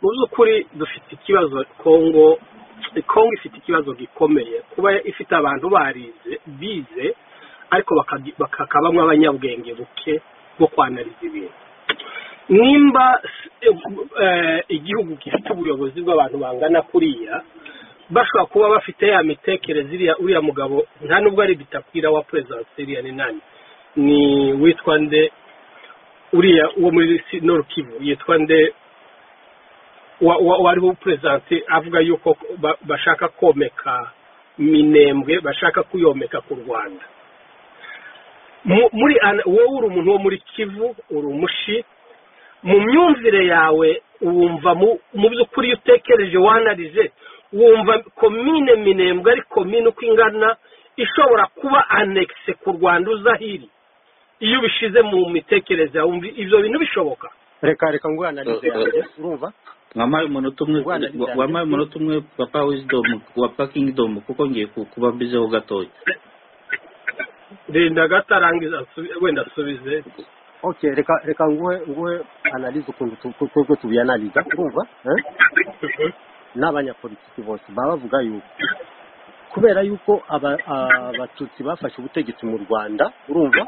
mu by'ukuri dufite ikibazo kongo kongo ifite ikibazo gikomeye kuba ifite abantu barize bize ariko bakakabamo abanyabwenge buke bwo kwanariza ibintu nimba igihugu gifite ubuyobozi bw'abantu bangana kuriya bashobora kuba bafite ya mitekerereze uriya mugabo nta nubwo ari bitakwira wa perezida siriya ni nani ni witwa nde uriya uwo muri Kivu yitwa nde wariho perezanti avuga yuko bashaka komeka minembwe bashaka kuyomeka ku rwanda muri wowe uri umuntu wo muri kivu uri umushi mu myumvire yawe wumva mu by'ukuri iyo utekereje wanarize wumva komine minembwe ari komine uko ingana ishobora kuba anekise ku rwanda uzahiri iyo ubishyize mu mitekerereze wumva ibyo bintu bishoboka reka reka ngwanarize yanjye urumva wampaye umunota umwe wampaye umunota umwe papa wizidomu wa pakingidomu kuko ngiye kuba mbizeho gatoya rinda gato arangiza wenda asubize oke reka reka nguhe nguhe analize ukuntu twebwe tubiyanaliza urumva n'abanyapolitiki bose baba bavuga yuko kubera yuko abatutsi bafashe ubutegetsi mu rwanda urumva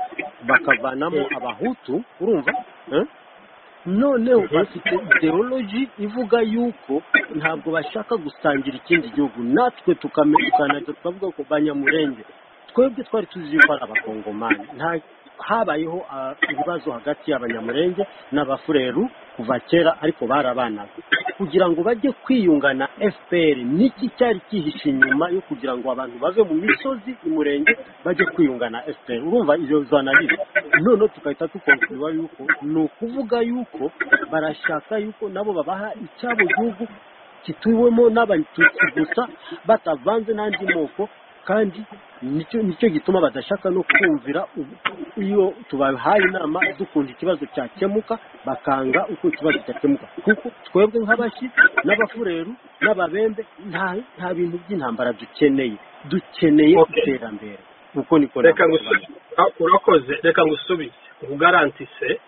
bakavanamo abahutu urumva noneho bafite ideologi ivuga yuko ntabwo bashaka gusangira ikindi gihugu natwe tukanajya twavuga ko banyamurenge twebwe twari tuzi yuko ari abakongomani habayeho ibibazo hagati y'abanyamurenge n'abafureru kuva kera ariko barabanaga kugira ngo bajye kwiyunga na fpr niki cyari kihishe inyuma yo kugira ngo abantu bave mu misozi umurenge bajye kwiyunga na fpr urumva iyo zanarire noneho tugahita dukonkuriwa yuko ni ukuvuga yuko barashaka yuko nabo babaha icyabo gihugu kituwemo n'abatutsi gusa batavanze n'andi moko kandi nicyo gituma badashaka no kumvira iyo tubahaye inama dukunda ikibazo cyakemuka bakanga uko ikibazo cyakemuka kuko twebwe nk'abashyi n'abafureru n'ababembe nta bintu by'intambara dukeneye dukeneye iterambere uko niko urakoze reka ngusubize ugarantise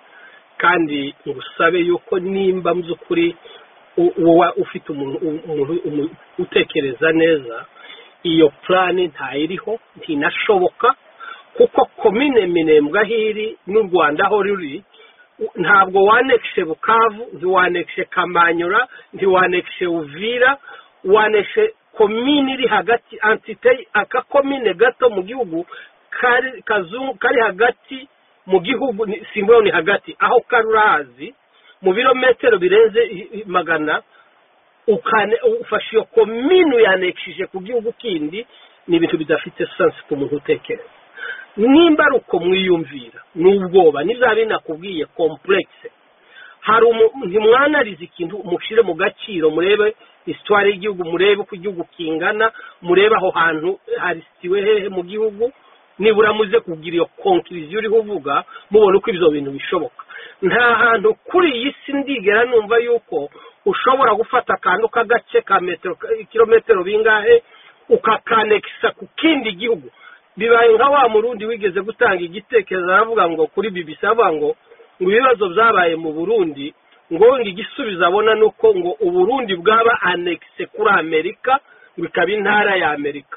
kandi ngusabe yuko nimba mu by'ukuri wowe ufite umuntu utekereza neza iyo purani ntayiriho ntinashoboka kuko komine minembwe aho iri n'u rwanda aho ruri ntabwo wanekishe bukavu ntiwanekishe kamanyura ntiwanekishe uvira wanekishe komine iri hagati antite akakomine gato mu gihugu kari hagati mu gihugu simbura ni hagati aho kari urahazi mu birometero birenze magana ufashe iyo komini uyanekishije ku gihugu kindi ni ibintu bidafite sansi ku muntu utekereza nimba ari uko mwiyumvira ni ubwoba n'ibya binakubwiye kompuregise hari ntimwanarize ikintu mushyire mu gaciro murebe isitwari y'igihugu murebe uko igihugu kingana murebe aho hantu harisitiwe hehe mu gihugu nibura muze kugira iyo konkiriziyo uriho uvuga mubona uko ibyo bintu bishoboka nta hantu kuri iyi si ndigera numva yuko ushobora gufata akantu k'agace ka metero kilometero bingahe ukakanekisa ku kindi gihugu bibaye nka wa murundi wigeze gutanga igitekerezo aravuga ngo kuri bibisi avuga ngo ngo ibibazo byabaye mu burundi ngo igisubizo abona ni uko ngo uburundi bwaba anekise kuri amerika ngo ikaba intara ya amerika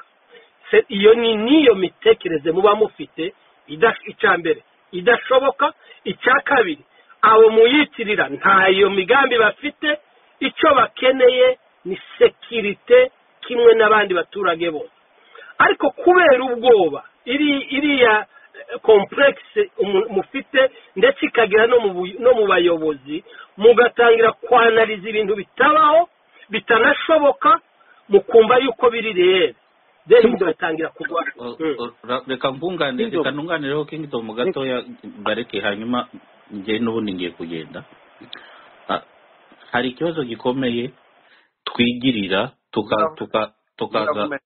iyo ni n'iyo mitekerereze muba mufite icya mbere idashoboka icya kabiri abo muyitirira ntayo migambi bafite icyo bakeneye ni sekirite kimwe n'abandi baturage bose ariko kubera ubwoba iriya kompuregise mufite ndetse ikagera no mu bayobozi mugatangira kwanariza ibintu bitabaho bitanashoboka mukumva yuko biri reyeri deni mugatangira kurwara reka ntunganireho kingidomu gatoya bareke hanyuma njye n'ubundi ngiye kugenda hari ikibazo gikomeye twigirira tukaza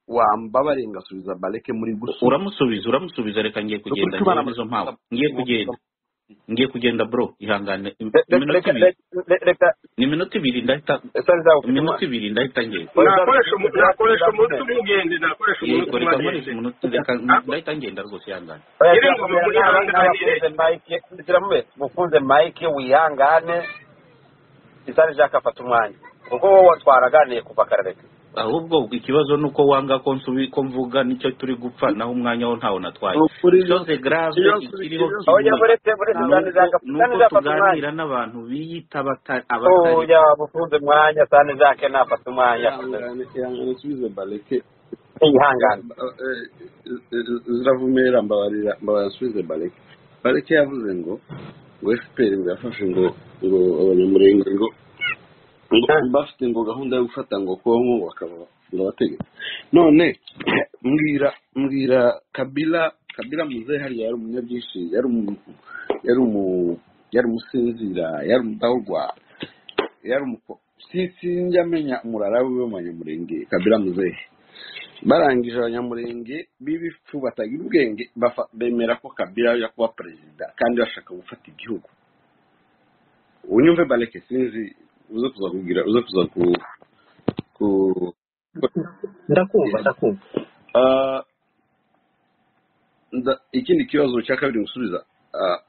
wambabare ngasubiza bareke muri gusubiza uramusubiza uramusubiza reka ngiye kugenda ngiye mpamvu ngiye kugenda ngiye kugenda bro ihangane ni minota ibiri ndahita minota ibiri ndahita ngiye nakoresha umunsi umwe ugende nakoresha umunsi umwe agende ndahita ngenda rwose ihangane ziramufunze mayike wihangane kitari byakafata umwanya kuko wowe twaraganiye kuva kare ahubwo ikibazo ni uko wanga ko nsubi ko mvuga nicyo turi gupfa naho umwanya wo ntawo natwaye Ukuri cyose grave ikibazo ikiriho ikibazo. oya kimwe buretse buretse ni kandi uko- ni uko byafata umwanya tuganira n'abantu biyita abata- abatari oya bufunze umwanya kandi byake ntafata umwanya ihangane ihangane usubize baleke ihangane Eh, eh, ziravumera mbabarira mbabarira nsubize baleke baleke yavuze ngo ngo efuperi ngo yafashe ngo ngo abanyamurenge ngo ngo bafite ngo gahunda yo gufata ngo kongo bakaba ngo abategetsi none mbwira mbwira kabila kabila muzehe hariya yari umunyabyinshi yari umu yari umu yari umusinzira yari umudahurwa yari umuko si sinjamenya umurara wiwe w'abanyamurenge kabila muzehe barangije abanyamurenge b'ibifu batagira ubwenge bafa- bemera ko kabila ajya kuba perezida kandi bashaka gufata igihugu unyumve bareke sinzi uze kuza kugira uze kuza ku ku ndakumva ndakumva Ah, nda- ikindi kibazo cya kabiri gusubiza Ah,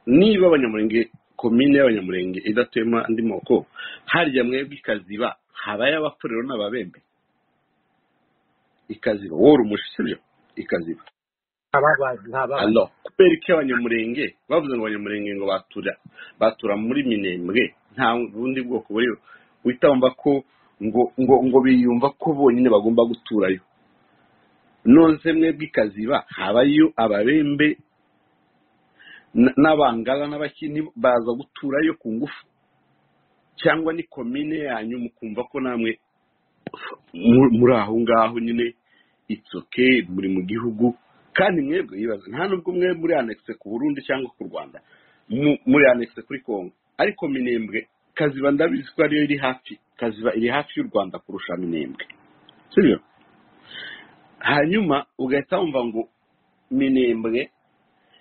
niba abanyamurenge komine y'abanyamurenge idatuyemo andi moko harya mwebwe ikaziba habayo abapfurero n'ababembe ikaziba wowe uri umushi sibyo ikaziba ababazi ntababazi alo kubera iki abanyamurenge bavuze ngo abanyamurenge ngo batura batura muri minembwe nta bundi bwoko buriho uhita wumva ko ngo ngo ngo biyumva ko bonyine bagomba guturayo nonse mwebwe ikaziba habayo ababembe n- n'abangara n'abakini baza guturayo ku ngufu cyangwa ni komine yanyu mukumva ko namwe mu- muri aho ngaho nyine itsoke muri mu gihugu kandi mwebwe yibaza nta nubwo mwe muri anekise ku burundi cyangwa ku rwanda mu- muri anekise kuri kongo ariko minembwe kaziba ndabizi ko ariyo iri hafi kaziba iri hafi y'u rwanda kurusha minembwe sibyo hanyuma ugahita wumva ngo minembwe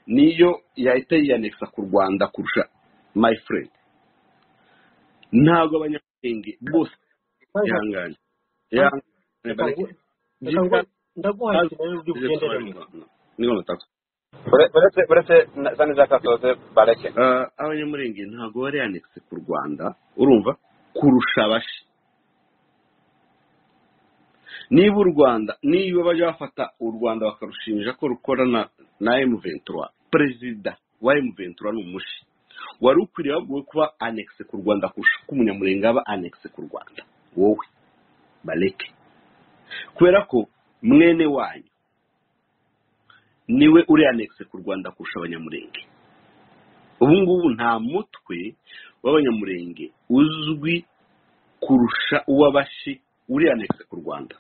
niyo yahita yiyanekisa ku rwanda kurusha my friend ntabwo abanyamurenge bose ihangane ihangane bareke ndaguhaye ikintu ugenderemo niba nataka Ure- uretse uretse na- kandi byakasoze bareke Eh, abanyamurenge ntabwo bari yanekise ku rwanda urumva kurusha abashi niba u rwanda niba bajya bafata u rwanda bakarushinja ko rukorana na emu ventura perezida wa emu ventura ni umushi wari ukwiriye baguwe kuba anekise ku rwanda kurusha uko umunyamurenge aba anekise ku rwanda wowe bareke kubera ko mwene wanyu niwe uri anekise ku rwanda kurusha abanyamurenge ubu ngubu nta mutwe w'abanyamurenge uzwi kurusha uw'abashi uri anekise ku rwanda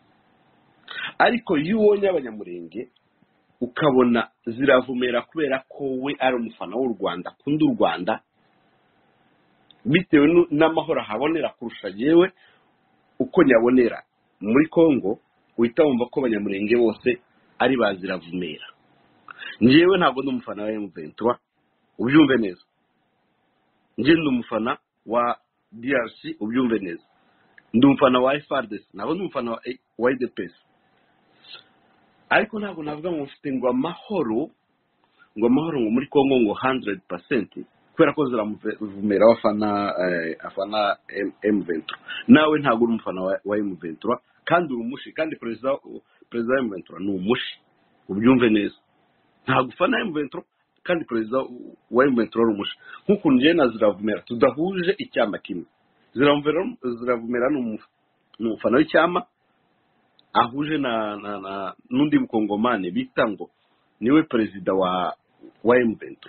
ariko iyo ubonye abanyamurenge ukabona ziravumera kubera ko we ari umufana w'u rwanda akunda u rwanda bitewe nu- n'amahoro ahabonera kurusha yewe uko nyabonera muri congo uhita wumva ko abanyamurenge bose ari ba ziravumera njyewe ntabwo ndi umufana wa emuventura ubyumve neza njye ndi umufana wa DRC ubyumve neza ndi umufana wa FRDC nabo ndi umufana wa wa UDPS ariko ntabwo navuga ngo mfite ngo amahoro ngo amahoro ngo muri Congo ngo 100% kubera ko ziramuvumera abafana eh, afana M- M23 nawe ntabwo uri umufana wa wa M23 kandi uri umushi kandi perezida perezida wa M23 ni umushi ubyumve neza ntabwo ufana M23 kandi perezida wa M23 ari umushi nk'ukuntu njyewe na ziravumera tudahuje icyama kimwe ziravumera ziravumera ni umu- ni umufana w'icyama ahuje na na na n'undi mukongomani bita ngo niwe perezida wa wa M23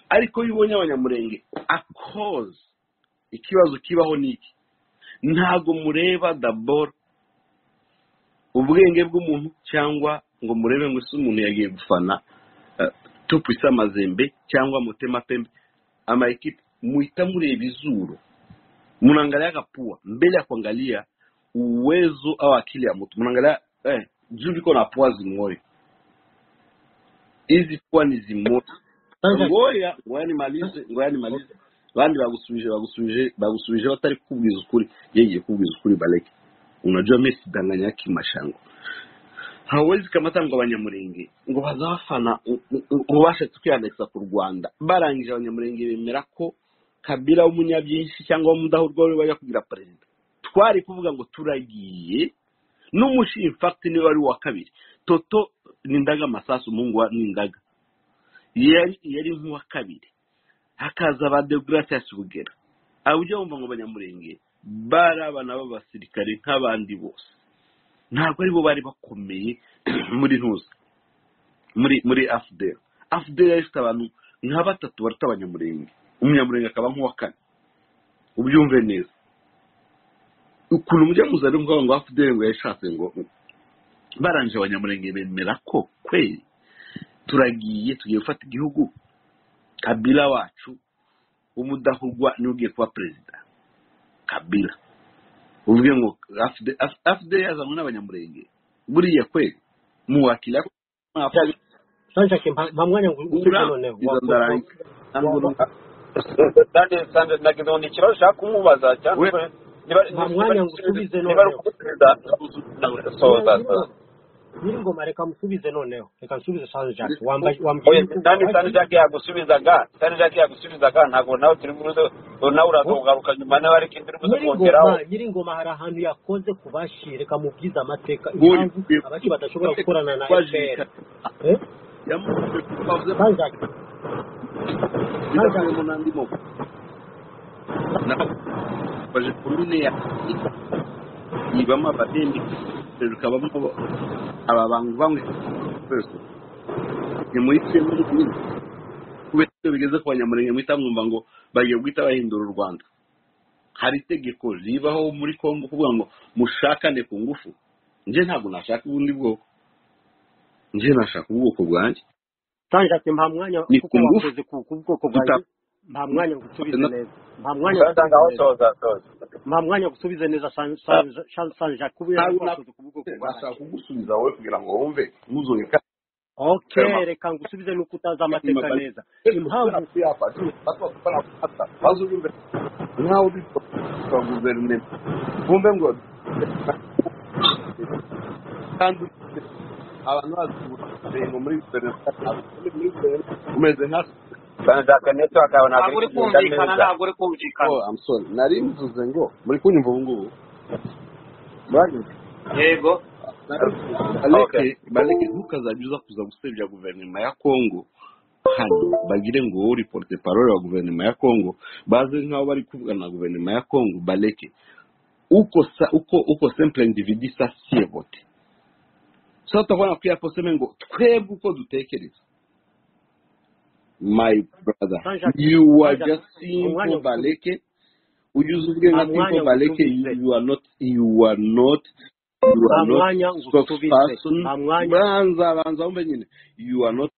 ariko iyo ubonye abanyamurenge akoze ikibazo kibaho ni iki ntago mureba daboro ubwenge bw'umuntu cyangwa ngo murebe ngo ese umuntu yagiye gufana eh, tupisa amazembe cyangwa mutema pembe amaekipe muhita mureba izuru mnaangalia kapua mbele ya kuangalia uwezo au akili ya mtu mnaangalia eh, juu liko na pua zimoyo hizi pua ni zimoyo ngoya ngoya nimalize ngoya nimalize bandi bagusubije bagusubije bagusubije batari kukubwiza ukuri yeye kukubwiza ukuri baleki unajua mimi sidanganya haki mashango hawezi kamata ngo abanyamurenge ngo bazafana ngo bashatse kwiyandagiza ku rwanda barangije abanyamurenge bemera ko kabira w'umunyabyinshi cyangwa w'umudahurwa we bajya kugira perezida twari kuvuga ngo turagiye n'umushimfakiti niwe wari uwa kabiri toto n'indaga amasasu umuhungu wa n'indaga yari yari nk'uwa kabiri hakaza ba degarasiasi bugera abo ujya wumva ngo abanyamurenge bari abana b'abasirikare nk'abandi bose ntabwo aribo bari bakomeye muri ntuza muri muri afudeli afudeli yari ifite abantu nka batatu baruta abanyamurenge umunyamurenge akaba nk'uwa kane ubyumve neza ukuntu mujya muza rero ngo afudeli ngo yashatse ngo barangije abanyamurenge bemera ko kweri turagiye tugiye gufata igihugu kabila wacu umudahugwa niwe ugiye kuba perezida kabila uvuge ngo afide yazanywe n'abanyamurenge buriya kwe muwakira sanje kimwanya ngo ukurikije noneho sande sande nagize ngo ni ikibazo ushaka kumubaza cyangwa niba Nta mwanya ngo usubize noneho. niba ari ukumusubiza soza soza nyir'ingoma reka musubize noneho reka nsubize sanje jacques wambaye oya wambaye sande sande jacques yagusubizaga sande jacques yagusubizaga ntabwo nawe turi buze nawe urazogaruka nyuma nawe ariko turi buze kongeraho nyir'ingoma nyir'ingoma hari ahantu yakoze ku bashi reka mubwize amateka Ngo- impamvu abashi badashobora gukorana na fpr Eh? yamuvuze ko bavuze sanje jacques bidakuyemo n'andi moko baje komine ya ibamo abahembi rikabamo aba bantu bamwe twese ntimuhitemo n'ibindi kubera ko iyo bigeze ku banyamurenge muhita mwumva ngo bagiye guhita bahindura u rwanda hari itegeko ribaho muri kongo kuvuga ngo mushakane ku ngufu njye ntabwo nashaka ubundi bwoko njye nashaka ubwoko bwanjye sanje ati nta mwanya Ni kuko ku ngufu. wakoze ku ku bwoko bwanjye nta mwanya ngo usubize Na- neza nta mwanya ngo sande ngaho usubize neza soza soza nta mwanya wo gusubiza neza San- San- San- sanje kubera Ntabwo ko wakoze ku bwoko bwanjye bashaka kugusubiza wowe kugira ngo wumve ntuzongere kandi okay Sema. reka ngo usubize nuko utazi amateka Inyuma- neza impamvu maze ubyumve nkaho uri kwa guverinoma wumve ngo kandi abantu bazi ngo muri guverinoma umeze nka sande jacques network yawe ntabwo ntabwo uri iri kugenda kumvikana neza ntabwo uri kumvikana oh I'm sorry nari mvuze ngo muri kunyumva ubu ngubu Mwanyumva? yego bareke bareke ntukazajya uza kuza gusebya guverinoma ya kongo hanyuma bagire ngo wowe uri porute parole wa guverinoma ya kongo baze nk'aho bari kuvugana na guverinoma ya kongo bareke uko sa- uko uko simple individi sa siebote so tubona ko yaposeme ngo twebwe uko dutekereza my brother you are just simple bareke ujya uza ubwe nka simple bareke you you are not you are not you nta are not mwanya ngo usubize spokesperson nta mwanya banza banza wumve nyine you are not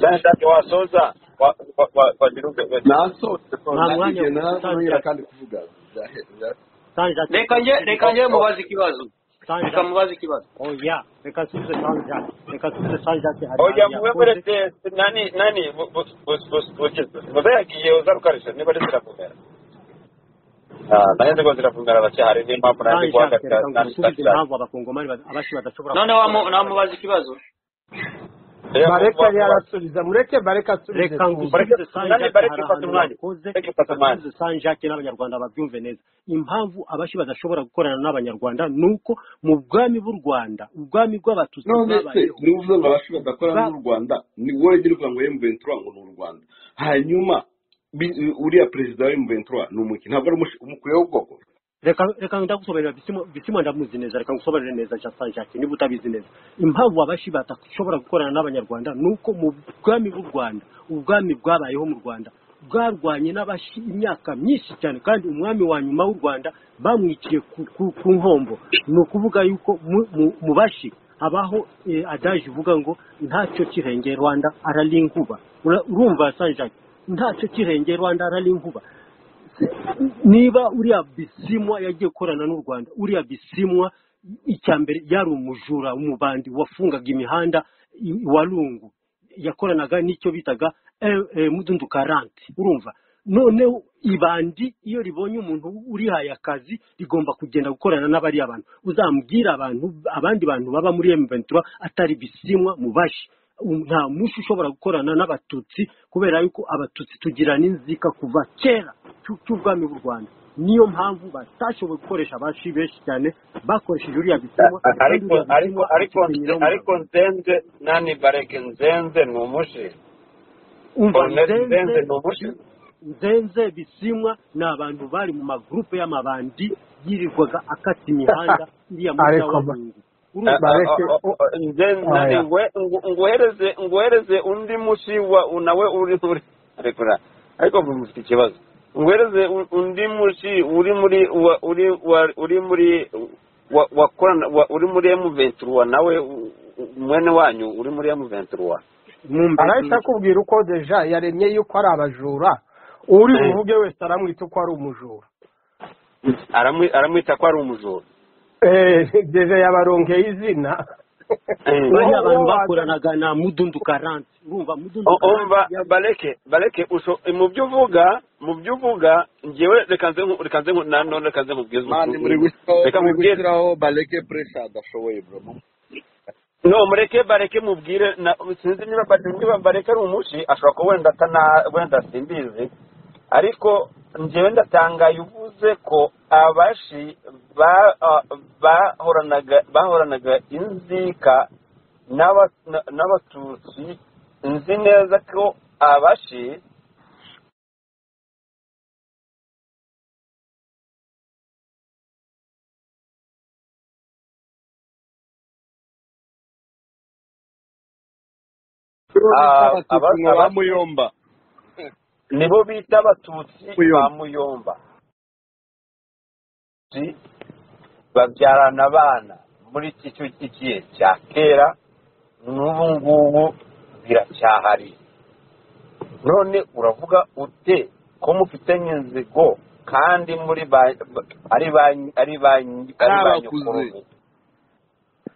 sande jacques wasoza wa- wa- wa- wagira ube nasohotse Nta mwanya nanjye wo ntangira kandi kuvuga sanje ati reka njye reka njye mubaze ikibazo sanje reka mubaze ikibazo oya reka nsubize sanje ati reka nsubize sanje ati hari oya ahantu muwe yakoze muretse nani nani bu- bu- bu- bu- bu- muze yagiye uzarukarisha niba ari ziravumera nayo nzigo ziravumera bake hari n'impamvu nanjye sanje ati guhagarika reka ngo nani usubize sitasiyo impamvu abakongomani bad- abashi badashobora none gukora. wamu- namubaza ikibazo bareka yarasubiza mureke bareka asubize reka ngo usubize sanje Nani, ati bareke hari ufate ahantu umwanya. yakoze Bareke ufate reka umwanya. nsubize sanje ati n'abanyarwanda babyumve neza impamvu abashi badashobora gukorana n'abanyarwanda ni uko mu bwami bw'u rwanda ubwami bw'abatutsi none se bwabayeho niba uvuze ngo abashuri badakora Ba- n'u rwanda ni wowe ugira uvuga ngo emuventura ngo ni u rwanda hanyuma bi- uriya perezida wa emuventura ni umuki ntabwo ari umushi- umukuru w'ubwoko reka reka ndagusobanurira bisimo bisimo ndamuzi neza reka ngusobanurire neza jean saint jacques niba utabizi neza impamvu abashi badashobora gukorana n'abanyarwanda ni uko mu bwami bw'u rwanda ubwami bwabayeho mu rwanda bwarwanye n'abashi imyaka myinshi cyane kandi umwami wa nyuma w'u rwanda bamwiciye ku, ku, ku nkombo ni ukuvuga yuko mu, mu, mu bashi habaho eh, adaje uvuga ngo ntacyo kirengeye rwanda ararinkuba Ura- urumva saint jacques ntacyo kirengeye rwanda ararinkuba niba uriya bisimwa yagiye gukorana n'u rwanda uriya bisimwa icya mbere yari umujura umubandi wafungaga imihanda i- wa rungu yakoranaga n'icyo bitaga eh, eh, mudundu karante urumva noneho ibandi iyo ribonye umuntu urihaye akazi rigomba kugenda gukorana n'abariya bantu uzambwira abantu abandi bantu baba muri m atari bisimwa mu bashi nta mushi ushobora gukorana n'abatutsi kubera yuko abatutsi tugira n'inzika kuva kera cy'u- cy'ubwami bw'u rwanda niyo mpamvu batashoboye gukoresha abashi benshi cyane bakoresheje uriya bitumwa ariko ariko ariko ariko nzenze nani bareke nzenze ni umushi umva Colonel nzenze nzenze ni umushi nzenze bisimwa ni abantu bari mu magurupe y'amabandi yirirwaga akata imihanda iriya muri Ariko ba- Nyawabungu Ah, urumva ah, bareke- ah, ah, ah, nzenze Ah, nani ya. ngwe- ngu- nguhereze nguhereze undi mushi wa nawe uri uri ariko na- ariko mwe mufite ikibazo nguhereze u- undi mushi uri muri wa- uri wa- uri muri wa- wakorana wa- uri muri emu venturuwa nawe u- u- mwene wanyu uri muri emu venturuwa mwumve arahita akubwira uko deja yaremye yuko ari abajura uri Mm. buvuge wese aramwita uko ari umujura Aramwi- aramwita ko ari umujura Eh, deja yabarongeye izina bariya Uwo- bantu uwo bakoranaga na mudundu karanti urumva mudundu O- umva baleke baleke usho mu byo uvuga mu byo uvuga njyewe reka nze nku- reka nze nku- na none reka nze nkubwize mani muri ukuntu- gushyiraho reka muri mubwire gushyiraho bareke puresha adashoboye bro no mureke bareke mubwire na- sinzi niba ba- niba bareke ari umushi ashobora kuba wenda atana wenda simbizi ariko njyewe ndatangaye uvuze ko abashi ba- ah, bahoranaga bahoranaga inzika n'aba- na- n'abatutsi nzi neza ko abashi Ah, aba- abatutsi aba- ba muyomba nibo bita abatutsi ba Muyomba. muyomba Si, babyarana abana muri iki cyo- igihe cya kera n'ubu ngubu biracyahari none uravuga ute ko mufitanye inzigo kandi muri ba ari ba ari ba ari ba N'abakuze. nyokuru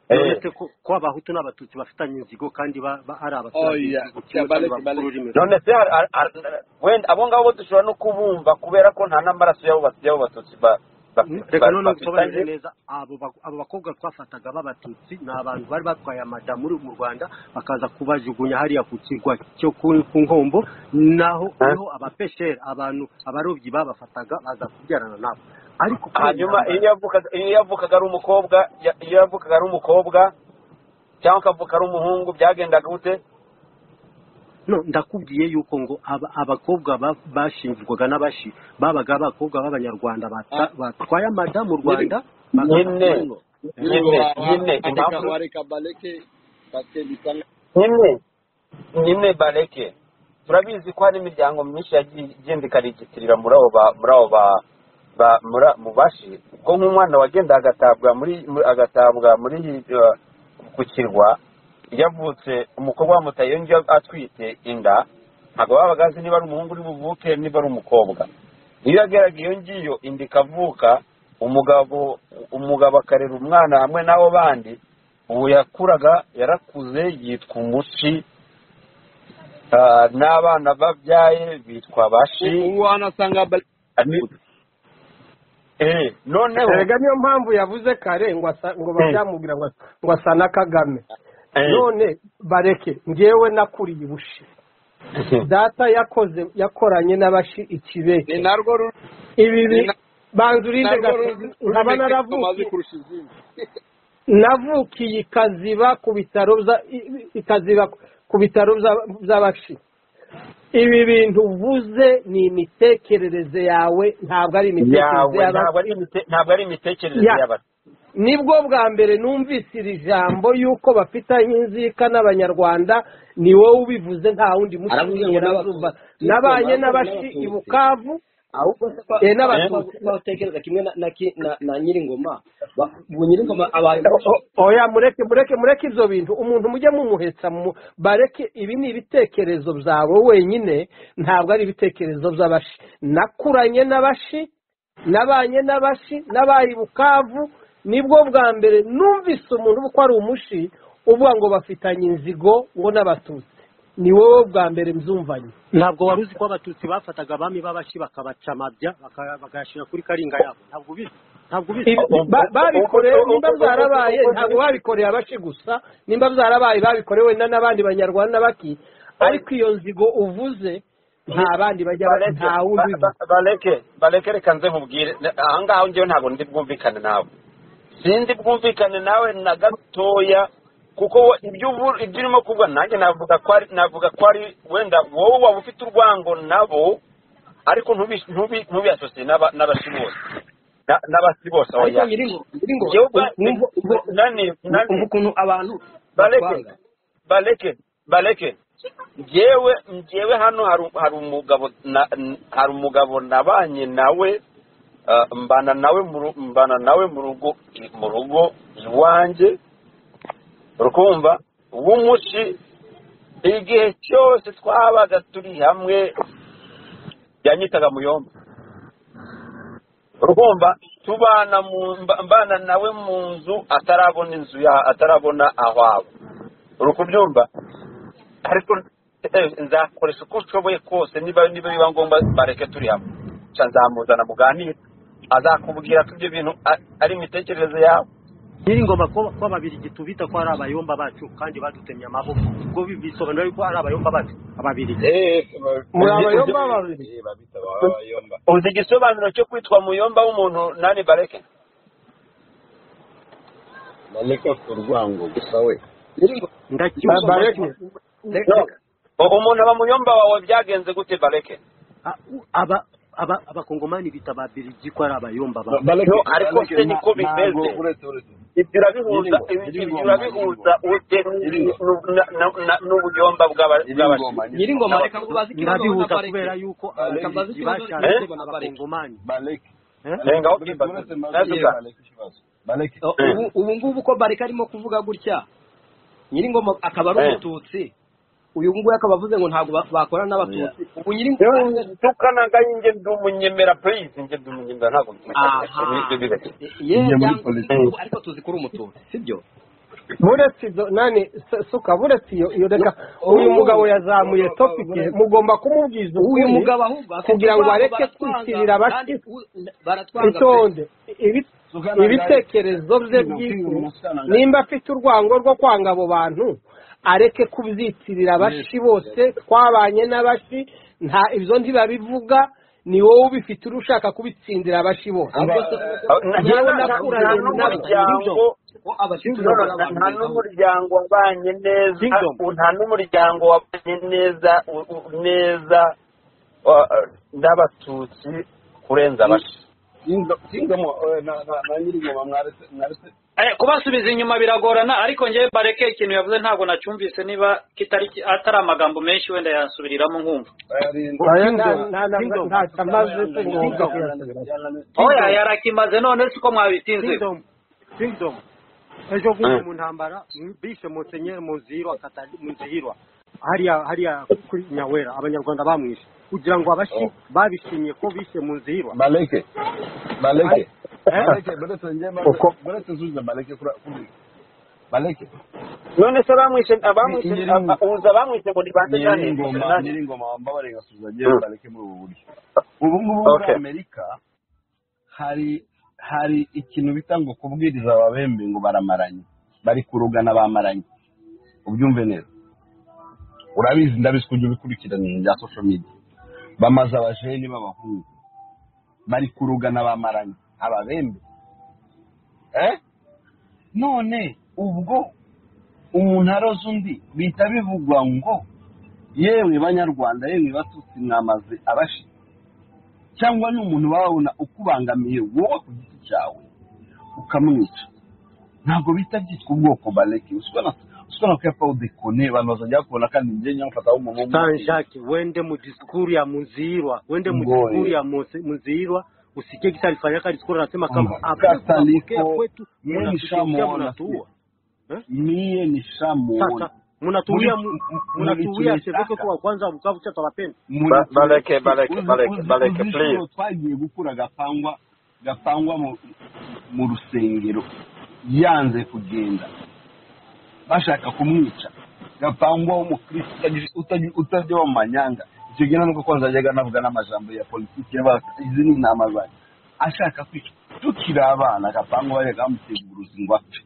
Eh, uretse ko ko abahutu n'abatutsi bafitanye inzigo kandi ba- ba- ari abaturage oya b'igihugu kimwe cya kandi bareke bakora bareke ururimi rumwe. none se har- har- har- wenda abo ngabo dushobora no kubumva kubera ko nta n'amaraso y'abo bat- y'abo batutsi ba- ba- reka ba- noneho bafitanye usobanurire neza abo ba- abo bakobwa twafataga b'abatutsi ni abantu bari batwaye amadamu uri mu rwanda bakaza kubajugunya hariya ku kirwa cyo ku ku nkombo naho Eh? niho abapesheri abantu abarobyi babafataga baza kubyarana nabo ariko kubera hanyuma intambara- iyo yavukaga iyo yavukaga ari umukobwa ya- iyo yavukaga ari umukobwa cyangwa akavuka ari umuhungu byagendaga gute no ndakubwiye yuko ngo aba- abakobwa ba- bashingirwaga n'abashi babaga abakobwa b'abanyarwanda bata- batwaye amada mu rwanda nyine bagafatanywa nyine nyine impamvu wareka bareke pase bitanga nyine nyine bareke turabizi ko hari imiryango myinshi yagiye igenda ikarigitirira muri abo ba muri abo ba ba- muri mu bashi ko nk'umwana wagenda agatabwa muri muri- agatabwa muri uh, ku kirwa yavutse umukobwa wamutaye yongeye atwite inda ntabwo babaga azi niba ari umuhungu uri buvuke niba ari umukobwa iyo yageraga iyo ngiyo inda ikavuka umugabo umugabo akarera umwana hamwe n'abo bandi ubu yakuraga yarakuze yitwa umushi ah, n'abana babyaye bitwa bashi ubu wanasanga bareke Ni- eh, noneho erega niyo mpamvu yavuze kare ngo asa- ngo bacyamubwira ngo asa- ngo asa na kagame eh, none bareke ngewe nakuriye ubushi data yakoze yakoranye n'abashi ni ikibeke narwo rurimi ibi bi- ni na- banza urinde narwo gatozi rurimi nkaba tumaze naravukiye kurusha izindi navukiye ikaziba ku bitaro bya- i- ikaziba ku bitaro bya- by'abashi ibi bintu uvuze ni imitekerereze yawe ntabwo ari yawe imitekerereze y'abashi ntabwo ari imite- ntabwo ari imitekerereze Ya. y'abantu nibwo bwa mbere numvise iri jambo y'uko bafitanye inzika n'abanyarwanda ni wowe ubivuze nta wundi Aravuze ngo mushinga n'abatutsi. nabanye Aravuze ngo n'abashi n'abatutsi. i bukavu ahubwo se kwa Eh, n'abatutsi. batekereza kimwe na na ki- na- na nyir'ingoma Ba- ubu nyir'ingoma abaye O- o- oya mureke mureke mureke ibyo bintu umuntu mujye mumuhetsa mu bareke ibi ni ibitekerezo byawe wenyine ntabwo ari ibitekerezo by'abashi nakuranye n'abashi nabanye n'abashi n'abaye i bukavu nibwo bwa mbere numvise umuntu uba uko ari umushi uvuga ngo bafitanye inzigo ngo n'abatutsi ni wowe bwa mbere mbyumvanye ntabwo wari uzi ko abatutsi bafataga abami b'abashi bakabaca amabya baka- bakayashyira kuri karinga yabo ntabwo ubizi ntabwo ubizi Ba- babikoreye nimba byarabaye ntabwo babikoreye abashi gusa nimba byarabaye babikorewe na n'abandi banyarwanda baki ariko iyo nzigo uvuze nta bandi bajya nta wundi ubivuga. bareke bareke reka nze nkubwire aha ngaha ngewe ntabwo ndi bwumvikane nawe sindi bwumvikane nawe na gatoya kuko we- ibyo uvu- ibyo urimo kuvuga nanjye navuga ko ari navuga ko ari wenda wowe waba ufite urwango nabo ariko ntubi- ntubi- ntubiyasosiye n'aba- n'abasi bose Na- n'abasi bose aho ariko nyiringo nyiringo Njyewe ubwa- umva umva- nani nani umva ukuntu abantu bareke batwanga. bareke bareke njyewe njyewe hano hari hari umugabo na- n- hari umugabo nabanye nawe ah, mbana nawe mu ru- mbana nawe mu rugo mu rugo iwanjye urukumva w'umushi igihe cyose twabaga turi hamwe yanyitaga muyomba urumva tubana mu mba- mbana nawe mu nzu atarabona inzu ya atarabona aho aba uri kubyumva ariko eh, nzakoresha uko nshoboye kose niba niba biba ngombwa bareke turi hamwe Nca nzamuzana muganire azakubwira ko ibyo bintu a- ari imitekerereze yawe nyiringoma ko ko ababirigi tubita ko ari abayomba bacu kandi badutemye amaboko ubwo bi- bisobanura yuko ari abayomba bacu ababirigi muri abayomba babiri uzi igisobanuro cyo kwitwa muyomba w'umuntu nani bareke nyiringo ndacyumva bareke reka- reka- U- umuntu aba muyomba wawe byagenze gute bareke A- u- aba aba abakongomani bita ababirigi ko ari abayomba ba No, ariko se niko bimeze ibyo urabihuza ibyo urabihuza ute n'ubuyomba bw'abashinwa nyiringoma reka ngo bazi ikibazo ndabihuza na bareke. kubera yuko Reka bazi ababirigi ikibazo bashaka na ko bareke. abakongomani Nenga aho kimba. Nasuka. Oh, ubu- ubu ngubu ko bareka arimo kuvuga gutya nyiringoma akaba ari Eh. umututsi uyu nguyu akaba avuze ngo ntabwo ba- bakorana n'abatutsi ubu nyiringoma Yo, tukanaga inje ndi umunyemera please inje ndi umunyemera ntabwo ndi aha ye cyangwa- ubu ariko tuzi ko uri umututsi sibyo buretse izo nani se- suka buretse iyo iyo reka uyu mugabo yazamuye topike mugomba kumubwiza uyu ukuri mugabo ahubwo afite kugira ngo urwango, areke baratwanga, kwitirira kandi abashyitsi u- baratwanga itonde ibi- ibitekerezo bye bwite nimba afite urwango rwo kwanga abo bantu areke kubyitirira abashi bose twabanye n'abashi nta ibyo ntibabivuga ni wowe ubifite uri ushaka kubitsindira abashi bose ahubwo se- Yewe nakuranye nabo. n'umuryango ko abakirisitu no, bakora no, abantu nta bibaho. n'umuryango wabanye neza Kingdom. u- nta n'umuryango wabanye neza u- u- neza uh, n'abatutsi kurenza abashi Eh, kubasubiza inyuma biragorana ariko njyewe bareke ikintu yavuze ntabwo nacyumvise niba kitari ki- atari amagambo menshi wenda yansubiriramo nkumva Nta- nta- nta- ntacyo amaze singombwa kuyasubira oya yarakimaze none si uko mwabitinze kingdom kingdom ejo bundi mu ntambara bishe monsenyeri muzihirwa Katari- muzihirwa hariya hariya kuri nyawera abanyarwanda bamwishe kugira ngo abashi babishimye ko bishe muzihirwa uko none se abamwishe abamwishe uza abamwishe ngo nibande kandi nyiringoma wambabarira igasubiza njyewe bareke muri ubu buryo ubu ngubu muri Okay. amerika hari hari ikintu bita ngo kubwiriza ababembe ngo baramaranye bari kurugana bamaranye ubyumve neza urabizi ndabizi kujya ubikurikirana ibintu bya social media bamaze abajeni b'abahungu bari kurugana bamaranye ababembe eh? none ubwo umuntu aroze undi bihita bivugwa ngo yewe banyarwanda yemwe batutsi mwamaze abashi cyangwa ni umuntu wababona ukubangamiye wowe ku giti cyawe ukamwica ntabwo bita byitwa ubwoko bareke usibona ko yapfa udekone abantu bazajya bakubona kandi njye nyamufata w'umuhungu San Jacques wende mu diskuru ya muzihirwa wende mu Ngoe. diskuru ya Muzi- muzihirwa usikie kisa alifanyia kali diskuru anasema kama Kama. hakuna Sasa kupokea niko- kwetu mimi mnatushirikia, nishamuona mnatuua miye nishamuona sasa mnatuulia Muli- m- mnatuulia mulitulitaka. Chebeko kwa kwanza Bukavu cha tawapenda Muri- Ba- bareke, bareke, Uzi- bareke, uzi- bareke, uzi please. inshuro twagiye gukura gapangwa gapangwa mu- mu rusengero yanze kugenda bashaka kumwica gapangwa w'umukristo utagira- utagira- utarya wa manyanga icyo gihe nuko kwanza yajyaga anavuga n'amajambo ya politiki y'aba- izi ni intama zanjye ashaka kwica tukiri abana gapangu barega bamusimburuza ingwate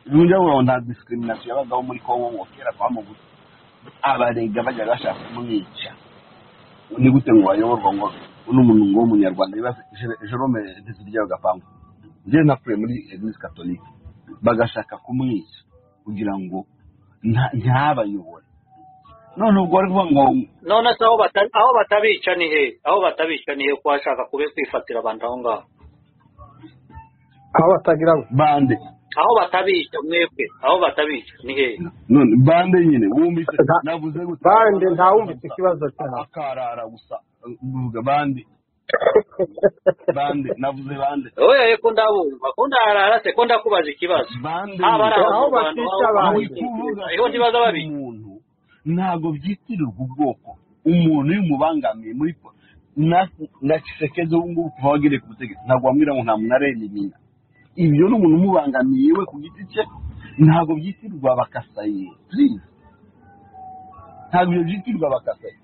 nujya ngo nta discrimination yabagaho muri kongo ngo kera kwamugusa abarega bajya bashaka kumwica ni gute ngo wayoborwa ngo uno muntu ngo w'umunyarwanda ibibazo jerome ntiziryaho gapangu njyewe nakuriye muri eglise catholique bagashaka kumwica kugira ngo nta- ntabayobore none ubwo ari ngo none se aho bata- aho batabica ni he aho batabica ni he ko washaka kube kwifatira abantu aho ngaho aho batagira ngo bande aho batabica mwebwe aho batabica ni he none bande nyine wumvise Nta- navuze gute bande ntawumvise ikibazo cyane akarara gusa mvuga bande bande navuze bande oye ko ndabumva ko ndarara se ko ndakubaza ikibazo bande haba ari Aho abantu batica aho- aho abantu. bitekereza. Hariho ntibaza babiri umuntu ntabwo byitirirwa ubwoko umuntu iyo umubangamiye muri po- na na kisekeze ubu ngubu kuva wagiriye ku butegetsi ntabwo wambwira ngo nta muntu arerimina ibyo ni umuntu umubangamiye we ku giti cye ntabwo byitirirwa abakasayi please ntabwo ibyo byitirirwa abakasayi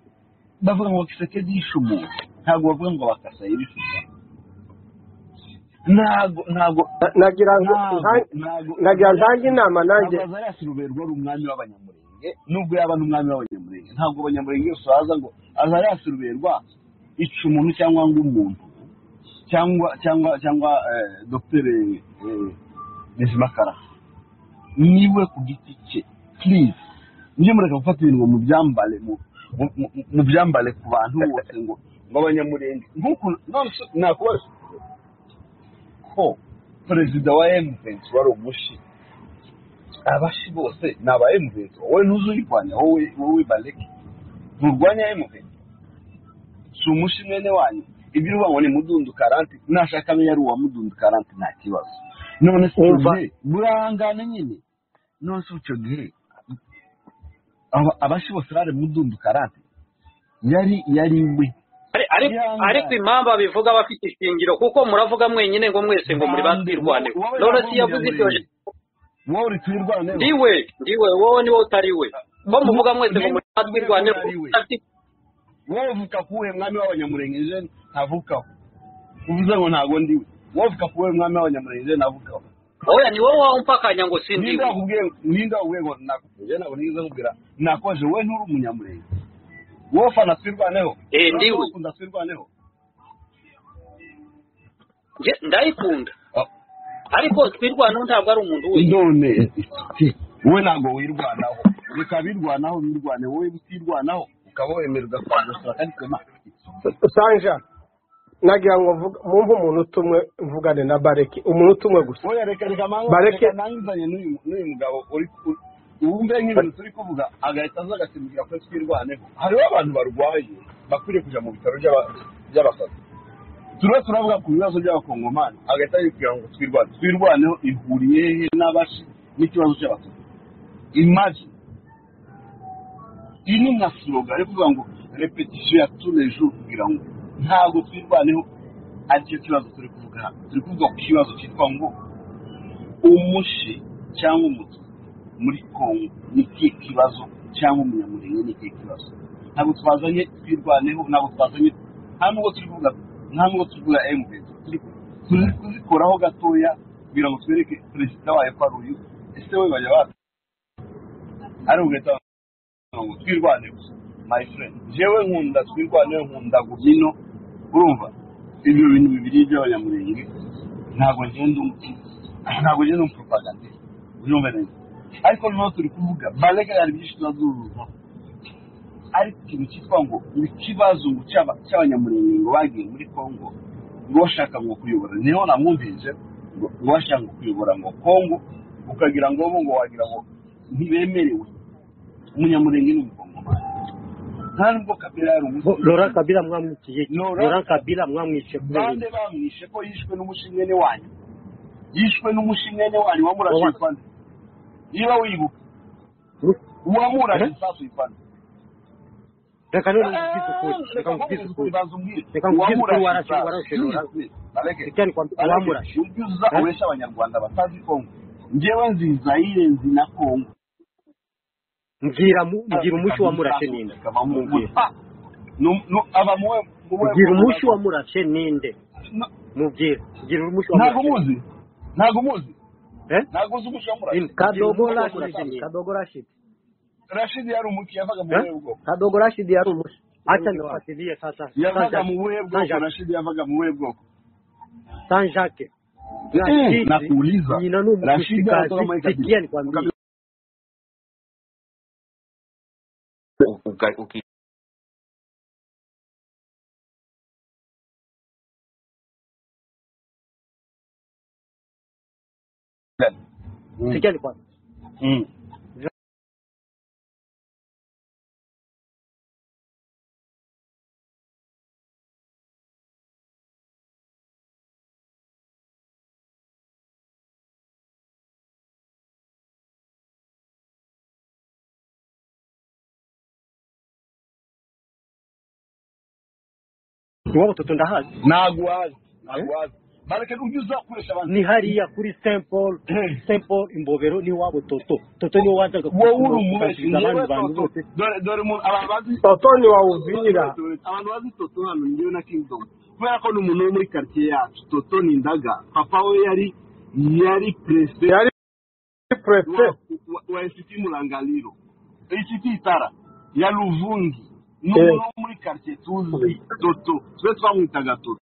bavuga ngo kisekeze yishe umuntu ntabwo bavuga ngo abakasayi bishe umuntu ntabwo ntabwo Na- nagira ngo nta- ntabwo nagira ntange inama nanjye ntabwo azarasi ruberwa ari umwami w'abanyamurenge nubwo yaba ari umwami w'abanyamurenge ntabwo abanyamurenge yose baza ngo azarasi ruberwa ica umuntu cyangwa ngo umuntu cyangwa cyangwa cyangwa eh, dogiteri eh, bizimakara niwe ku giti cye please mujye mureka gufata ibintu ngo mubyambare mu- mu- mu- mubyambare ku bantu bose ngo ngo abanyamurenge nk'ukuntu none se nakubaza ko perezida wa emuventi wari umushi abashi bose ni aba emuventi wowe ntuzuyirwanya wowe wowe bareke nturwanya emuventi si umushi mwene wanyu ibyo uvuga ngo ni mudundu karanti nashaka abe ari uwa mudundu karanti nta kibazo none se icyo Umva. gihe burangane nyine none se icyo gihe aba- abashi bose bari mudundu karanti yari yari we Ari- ari- Yanga. ariko impamvu abivuga bafite ishingiro kuko muravuga mwenyine ngo mwese ngo muri batwirwanire Wowe none ntabwo si yavuze ibyo w'umunyamurenge. wowe uri tuyirwanire ndiwe ndiwe wowe niwe utari we ko muvuga mwese ngo muri Ndiwe batwirwanire utari we. wowe uvuka kuwe mwami w'abanyamurenge ntavukaho uvuze ngo ntago ndiwe wowe uvuka kuwe mwami w'abanyamurenge ntavukaho oya ni wowe wampakanya ngo si ninde ndiwe wakubwiye ninde wakubwiye ngo nakuvuge ntabwo nigeze nkubwira nakoje wowe nturi umunyamurenge wowe fana twirwaneho Eh, ndiwe. ukunda twirwaneho Nge- ndayikunda Ah. ariko twirwanaho ntabwo ari umuntu we none wowe ntabwo wirwanaho reka birwanaho birwane wowe utirwanaho ukaba wemererwa kwandusura kandi twema sanja nagira ngo mvuga- mwumve umuntu utumwe mvugane na bareki umuntu utumwe gusa oya reka reka mangu Bareke. reka nangizanye n'uyu n'uyu mugabo uri uri- wumve nk'ibintu turi kuvuga agahita aza agasimbukira kuri twirwaneho hariho abantu barwaye bakwiriye kujya mu bitaro by'aba- by'abasazi turiho turavuga ku bibazo by'abakongomani agahita yibwira ngo twirwane twirwaneho ihuriye he n'abashi n'ikibazo cy'abatutsi imaji iyi ni nka siroga yo kuvuga ngo repetisiyo ya turejo kugira ngo ntabwo twirwaneho ari cyo kibazo turi kuvuga hano turi kuvuga ku kibazo cyitwa ngo umushi cyangwa umututsi muri kongo ni ikihe kibazo cyangwa umunyamurenge ni ikihe kibazo ntabwo twazanye twirwaneho ntabwo twazanye nta nubwo turi kuvuga nta nubwo turi kuvuga mps turi turi kuzikoraho gatoya kugira ngo twereke perezida wayo ko ari uyu ese we bajya bacu ari ugahita bavuga ngo twirwane gusa my friend jewe nkunda twirwaneho nkunda gumino urumva ibyo bintu bibiri by'abanyamurenge ntabwo ngenda umutima ntabwo ngenda umupropagandiste urumva neza ariko noneho turi kuvuga barega hari byinshi tuzazuruzaho ariko ikintu cyitwa ngo ni ikibazo ngo cy'aba- cy'abanyamurenge ngo bagiye muri kongo ngo bashaka ngo kuyobora niho namwumvise ngo ngo bashaka ngo kuyobora ngo kongo ukagira ngo bo ngo wagira ngo ntibemerewe umunyamurenge ni umukongomani nta nubwo kabera yari Bo- umusi Laurent Kabila mwamwiciye iki? Laurent- Laurent Kabila mwamwishe kubera bande iki? bamwishe ko yishwe n'umushimwene wanyu yishwe n'umushimwene wanyu wamurashe Wawa- ipanu niba wibuka uwamurashe isasu ipanu reka none mvugize ukuri reka mvugize ukuri Reka nkubwize ukuri, warashe- warashe Laurent. Icyo ari kwambika, wamurashe. ubyuza Eh? ubesha abanyarwanda batazi kongo njyewe nzi zayire nzi na kongo mbwira mu- mbwira umushi wamurashe ninde Reka bamuhe- Mbwira. Ah, nu- nu- aba muwe muwe- mbwira umushi wamurashe ninde mubwira gira umuco ntabwo muzi ntabwo muzi Eh? ntabwo uzi umuco wa murashidi kadogo Gira umuco wa rashidi Murashidi. kadogo rashidi rashidi yari umuki yavaga mu Eh? buhe bwoko kadogo rashidi yari umushi acha niwafuatilie sasa yavaga mu Saint-Jacques. buhe bwoko rashidi yavaga mu buhe bwoko Saint-Jacques. Na Eh, sisi, nakuuliza. jina ni Rashidi mshikaji. anatoka Mwanza. Sikia nikwambie. uga- uki- Sikia nikwambie. Mm. Ni Wao mtoto ndahazi. ntabwo wazi ntabwo wazi bareke ujye uza gukoresha abantu Ni hariya kuri Saint Paul, Saint Paul imbobero ni wabo toto. Toto ni wazaga wowe uri umubeshyi kuganiriza ngewe abandi bantu toto bose. dore dore umuntu abantu bazi totoni wawuvirira abantu bazi toto hano ni njyewe na kingdom kubera ko ni umuntu wo muri karitsiye yacu toto ni indaga papa we yari yari perezida yari purefe wa- wa- wa insiti murangaliro insiti itara ya luvungi ni Eh. umuntu wo muri karitsiye tuzi toto twe twamwitaga toto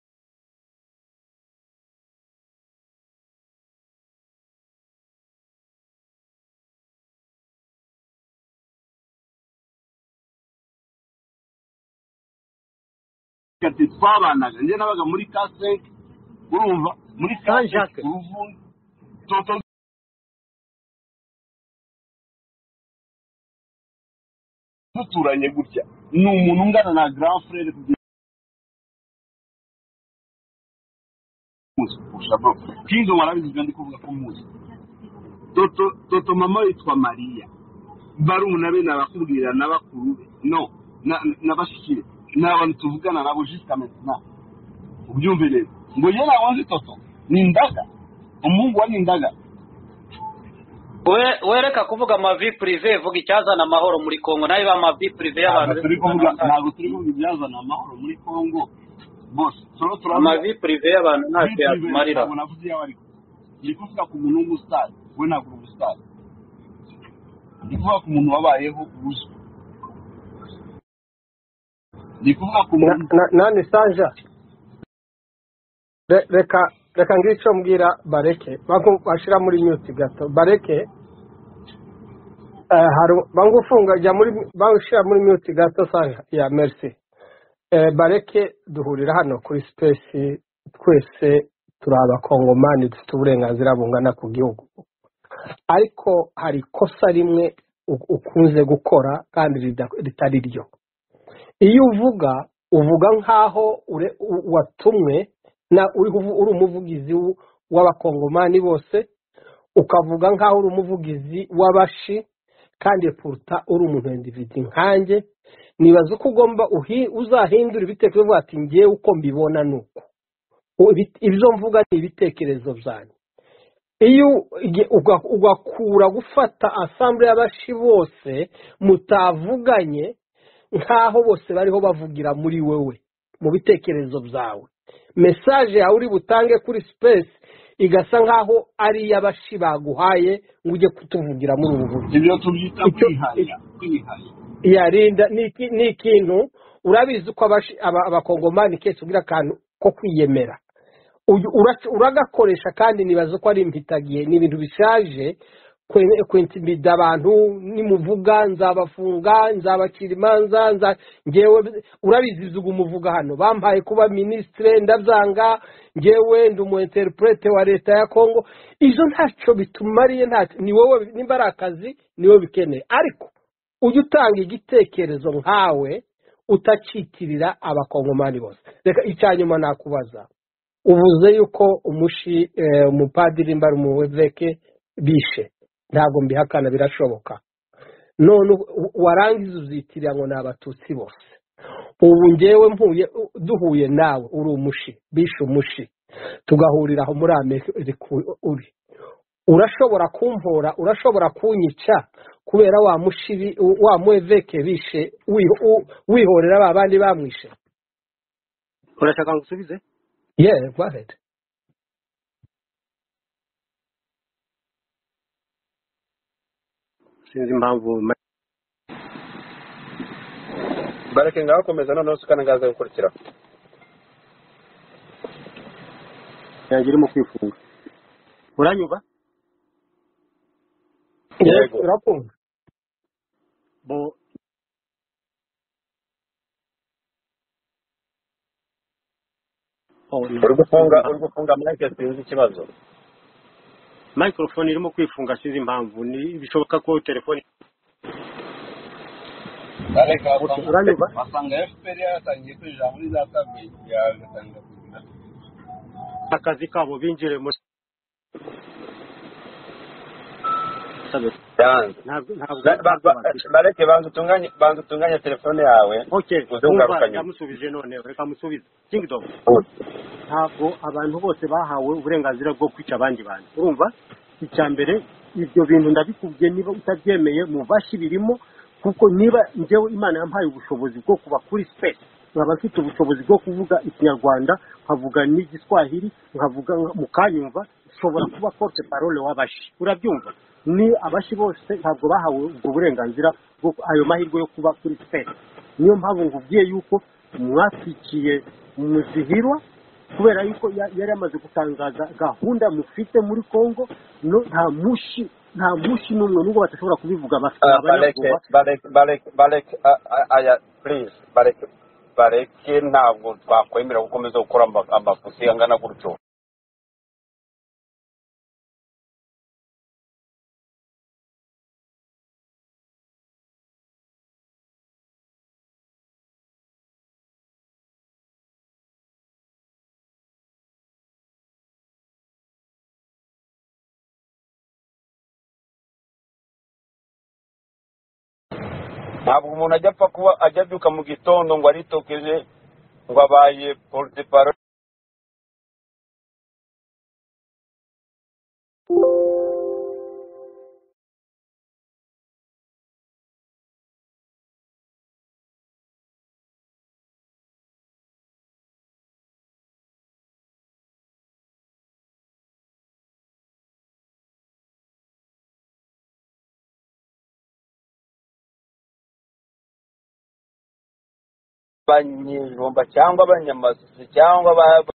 karitsiye twabanaga njye nabaga muri kasenke urumva muri kasenke Jacques. luvungi toto duturanye gutya ni umuntu ungana na grand frere kugeza muzi kurusha bro kinzo warabizi kandi kuvuga ko muzi toto toto mama yitwa mariya barumuna be nabakubwira na bakuru be no na- na bashiki be ni abantu tuvugana nabo jusqu'à maintenant ubyumve neza ngo ye nawanze toto ni indaga umuhungu wa ni indaga We- wereka kuvuga amavi purive vuga icyazana amahoro muri kongo nayo ba amavi purive y'abantu ntabwo turi kuvuga ntabwo turi kuvuga ibyazana amahoro muri congo bose turo turavuga amavi purive y'abantu ntacyo yatumarira ntabwo navuze iyawe ariko ndi kuvuga ku muntu w'umusaza we ntabwo uri umusaza ndi kuvuga ku muntu wabayeho uzwi ndi kuvuga ku muntu nani sanja Re- reka reka ngira icyo mbwira bareke baku- bashyira muri nyuti gato bareke eh, hari bangufunga jya muri bashyira muri nyuti gato sanja ya merisi Eh, bareke duhurira hano kuri sipesi twese turi abakongomani dufite uburenganzira bungana ku gihugu ariko hari ikosa rimwe u- ukunze gukora kandi rida- ritari ryo iyo uvuga uvuga nk'aho ure- u- watumwe na uri kuvu- uri umuvugizi w- w'abakongomani bose ukavuga nk'aho uri umuvugizi w'abashi kandi puruta uri umuntu individi nkanjye nibaza uko ugomba uhi- uzahindura ibitekerezo uvuga ati ngewe uko mbibona ni uko U- ibi- ibyo mvuga ni ibitekerezo byanjye iyo uge- uga- ugakura gufata asambure y'abashi bose mutavuganye nk'aho bose bariho bavugira muri wewe mu bitekerezo byawe mesaje yawe uri butange kuri sipesi igasa nk'aho ari iy'abashi baguhaye ngo ujye kutuvugira muri ubu buryo ibyo tubyita icyo- kwihanya kwihanya yarinda ni iki- ni ikintu urabizi ko abashi- aba- abakongomani kenshi ugira akantu ko kwiyemera Uyu- ura- uragakoresha kandi nibaza ko ari impitagihe ni ibintu bishaje kwe- kwintimida abantu nimuvuga nzabafunga nzabacira imanza nza- ngewe urabizi izuga umuvuga hano bampaye kuba minisitire ndabyanga ngewe ndi umu interprete wa leta ya kongo izo ntacyo bitumariye ntacyo ni wowe nimba ari akazi ni wowe bikeneye ariko ujye utanga igitekerezo nkawe utacitirira abakongomani bose reka icya nyuma nakubaza ubuze yuko umushi eh, umupadiri mba ari umuveke bishe ntabwo mbihakana birashoboka none u- warangiza uzitirira ngo ni abatutsi bose ubu ngewe mpuye u- duhuye nawe uri umushi bishe umushi tugahurira aho muri amerika uri urashobora kumpora urashobora kunyica kubera wa mushibi wa mweveke bishe wi- u- wihorera ba bandi bamwishe Urashaka ngusubize? Yeah, go ahead. sinzi impamvu ma- bareke ngaho komeza noneho ukanangaza gukurikira yanjye irimo kwifunga uranyuba Yego. Yes, urakumva bo oh, ni- uri gufunga uri gufunga mike sinzi ikibazo microphone irimo kwifunga sinzi impamvu ni bishoboka ko telefone bareke basanga uranyuba basanga fpr yaratangiye kwinjira muri za sabway yagatangira kugenda akazi kabo binjire muri yanze ntabwo ntabwo Ba- ba- ba- ntabwo- bareke banza utunganye banza utunganye telefone yawe okay uze kumva ugaruka nyuma ndamusubije none reka musubize kingdom Ubu. ntabwo abantu bose bahawe uburenganzira bwo kwica abandi bantu urumva icya mbere ibyo bintu ndabikubwiye niba utabyemeye mu bashi birimo kuko niba njyewe imana yampaye ubushobozi bwo kuba kuri space nkaba mfite ubushobozi bwo kuvuga ikinyarwanda nkavuga n'igiswahili nkavuga mukanyumva nshobora kuba porte parole w'abashi urabyumva ni abashi bose ntabwo bahawe ubwo burenganzira bwo ayo mahirwe yo kuba kuri space niyo mpamvu nkubwiye yuko mwatwikiye muzihirwa kubera yuko ya- yari yamaze gutangaza gahunda mufite muri congo no nta mushi nta mushi n'umwe nubwo badashobora kubivuga bafite Ah, bareke abanyabuba bareke bareke bareke ah, ah, aya please bareke bareke ntabwo twakwemera gukomeza gukora ama- amafusi angana gutyo ntabwo umuntu ajya apfa kuba ajya abyuka mu gitondo ngo aritokeje ngo abaye porute paro abanyejumba cyangwa abanyamasusi cyangwa aba-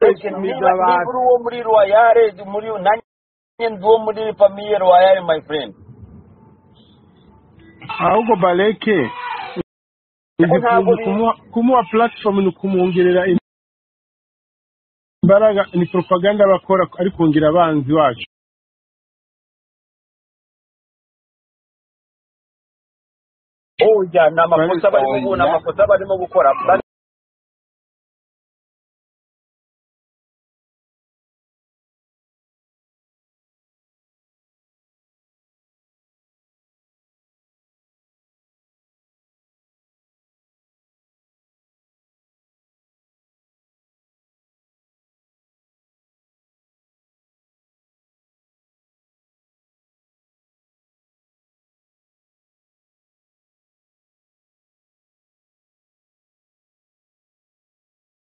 Ese niba niba uri uwo muri royale muri nanjye ndi uwo muri famiye royale my friend ahubwo bareke Kuko izi ntabwo kuntu kumuha uri kumuha platform ni ukumwongerera imbaraga ni propaganda bakora ari kongera abanzi wacu oya ni amakosa barimo ubu ni Oya. amakosa barimo gukora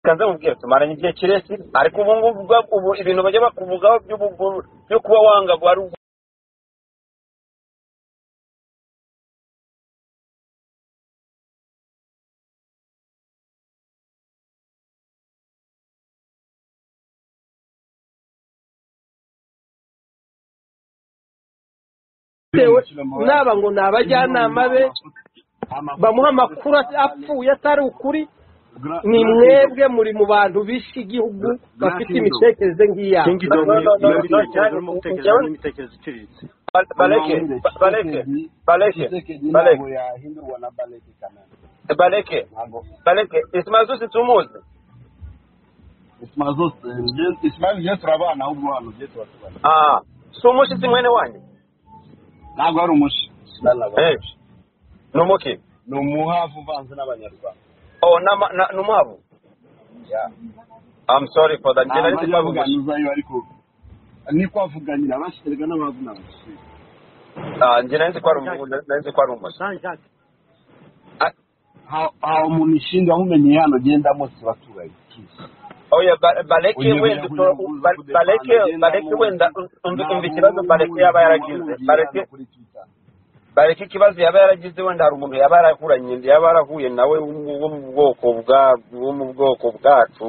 kanze mubwira tumaranye igihe kirekire ariko ubu ngubu bwa- ubu ibintu bajya bakuvugaho by'ubuguru byo kuba wanga guhari bitewe naba ngo ni abajyanama be bamuha amakuru apfuye atari ukuri ni mwebwe muri mu bantu bishe igihugu bafite imitekerereze nk'iyabo kingdom No, no, no, no, iyo mitekerereze urimo no, gutekereza n'imitekerereze iciriritse Ba- bareke ba- bareke bareke bareke ntabwo yahindurwa na bareke kanani bareke ntabwo bareke isimazusi tumuzi isima zose isimazi byo turabana ahubwo hano byo turatubana ah si umushyitsi mwene wanjye ntabwo ari umushi Eh, ni umuki ni umuhavu uvanze n'abanyarwanda oh nama- na- ni umuhavu i'm sorry for that njye ntabwo nari nzi ko ajya ari umushi abuganizayo ariko ni kwavuganira abasherega n'abavu n'abasherega Ah, njye nari nzi ko ari umuhungu nari nzi ko ari umusore jean jacques aho aho umuntu ishinga ahumenye hano agenda mose baturanyi oya Ba- bareke Unyobera wenda uto- kugira Ba- ngo bareke agenda bareke mu- wenda umva ntabwo umva ikibazo bareke yaba yaragize bahuriye bareke hano kuri Twitter. bareke ikibazo yaba yaragize wenda hari umuntu yaba yarahuranye yaba yarahuye nawe wo mu bwoko bwa wo mu bwoko bwacu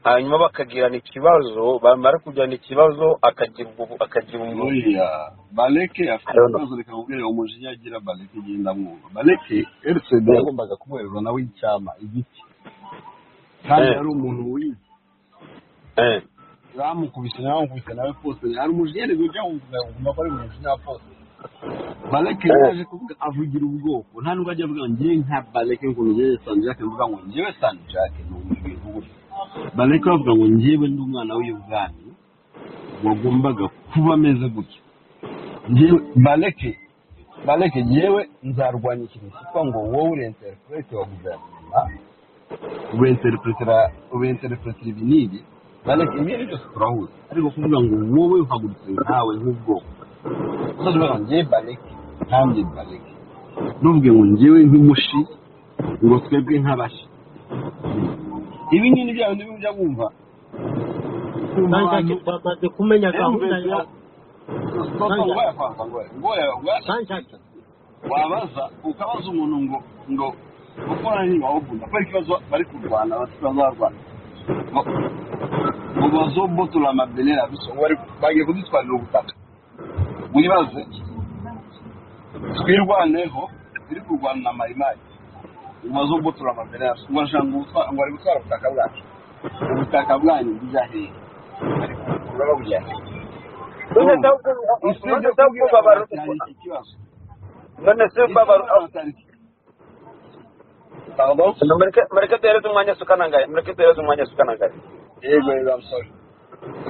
hanyuma bakagirana ikibazo bamara kugirana ikibazo akagira ubu- akagira umuntu buriya bareke afite I don't know. ikibazo reka nkubwire umujinya agira bareke agenda mwumva bareke erisede yagombaga kumwerura nawe icyama igiti kandi Eh. yari umuntu wize eh bamukubise nawe bamukubise nawe pose hari umujinya rero ujya wumva ugomba ko ari umujinya wa pose bareke Eh. yaje kuvuga avugira ubwoko nta nubwo ajya avuga ngo njyewe nka bareke ngo njyewe sanjake mvuga ngo njyewe sanjake ni umubiri uburyo bareke bavuga ngo njyewe ndi umwana w'iy'ubwami wagombaga kuba ameze gutya njyewe bareke bareke njyewe nzarwanya ikintu cyitwa ngo wowe uri interprete wa guverinoma ubinterepretera ubinterepretera ibi n'ibi bareke ibi ni byose turahuza ariko kuvuga ngo wowe uhagurutse nawe nk'ubwoko uzaze uvuga ngo njyewe bareke nanjye bareke ntuvuge ngo njyewe nk'umushi ngo twebwe nk'abashi ibi ngibi bya bindi bijya bumva kumva jean abantu jacques twamaze kumenya gahunda emuvesi ya stopa ngo bayakwanga ngo ngo jean jacques wabaza ukabaza umuntu ngo ngo ukora nini wawukunda kubera ikibazo bari kurwana batazarwana mubazo botura amabenera biso wari bagiye kudutwarira ubutaka wibaze twirwaneho ziri kurwana na mayimayi mubazo botura amabenera biso ubashaka ngo utwa- ngo ari gutwara ubutaka bwacu ubutaka bwanyu bujya hehe ariko uraba bujya hehe none se none se kubabara none se kubabara mureke mureke duhereze umwanya sukanangaye mureke duhereze umwanya sukanangaye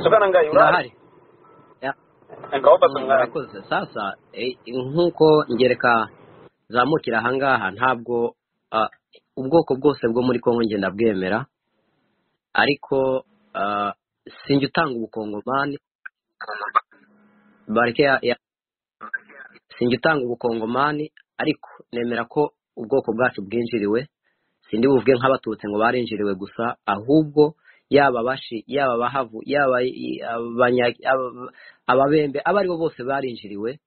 sukanangaye irahari urahari Ya, ngaho basa mm, umwanya murakoze sasa eh, nk'uko ngereka zamukira ahangaha ntabwo ah, ubwoko bwose bwo muri kongo ngenda bwemera ariko ah, sinjya utanga ubukongomani bareke ya- ya- sinjya utanga ubukongomani ariko nemera ko ubwoko bwacu bwinjiriwe sindi buvuge nk'abatutsi ngo barinjiriwe gusa ahubwo yaba abashi yaba abahavu yaba i- abanya- aba- ababembe abo ari bo bose barinjiriwe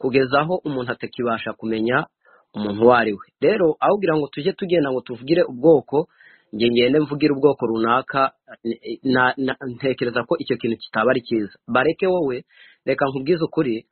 kugeza aho umuntu atakibasha kumenya umuntu uwo ari we rero aho kugira ngo tujye tugenda ngo tuvugire ubwoko nge ngende mvugire ubwoko runaka eh, na- na- ntekereza ko icyo kintu kitaba ari cyiza bareke wowe reka nkubwize ukuri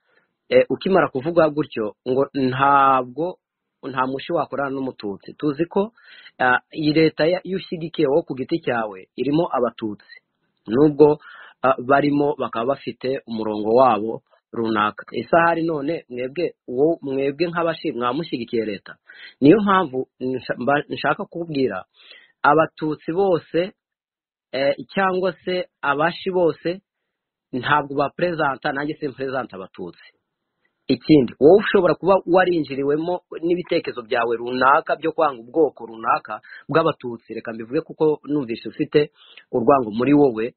eh, ukimara kuvuga gutyo ngo ntabwo nta mushi wakorana n'umututsi tuzi ko ah, iyi leta ya- iyo ushyigikiye wowe ku giti cyawe irimo abatutsi nubwo ah, barimo bakaba bafite umurongo wabo runaka isahari none mwebwe wowe mwebwe nk'abashi mwamushyigikiye leta niyo mpamvu nsha- mba- nshaka kubwira abatutsi bose eh, cyangwa se abashi bose ntabwo baperezanta nanjye simperezanta abatutsi ikindi wowe ushobora kuba warinjiriwemo n'ibitekerezo byawe runaka byo kwanga ubwoko runaka bw'abatutsi reka mbivuge kuko numvise ufite urwango muri wowe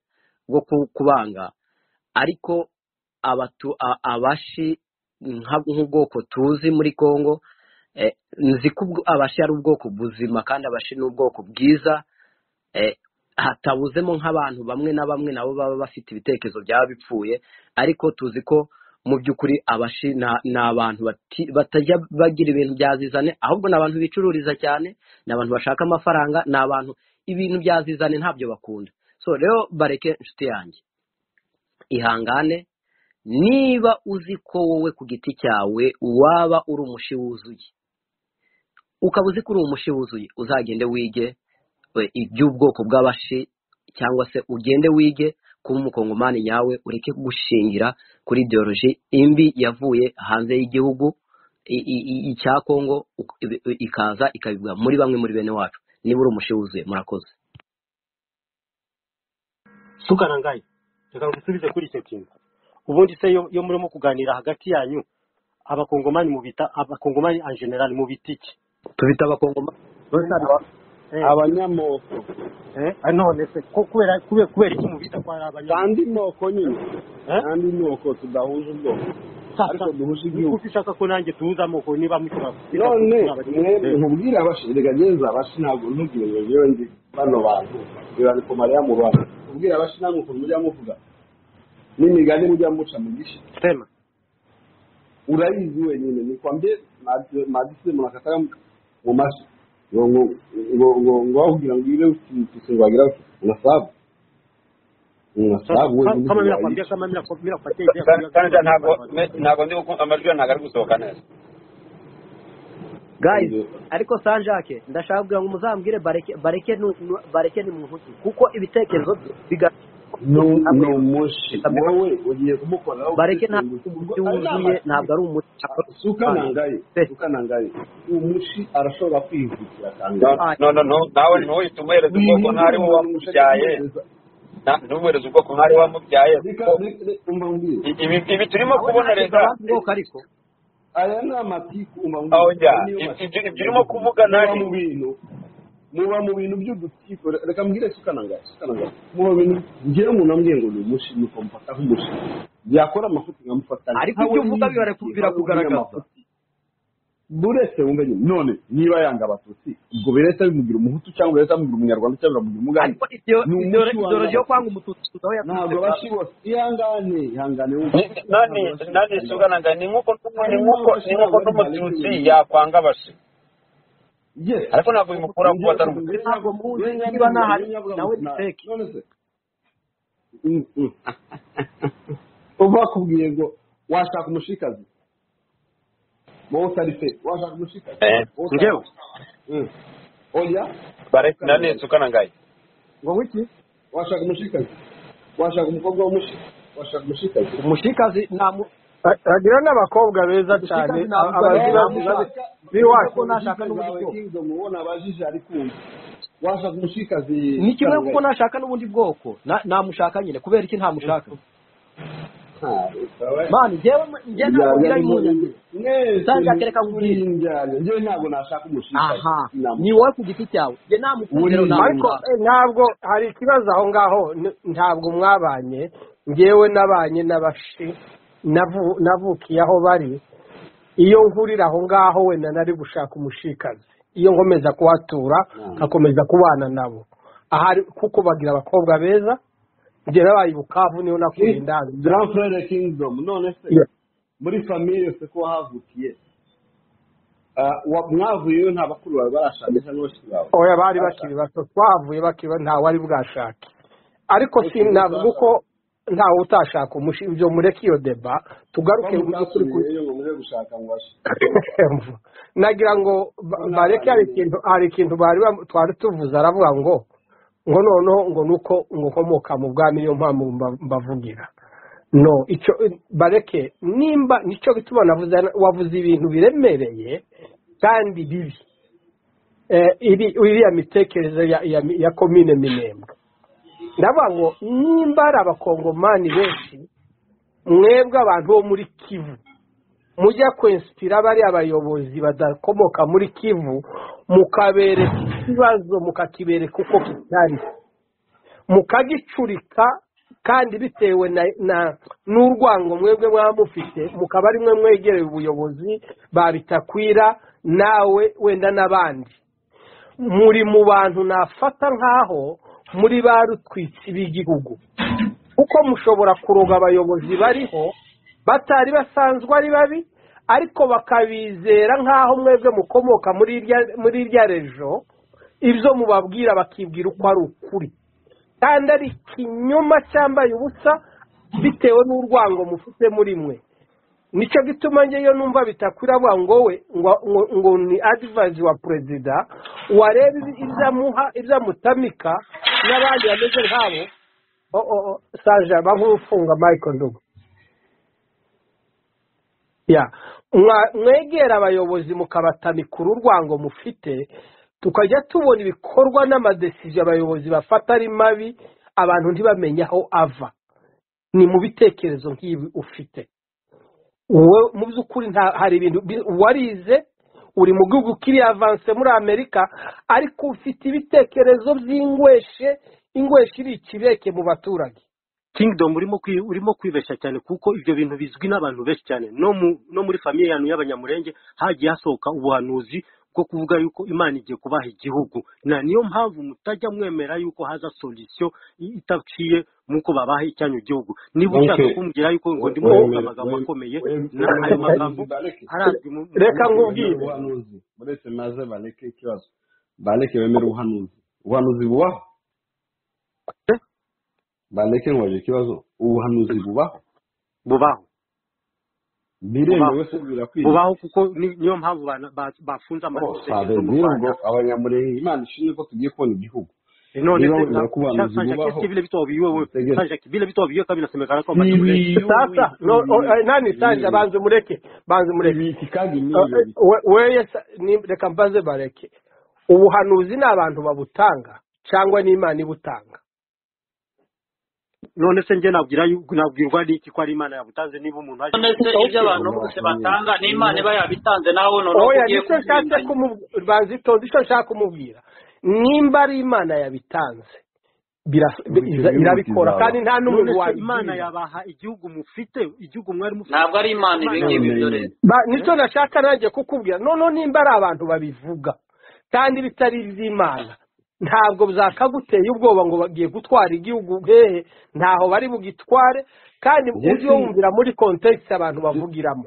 rwo ku- kubanga ariko abatu a- abashi nka- nk'ubwoko tuzi muri congo eh, nzi ko ubwo- abashi ari ubwoko buzima kandi abashi ni ubwoko bwiza eh, hatabuzemo nk'abantu bamwe na bamwe nabo baba bafite ibitekerezo byaba bipfuye ariko tuzi ko mu by'ukuri abashi na- ni abantu bati- batajya bagira ibintu byazizane ahubwo ni abantu bicururiza cyane ni abantu bashaka amafaranga ni abantu ibintu byazizane ntabyo bakunda so rero bareke inshuti yanjye ihangane niba uzi ko wowe ku giti cyawe waba uri umushi wuzuye ukaba uzi ko uri umushi wuzuye uzagende wige we- iby'ubwoko bw'abashi cyangwa se ugende wige kuba umukongomani nyawe ureke gushingira kuri ideoloji imbi yavuye hanze y'igihugu i- i- i- icya kongo uko- ibi- i- ikaza ikabibwa muri bamwe muri bene wacu niba uri umushi wuzuye murakoze sukanangaye reka ngusubize kuri icyo kintu ubundi se iyo iyo murimo kuganira hagati yanyu abakongomani mubita abakongomani en general mubita iki tubita abakongomani abanyamoko none se ko kubera kubera kubera iki mubita ko ari abanyamoko kandi moko nyine kandi moko tudahuje ubwoko ariko duhuje igihugu kuko ushaka ko nanjye tuhuza amoko niba mushobora kubita ko none turi abanyamoko mwe nkubwire abashirega ngenza abashi ntabwo ntubwire ngo yewe ndi bano bantu birandiko mariya mu bantu ubwire abashi namwe ukuntu mujya muvuga n'imigani mujya muca mu gishi sema urayizi wenyine nikwambie madi- madisi munakataka mu maso ngo ngo ngo- ngo ngo wahugira ngo ile usi wagira unasabu unasabu wewe kama uzi birakwambia wayishi. kama birakwambia birakwateye ibyo kandi yakwambia kandi ntabwo ntabwo ndi gukumva amajwi yawe ntabwo ari gusohoka neza guys Ndio. ariko sanjake ndashaka kugira ngo muzambwire bareke bareke nu- nu- bareke ni muntu ki kuko ibitekerezo bye ni ni bigaragara umushi wowe ugiye kumukoraho bareke ntabwo kwisunga. Ubwo umuti ari wuzuye n'amatsiko. ntabwo ari umuti suka nangaye suka nangaye umushi arashobora kwihutira kangahe no no no nawe ntuhite umuhereza ubwoko nk'ari wirinde we umuntu ushaka wamubyaye kumuhereza Na- ntuhereze ubwoko nk'ari we wamubyaye reka kuko reka umva mbwira i- ibi ibi turimo kubona leta bwoko ariko aya ni amatiku umubiri aho njya aya niyo Ibyo- ibyo ibyo urimo matiku kuvuga muba nani mu bintu muba mu bintu by'udutiku reka mbwire sukananga sukananga muba mu bintu njyewe umuntu ambwiye ngo ni umushi nuko mufata nk'umushi yakora amafuti nkamufata ariko ibyo uvuga bibara- birakugaragaza buretse wumvenye none niba yanga abatutsi ubwo biretse bimugira umuhutu cyangwa biretse bimugira umunyarwanda cyangwa bimugira umugande ariko ibyo ni umuti wa ideoloji yo kwanga umututsi aho ntabwo yaturutse bashi bose ihangane ihangane wumve Ni- nani ntabwo bashi nani bose sugananga ni nk'uko ni nk'uko ni nk'uko n'umututsi yakwanga abashi yes ariko ntabwo bimukuraho kuba atari umututsi ntabwo muzi niba ntahari nawe ni fake uba bakubwiye ngo washaka umushikazi wowe utari fe washaka umushikazi Eh, wowe utari ngewe Mm. oya bare nani sukanangaye ngo wiki washaka umushikazi washaka umukobwa w'umushi washaka umushikazi umushikazi nta mu- bagira n'abakobwa beza cyane Umushikazi ntabwo abazi ari- bazi bazi washaka b'iwacu ko nashaka n'ubundi zawe bwoko kingdom ubona abajije ari kumva washaka umushikazi ni kimwe kuko Shangai. nashaka n'ubundi bwoko na- namushaka nyine kubera iki ntamushaka Ah, utawe- mani njyewe njyewe ntabwo Indyarya ngira ni impungenge mwese Sanja muri kereka muri nkubwire indyarya njyewe ntabwo nashaka umushikazi aha ni sinamushaka wowe ku giti cyawe njye namukundira Buriya. ariko namushaka eh, ntabwo hari ikibazo aho ngaho n- ntabwo mwabanye ngewe nabanye n'abashi navu- navukiye aho bari iyo nkurira aho ngaho wenda nari gushaka umushikazi iyo nkomeza kuhatura nkakomeza kubana nabo ahari kuko bagira abakobwa beza njye nabaye i bukavu niho nakuriye King- indangiza grand frere kingdom none se muri famille se ko wahavukiye Ah, wa- mwavuyeyo nta bakuru bawe barashakisha n'abashiki bawe oya bari bakiri barashaka bato twavuye bakiri bato ntawe ari bwashake ariko ariko si ubu navuga uko barashaka ntawe utashaka umushi ibyo mureke iyo deba ko tugaruke by'ukuri ku mutasubiyeyo ngo muze gushaka ngo bashe nagira ngo ba- ko bareke hari nabanye ikintu hari ikintu bari bam- twari tuvuze aravuga ngo ngo noneho ngo nuko ngo nkomoka mu bwami niyo mpamvu mba- mbavugira no icyo bareke nimba nicyo bituma navuze wavuze ibintu biremereye kandi bibi eh, iri- iriya mitekerereze ya, ya, ya komine minembwe ndavuga ngo nimba ari abakongomani benshi mwebwe abantu bo muri kivu mujya kwensipira bariya abayobozi badakomoka muri kivu mukabereka ikibazo mukakibereka uko kitari mukagicurika kandi bitewe na na- n'urwango mwebwe mwaba mufite mukaba ari mwe mwegereye ubuyobozi babitakwira nawe wenda n'abandi muri mu bantu nafata nk'aho muri ba rutwitsi b'igihugu kuko mushobora kuroga abayobozi bariho batari basanzwe ari babi ariko bakabizera nk'aho mwebwe mukomoka muri irya- muri irya rejo ibyo mubabwira bakibwira uko ari ukuri kandi ari ikinyoma cyambaye ubusa bitewe n'urwango mufite muri mwe nicyo gituma njyeyo numva bitakwirabura ngo we ngo- ngo- ngo ni adivayizi wa perezida wareba ibi- ibyamuha ibyamutamika n'abandi bameze nk'abo o- o- o, saje aba nk'ufunga mike ndugu ya Mwa- mwegera abayobozi mukabatamika uru rwango mufite tukajya tubona ibikorwa n'amadesiziyo abayobozi bafata ari mabi abantu ntibamenye aho ava ni mu bitekerezo nk'ibi ufite wowe mu by'ukuri nta hari ibintu bi- warize uri mu gihugu kiri avanse muri amerika ariko ufite ibitekerezo by'ingweshe ingweshe iri ikibeke mu baturage kingdom urimo kwi- urimo kwibeshya cyane kuko ibyo bintu bizwi n'abantu benshi cyane no mu no muri famiye yanyu y'abanyamurenge hagiye hasohoka ubuhanuzi bwo kuvuga yuko imana igiye kubaha igihugu na niyo mpamvu mutajya mwemera yuko haza solisiyo itaciye nk'uko babaha icyanyu gihugu niba Okay. ushaka kumbwira yuko ngo ndimo Wemere, kuvuga amagambo wemere, akomeye wemere, na ayo wemere, magambo bareke. arazwi mu Reka mu- nkubwire. ubuhanuzi muretse maze bareke ikibazo bareke bemere ubuhanuzi ubuhanuzi bubaho bareke nkoje ikibazo ubuhanuzi bubaho bubaho biremewe Bubaho. se birakwiriye bubaho kuko ni- niyo mpamvu bana- ba- bafunze amategeko sabe mu rero rwanda ngo abanyamurenge imana ishinzwe ko tugiye kubona igihugu none niba se wemera ko ubuhanuzi sasa bubaho nshakishe vile vitu waviwewe tegera sasa vile vitu waviwewe kabla semekana kwamba ni mrefu ntibiyobe sasa no, o, eh, nani sanja ntibiyobe banze mureke banze mureke ibiki kandi Eh, niyo eh, we- weye sa- ni- reka mbaze bareke ubuhanuzi ni abantu babutanga cyangwa n'imana ibutanga none se nje nabwira yu- nabwirwa n'iki ko ari imana yabutanze niba umuntu aje none se ibyo Okay. abantu bose batanga n'imana iba yabitanze nawe none uko oya ugiye nicyo nshatse kubyinganya kumubwira banze itonde icyo nshaka kumubwira nimba ari imana yabitanze biras- Ubu icyo iza- gihugu irabikora kizaba kandi nta none n'umuntu se imana wayibwira yabaha igihugu mufite igihugu mwari mufite ntabwo ari imana ibi imana ngibi none byo nyine yabitanze rero Ba- Eh? nicyo nashaka nanjye kukubwira noneho nimba ari abantu babivuga kandi bitari iby'imana ntabwo byakaguteye ubwoba ngo bagiye gutwara igihugu hehe ntaho bari bugitware kandi ujye yesu wumvira muri kontekisi abantu bavugiramo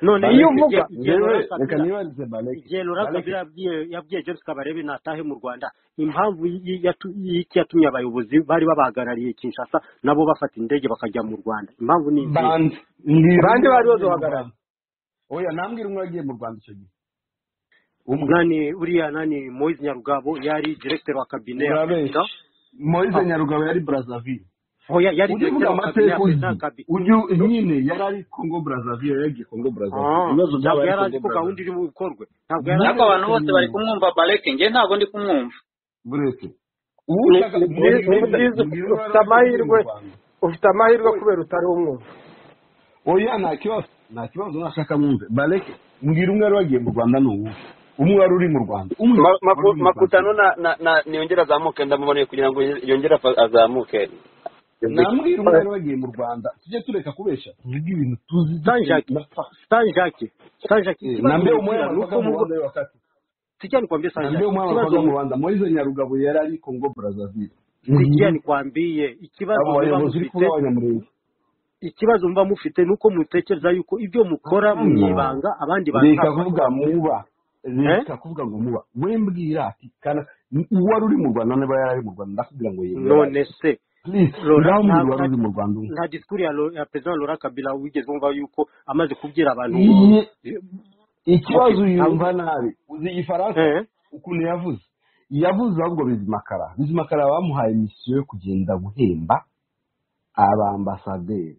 none iyo bareke uvuga igihe igihe yewe Laurent reka Kabila nibarize bareke igihe Laurent bareke Kabila yabwiye yabwiye James Kabarebe natahe mu Rwanda impamvu y- yatu- y'iki yatumye abayobozi bari babahagarariye Kinshasa nabo bafata indege bakajya mu Rwanda impamvu ni izihe bandi mbwira abandi umwe bari wagiye mu baduhagarariye rwanda oya nambwira umwe wagiye mu rwanda icyo gihe umwe nani uriya nani Moise Nyarugabo yari directeur wa kabine ya urabeshya president moise aho nyarugabo yari brazzaville hoya yari ujye uvuga amateka directeur wa kabine ya president uzi ya kabi ujye nyine yari ari congo brazzaville yagiye congo brazzaville ah ibibazo ntabwo byabaye yari azi congo ko gahunda brazzaville iri bukorwe ntabwo yari azi ariko ko abantu buretse bose bari nyine kumwumva bareke njye ntabwo ndi kumwumva buretse ni uwushaka ni mbwira byiza mbwira ni mbwira uwo wari wagiye mu byiza ufite ufite amahirwe rwanda ufite amahirwe oya kubera utari umwumva oya nta kibazo nta kibazo nashaka mwumve bareke mbwira umwe wari wagiye mu rwanda ni uwuhe umwe wari uri mu rwanda umwe Ma- wari maku- uri mu rwanda makutano na na na niyongere azamuke ndamuboneye kugira ngo yongere afa- azamuke nambwira umwe wari wagiye mu rwanda tujye tureka kubesha tuvuge ibintu tuzi dufite Sanjaki na facts Sanjaki Sanjaki Eh, ikibazo nambie umwana anatoka nyakira nuko mu mu rwanda wakati sijya nikwambie nambie Sanjaki umwana ikibazo anatoka mu rwanda moise nyarugabo yari ari congo brazzaville sijya Mhm. nikwambie ikibazo abo muba bayobozi uri kuvuga mufite abanyamurenge ikibazo muba mufite nuko mutekereza yuko ibyo mukora mu hano ibanga abandi bantu reka ntabwo kuvuga bashobora kubikora muba eh reka kuvuga ngo muba we mbwira ati kana uwari uri mu rwanda niba yari ari mu rwanda ndakubwira ngo yemera none se please Laura ngaho nta mbwira uwari nta uri mu rwanda umwe nta disikuru ya, Lo- ya perezida Laura Kabila wigeze wumva yuko amaze kubwira abantu iye okay ikibazo ntabwo yumva nabi uzi igifaransa eh ukuntu yavuze yavuze ahubwo bizimakara bizimakara bamuhaye misiyo yo kugenda guhemba abambasaderi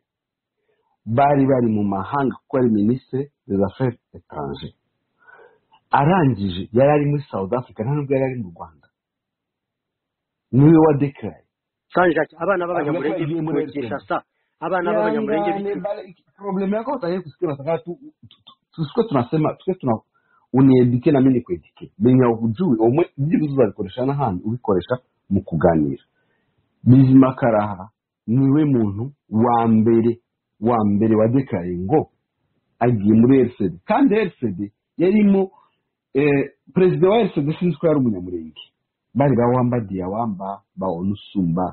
bari bari mu mahanga kuko ari minisitiri des affaires etrangere arangije yari ari muri south africa nta nubwo yari ari mu rwanda niwe wa dekaraye Sanjaki abana avuga ko b'abanyamurenge yagiye muri bituwe elcom Kinshasa abana b'abanyamurenge ihangane bituwe bale problem yako utaje kusikia nataka tu tu- tu- tu- sikuwa tunasema tusiwe tuna unieduke na mimi nikueduke menya ujui omwe ibyo bizo babikoresha n'ahandi ubikoresha mu kuganira bizima karaha niwe muntu wa mbere wa mbere wadekaraye ngo agiye muri rcd kandi rcd yarimo eh, perezida wa rcd sinzi ko yari umunyamurenge bari ba wamba diyawamba ba onusumba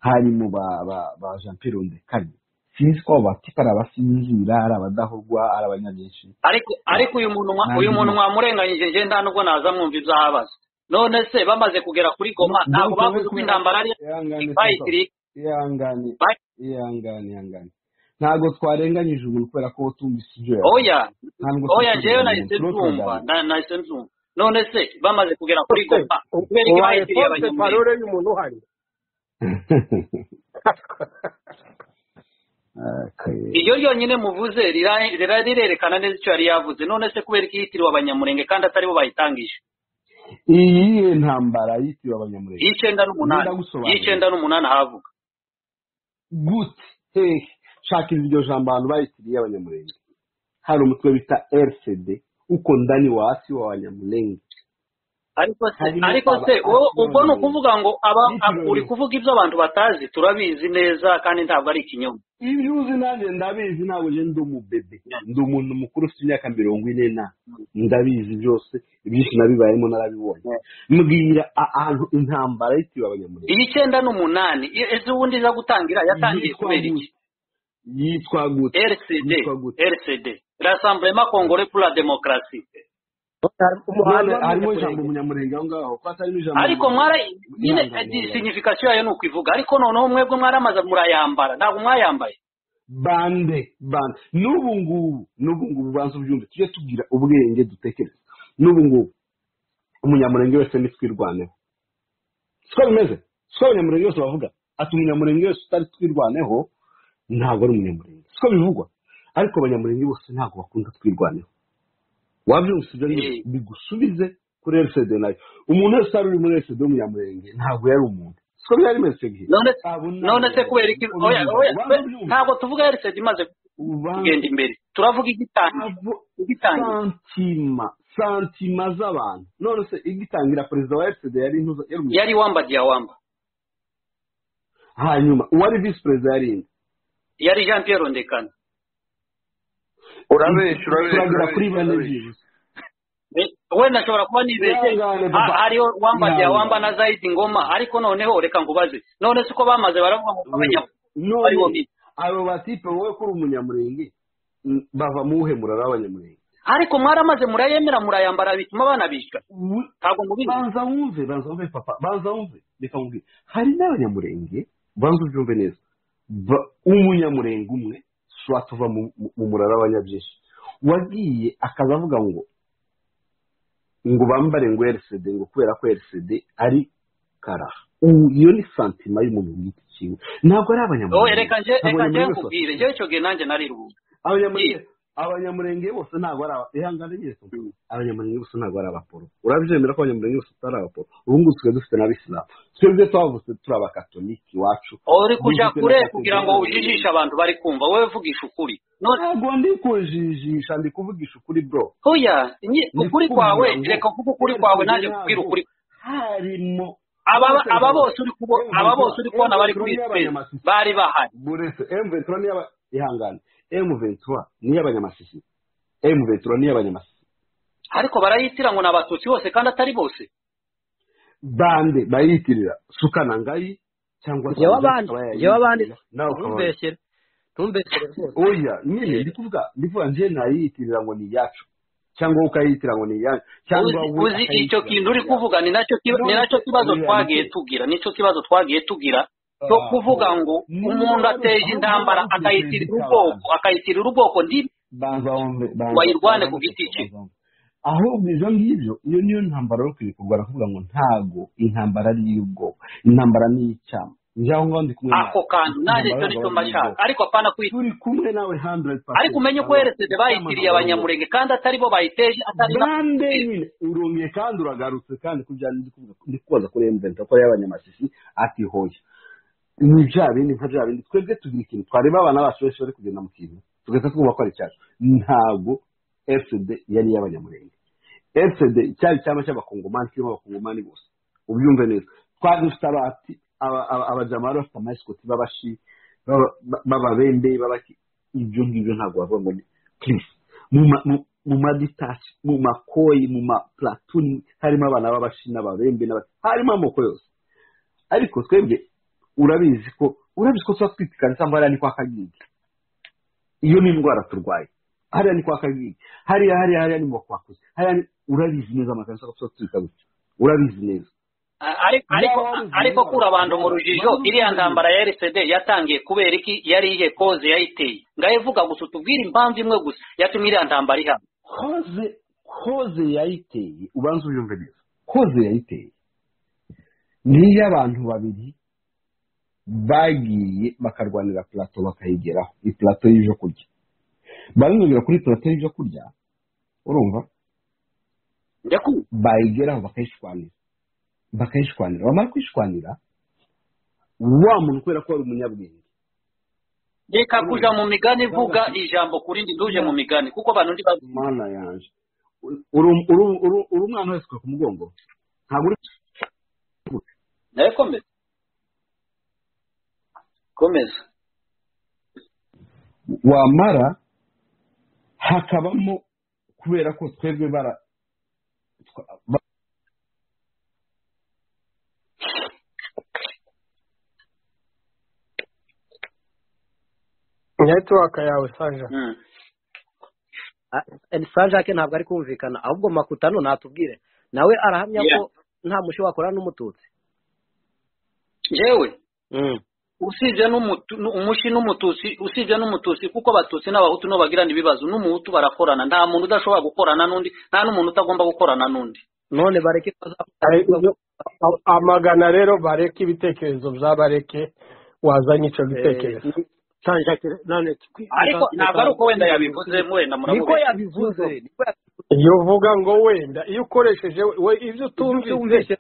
harimo ba ba ba jean pierre ndekane sinzi ko abo batipe ari abasinzira ari abadahurwa ari abanyabyinshi ariko ariko uyu muntu mwa- uyu muntu nabyibuka mwamurenganyije njye nta nubwo naza mwumva ibyo ahabaza none se bamaze kugera kuri goma ntabwo donke we bavuze uko kubera ko intambara ari ihangane sasa bayitiri ihangane ihangane ihangane ntabwo twarenganyije umuntu kubera ko tumvise ibyo yavuze oya nta nubwo turi oya kurenga njyewe umuntu nahise turiho nzumva turaganira na- nahise nzumva none se bamaze kugera kuri se goma kubera iki ubaye bayitiriye force abanyamurenge parole y'umuntu uhari Akaye. iryo ryonyine muvuze rira- rira- rirerekana neza icyo yari yavuze none se kubera iki yitiriwe abanyamurenge kandi atari bo bayitangije iyihe ntambara yitiriwe abanyamurenge y'icyenda njye n'umunani ndagusobanurira y'icyenda n'umunani ahavuga gute hehe shaka iryo jambo abantu bayitiriye abanyamurenge hari umutwe bita rcd uko ndani waasi wa Wanyamulenge ariko se harimo ariko se aba- wowe ubwo ni abaturage. ukuvuga ngo aba Bityo- uri kuvuga ibyo abantu batazi turabizi neza kandi ntabwo ari ikinyoma ibyo uzi nanjye ndabizi ntabwo njye ndi umubebe ndi umuntu mukuru ufite imyaka mirongo ine na ndabizi byose ibyinshi nabibayemo narabibonye mbwira a- ahantu intambara yitiriwe abanyamurenge iyi icyenda n'umunani i- ese ubundi iza gutangira yatangiye Yitwa kubera iki yitwa gute rcd yitwa gute rcd rassemblement congolais pour la démocratie None umuhanda harimo ijambo w'umunyamurenge umunyamurenge aho ngaho ko hatarimo ijambo ariko mwari nyine Yanga, eh, di- yanga. signification yayo ni ukwivuga ariko noneho mwebwe mwaramaze murayambara ntabwo mwayambaye bande bande n'ubu ngubu n'ubu ngubu banza ubyumve tujye tugira ubwenge dutekereza n'ubu ngubu umunyamurenge wese nitwirwaneho siko bimeze siko abanyamurenge bose bavuga ati umunyamurenge wese utari twirwaneho ntabwo ari umunyamurenge siko bivugwa ariko abanyamurenge bose ntabwo bakunda twirwaneho wabyumvise ibyo ngibyo Eh. bigusubize kuri rcd nayo umuntu wese wari uri muri rcd w'umunyamurenge ntabwo yari umuntu siko byari bimeze icyo gihe none Ntabwo- none se kubera iki ntabwo- oya oya ubanza we- ubyumve. ntabwo tuvuga rcd imaze Ubanza- kugenda imbere turavuga igitangira abo igitangira santima santima z'abantu none se igitangira perezida wa fcd yari intuza yari umushyitsi. yari wamba diya wamba hanyuma uwari visi perezida yari inde yari jean pierre rondekana urabeshya urabeshya turagera kuri urabeshya, bane urabeshya. byibuze Eh, wenda nshobora kuba nibeshye ihangane ha- papa hariho wamba diya wamba na ihangane zaidi ngoma ariko noneho reka ngubaze none se uko bamaze baravuga ngo We, abanyafurika bari none bo bize abo batipe wowe kuri umunyamurenge mm, bava mu wuhe murara w'abanyamurenge ariko mwaramaze murayemera murayambara bituma abana bishwa We- ntabwo mubizi banza wumve banza wumve papa banza wumve reka nkubwire hari n'abanyamurenge banza ubyumve neza Ba- umunyamurenge umwe shobora tuva mu mu murara wa nyabyinshi wagiye akaza avuga ngo ngo bambare ngo rcd ngo kubera ko rcd ari karaha ubu iyo ni santima y'umuntu ku giti cyiwe ntabwo ari wowe abanyamurenge reka nje ntabwo reka nje abanyamurenge bose nkubwire njyewe icyo gihe nanjye nari rubuga abanyamurenge abanyamurenge bose ntabwo ari aba- ihangane nyine kumva. abanyamurenge bose ntabwo ari abaporo urabyemera ko abanyamurenge bose atari abaporo ubu ngubu tusigaye dufite n'abisilamu twebwe twavutse turi abakatoliki iwacu uri kujya dufite na kure kugira ngo kategori ujijishe abantu bari kumva wowe vugisha ukuri none ntabwo ndi kujijisha ndi kuvugisha ukuri bro oya nye- ni ukuri kwawe kuvuga ngo reka kuvuga ukuri kwawe RCD nanjye nkubwire ntabwo ukuri harimo aba Rwose aba ntabwo- bose uri kubo Emve aba bose Tura- uri kubona Emve bari Tura kuri ni sipesi abanyamasiso bari bahari buretse M23 niya ihangane M23 niya abanyamasisi M23 niya abanyamasisi ariko barayitira ngo ni abatutsi bose kandi atari bose bande bayitirira sukana ngayi cyangwa njyewe sanza abandi akaba njyewe abandi yayitirira nawe ukabana ntumbeshyere ntumbeshyere rwose oya nyine ndi kuvuga ndi kuvuga njye nayiyitirira ngo ni iyacu cyangwa wowe ukayiyitirira ngo ni iyacu cyangwa uzi we uzi icyo kintu akayiyitirira ngo ni uri iyacu kuvuga ni nacyo kiba- ni none nacyo se kibazo oya twagiye nike tugira nicyo kibazo twagiye tugira cyo kuvuga ngo umuntu ateje intambara akayitirira ubwoko akayitirira ubwoko ndi banza wumve banza wayirwane banza ku giti cye banza wumve. ahubwo ibyo ngibyo iyo niyo ntambaro yo kwibuka ubwo barakuvuga ngo ntago intambara ari iy'ubwoko intambara ni iy'icyaha njye aho ngaho ndi kumwe nawe ako kantu nanjye intambara icyo yo nicyo mba kugabanya nshaka ubwoko ariko apana kwi turi kumwe nawe handuredi ariko pasenti umenye ko RCD bayitiriye abanyamurenge kandi atari bo bayiteje atari na bande nyine urumye kandi uragarutse kandi ku bya ndi kuvuga ndi kubaza kuri emuventi ko y'abanyamasisi ati hoya ni bya bindi nka bya bindi twebwe tugira ikintu twareba abana bacu benshi bari kugenda mu kintu tugahita twumva ko ari cyacu ntabwo fcd yari iy'abanyamurenge fcd cyari icyama cy'abakongomani kirimo abakongomani bose ubyumve neza twari dufite abati aba- aba- abajama bari bafite amasikoti b'abashi b'aba- b'ababende b'abaki ibyo ngibyo ntabwo bavuga ngo ni kirisi mu ma- mu- mu maditashi mu makoyi mu mapulatuni harimo abana b'abashi n'ababembe n'abaki harimo amoko yose ariko twebwe urabizi ko urabizi ko tuba twitsikana cyangwa hariya ni kwa kagiga iyo ni indwara turwaye hariya ni kwa kagiga hariya hariya hariya ni mu bakwakuzi hariya ni urabizi neza amakanzu ko tuba tubika gutya urabizi neza ariko ariko yaba wabize ariko indwara kura abantu mu turwara rujijo banza iriya ubyumve ntambara ya RCD yatangiye kubera iki yari iyihe koze yayiteye ngaho ivuga gusa utubwire impamvu imwe gusa yatumye iriya ntambara ihaba koze koze yayiteye ubanza ubyumve neza koze yayiteye ni iy'abantu babiri bagiye bakarwanira plato bakayigeraho ni plato y'ibyo kurya barinubira kuri plato y'ibyo kurya urumva ndakumva bayigeraho bakayishwanira bakayishwanira bamara kwishwanira wa muntu kubera ko wari umunyabwenge reka urumva kuja mu migani cyangwa vuga se ijambo kurindi nduje mu Ya. migani kuko abantu ndi bazi mana yanjye uri umwana wese ku mugongo ntabwo uri nawe komeza komeza wamara hakabamo kubera ko twebwe bara ba- netiwaka yawe sanja sanjake ntabwo ari kumvikana ahubwo makutano natubwire nawe arahamya Yeah. ko nta mushi wakora n'umututsi yewe usibye n'umutu- nu- umushi n'umututsi usibye n'umututsi kuko abatutsi n'abahutu nibo bagirana ibibazo n'umuhutu barakorana nta muntu udashobora gukorana n'undi nta n'umuntu utagomba gukorana n'undi none bareke amagana rero bareke ibitekerezo bya bareke wazanye icyo gitekerezo none ariko ntabwo ari uko wenda yabivuze wenda niko murabubeshya yabivuze iyo uvuga ngo wenda iyo ukoresheje we ibyo utumvise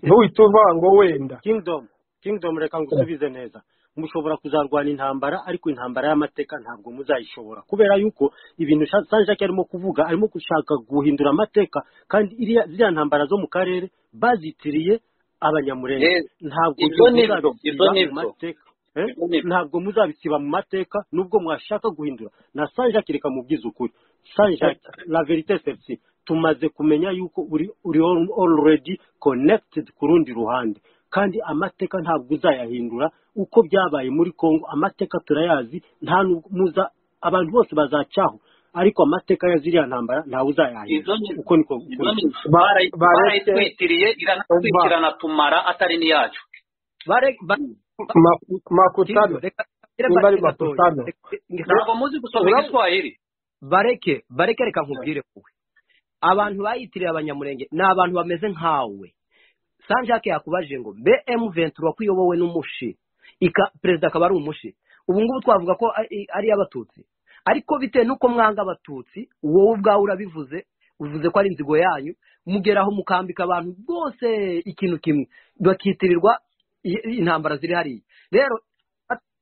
ntuhite uvuga ngo wenda kingdom kingdom reka ngusubize neza mushobora kuzarwana intambara ariko intambara y'amateka ntabwo muzayishobora kubera yuko ibintu Sha- sanjake arimo kuvuga arimo gushaka guhindura amateka kandi iriya- ziriya ntambara zo mu karere bazitiriye abanyamurenge Yes. ntabwo Ibyo nibyo, muzabisiba ibyo mu nibyo. mateka Eh? ntabwo muzabisiba mu mateka nubwo mwashaka guhindura na sanjake reka mubwize ukuri sanjake la verite serisi tumaze kumenya yuko uri uri al- already connected ku rundi ruhande kandi amateka ntabwo uzayahindura uko byabaye muri congo amateka turayazi nta n'ubwo muza abantu bose bazacaho ariko amateka ya ziriya ntambara ntawe uzayahindura uko niko uko niko- Bara- bareke- barayitwitiriye iranatwikirana tumara atari n'iyacu Ma- makutano nimba ari makutano ntabwo muzi gusoma Urabona- igiswahili bareke bareke reka nkubwire wowe abantu bayitiriye abanyamurenge ni abantu bameze nkawe sanjake yakubajije ngo mbe emu ventura ko iyobowe n'umushi ika perezida akaba ari umushi ubu ngubu twavuga ko ari- ari iy'abatutsi ariko bitewe n'uko mwanga abatutsi wowe ubwawe urabivuze uvuze ko ari inzigo yanyu mugeraho mukambika abantu bose ikintu kimwe bakitirirwa i- intambara ziri hariya rero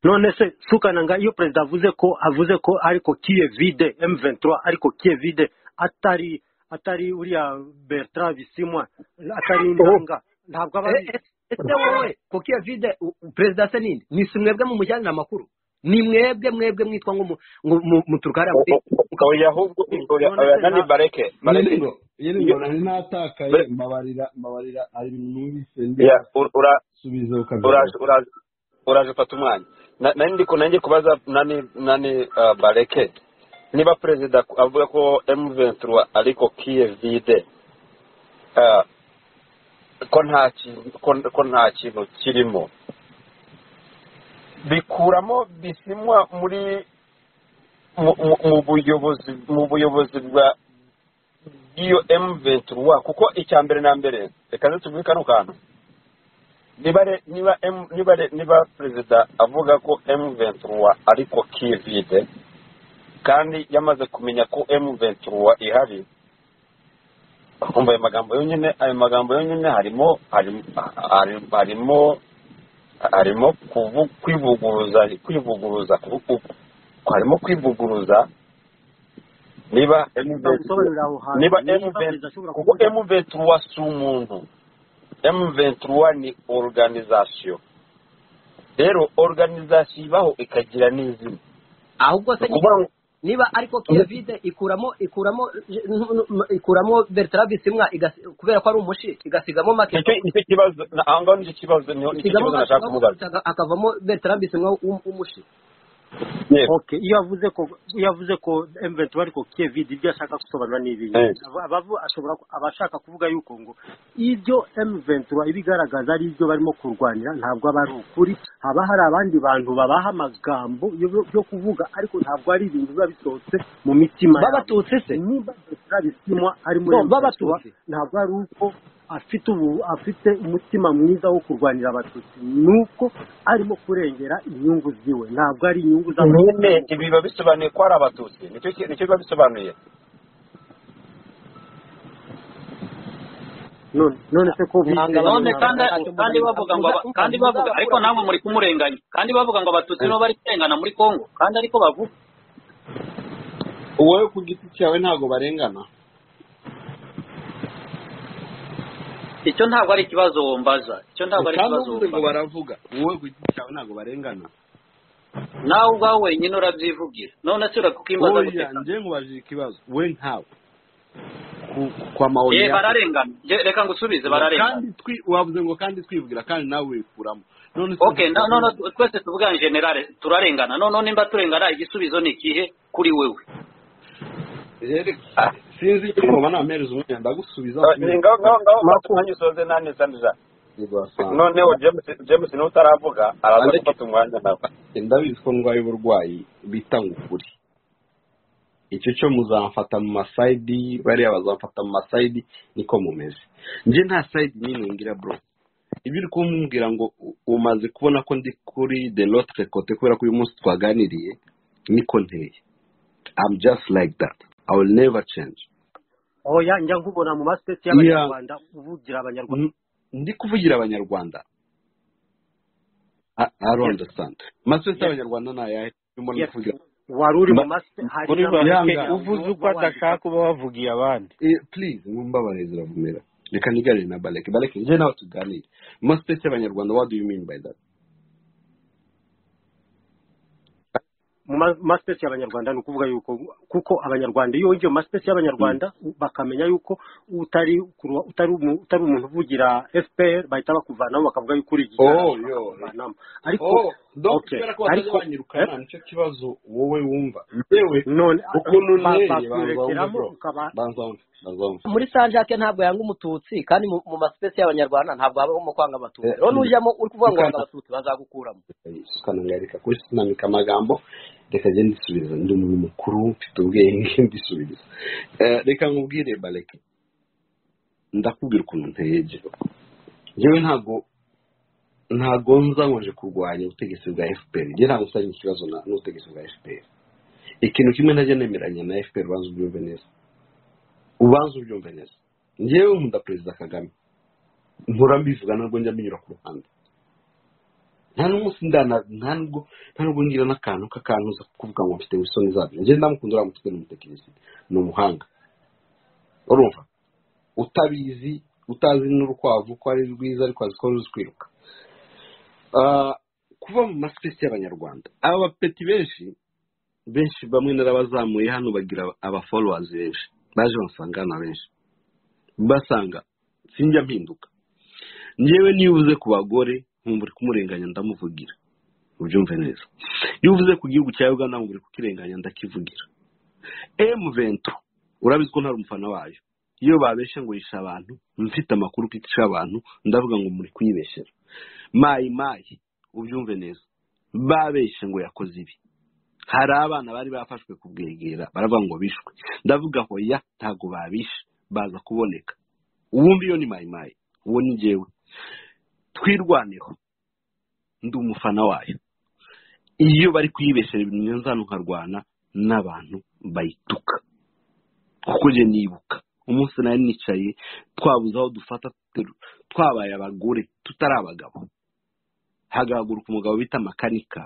none se sukananga iyo perezida avuze ko avuze ko ariko kiye vide m23 ariko kiye vide atari atari uriya bertrand bisimwa atari indanga ntabwo aba ari Eh, eh, ese wowe koko iyo vide u- u- perezida se ninde ni si mwebwe mumujyanira amakuru ni mwebwe mwebwe mwitwa ngo mu- ngo mu- muturuka hariya muri oya ahubwo oya oya nani bareke bareke Yiringo, yiringo nari natakaye mbabarira mbabarira hari ibintu numvise ndi Ya, ur- ura- subiza uraje ukabyara uraje uraje ufata umwanya Na- nari ndi kunange kubaza nani nani ah, bareke niba perezida ku- avuga ko M23 ariko kiye vide ah, ko nta kintu ko- ko nta kintu kirimo bikuramo bisimwa muri mu- mu mu buyobozi mu buyobozi bwa bw'iyo M23 kuko icya mbere na mbere reka ntitubwire kano kantu niba re- niba M- niba re- niba perezida avuga ko M23 ariko kivide kandi yamaze kumenya ko M23 ihari kumva ayo magambo yonyine ayo magambo yonyine harimo harimo hari- harimo harimo kuvu- kwivuguruza kwivuguruza ku- ku- harimo kwivuguruza niba M23 bagusobanurira aho hantu niba niba M23 perezida ashobora kuko kuvuga M23 si umuntu M23 ni organization rero organization ibaho ikagira n'izina ahubwo ni se ukuvuga ngo niba ariko kiyovide ikuramo ikuramo ikuramo bertrand bisimwa igasi- kubera ko ari umushi igasigamo nicyo makedo nicyo kibazo na- aho ngaho nicyo kibazo niho nicyo igasigamo kibazo nashaka makedo kubaza hakavamo bertrand bisimwa w'um- w'umushi yego okay iyo avuze ko iyo avuze ko m23 ariko kevide ibyo ashaka gusobanura ni ibintu Eh. Aba- abavu- ashobora ku- abashaka kuvuga yuko ngo ibyo m23 ibigaragaza ari ibyo barimo kurwanira ntabwo aba ari ukuri haba hari abandi bantu babaha amagambo yo- yo kuvuga ariko ntabwo ari ibintu biba bisohotse mu mitima yabo babatutsi se niba turabisimwa ari muri Bo, M23, b'abatutsi. ntabwo ari uko afite ubu afite umutima mwiza wo kurwanira abatutsi ni uko arimo kurengera inyungu ziwe ntabwo ari inyungu z'abatutsi nyine arimo ibi biba bisobanuye ko ari abatutsi nicyo ki- nicyo biba bisobanuye none none se ko mwanga bizeye abantu none mwanga kandi ntacyo kandi mubazi bavuga ngo aba- muza- kandi bavuga ariko muzakura namwe ku- muri kumurenganya kandi bavuga ngo abatutsi nibo bari kurengana muri congo kandi ariko bavuga wowe ku giti cyawe ntabwo barengana icyo ntabwo ari ikibazo mbaza icyo ntabwo ari ikibazo uvuze ngo mbaza baravuga wowe ku giti cyawe ntabwo barengana nawe ubwawe wenyine urabyivugira none se urakukimbaza oya guteka njye nkubajije ikibazo we nkawe Ku- kwa maoni ye yako. bararengana Je, reka ngusubize bararengana kandi twi wavuze ngo kandi twibwira kandi nawe wikuramo none se- okay na- none twese tuvugane generale turarengana none nimba turengana igisubizo ni ikihe kuri wewe Rero, ah, sinzi icyo ngoba nampereza umwanya ndagusubiza ni ngaho ngaho ngaho umwanya usoze nani sanira None- noneho james james niwe utaravuga araza gufata umwanya nawe ndabizi ko ndwaye uburwayi bita ngo ukuri icyo cyo muzamfata mu masayidi bariya bazamfata mu masayidi niko mumeze njye nta sayidi n'imwe ngira bro ibyo uri kumbwira ngo u- umaze kubona ko ndi kuri de lotre kote kubera ko uyu munsi twaganiriye niko nteye I'm just like that I will never change oya njya nkubona mu masiteti Yeah. y'abanyarwanda uvugira abanyarwanda N- ndi kuvugira abanyarwanda I I don't understand maswese y'abanyarwanda ni ayahe urimo no Yes. kuvugira wari uri mu Ba- masiteti hari muri n'amasiteti bareke yawe uvuze uko uba wandika adashaka uba wavugiye abandi Eh, please mumbabarire ziravumera reka niganire na bareke bareke njye nawe tuganire masiteti y'abanyarwanda what do you mean by that mu ma- masiteti y'abanyarwanda ni ukuvuga yuko kuko abanyarwanda iyo winjiye mu masiteti y'abanyarwanda u- bakamenya yuko utari kuru- utari umu- utari umuntu uvugira fpr bahita bakuvanamo bakavuga yuko uri igitaramo Oh, yo. bakakuvanamo ariko oh donc okay kubera ko ariko batajya banyirukana eh, nicyo kibazo wowe wumva yewe none ukuntu ba- nereye banza wumve bakwirekeramo bro ukaba banza wumve banza wumve muri sanjake ntabwo yanga umututsi kandi mu mu masipesi y'abanyarwanda ntabwo habamo kwanga abatutsi Eh, rero nujyamo uri kuvuga ngo wanga ukana- abatutsi bazagukuramo ukananga reka kuba sinamika amagambo reka njye ndisubiza ndi umuntu mukuru mfite ubwenge ndisubiza Eh, reka nkubwire bareke ndakubwira ukuntu nteye jyewe njyewe ntabwo ntabwo nza nkoje kurwanya ubutegetsi bwa fpr njye ntabwo nsanye ikibazo na- n'ubutegetsi bwa fpr ikintu kimwe ntajya nemeranya na fpr ubanza ubyumve neza ubanza ubyumve neza njyewe nkunda perezida kagame mpora mbivuga ntabwo njya mbinyura ku ruhande nta n'umunsi ndana nta nubwo nta nubwo ngira n'akantu k'akantu uza kuvuga ngo mfite isoni zabyo njye ndamukunda uriya mutwe ni umutekinisiye ni umuhanga urumva utabizi utazi n'urukwavu ko ari rwiza ariko azi ko ruzi kwiruka Ah, kuba mu masipesi y'abanyarwanda aba bapeti benshi benshi bamwe narabazamuye hano bagira aba followers benshi baje bansanga hano benshi basanga sinjya mpinduka njyewe niyo uvuze ku bagore nkumva uri kumurenganya ndamuvugira ubyumve neza iyo uvuze ku gihugu cya uganda ngo uri kukirenganya ndakivugira emu vento urabizi ko ntari umufana wayo iyo babeshye ngo yishe abantu mfite amakuru ko ica abantu ndavuga ngo muri kuyibeshyera mayi mayi ubyumve neza babeshye ngo yakoze ibi hari abana bari bafashwe kubwegera baravuga ngo bishwe ndavuga hoya ntabwo babishe baza kuboneka uwumva iyo ni mayi mayi uwo ni njyewe twirwaneho ndi umufana wayo iyo bari kuyibeshyera ibintu nzano nkarwana n'abantu bayituka kuko njye nibuka umunsi nari nicaye twabuze aho dufata tuteru- twabaye abagore tutari abagabo hagahaguruka umugabo bita makanika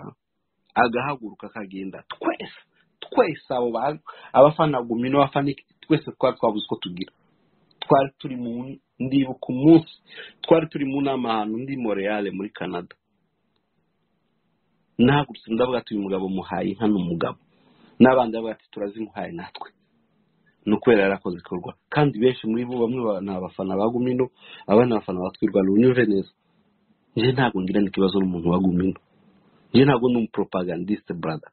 agahaguruka akagenda twese twese abo ba- abafana gumi n'abafana iki, twese twari twabuze uko tugira twari turi mu ndibuka umunsi twari turi mu nama ahantu ndi moreyale muri canada nahagurutse ndavuga ati uyu mugabo muhaye inka ni umugabo n'abandi bavuga ati turazimuhaye natwe ni ukubera yarakoze ikorwa kandi benshi muri bo bamwe ba- ni abafana ba gumino abandi ni abafana ba twirwanda unyumve neza njye ntabwo ngirana ikibazo n'umuntu wa gumino njye ntabwo ni umupropagandiste brother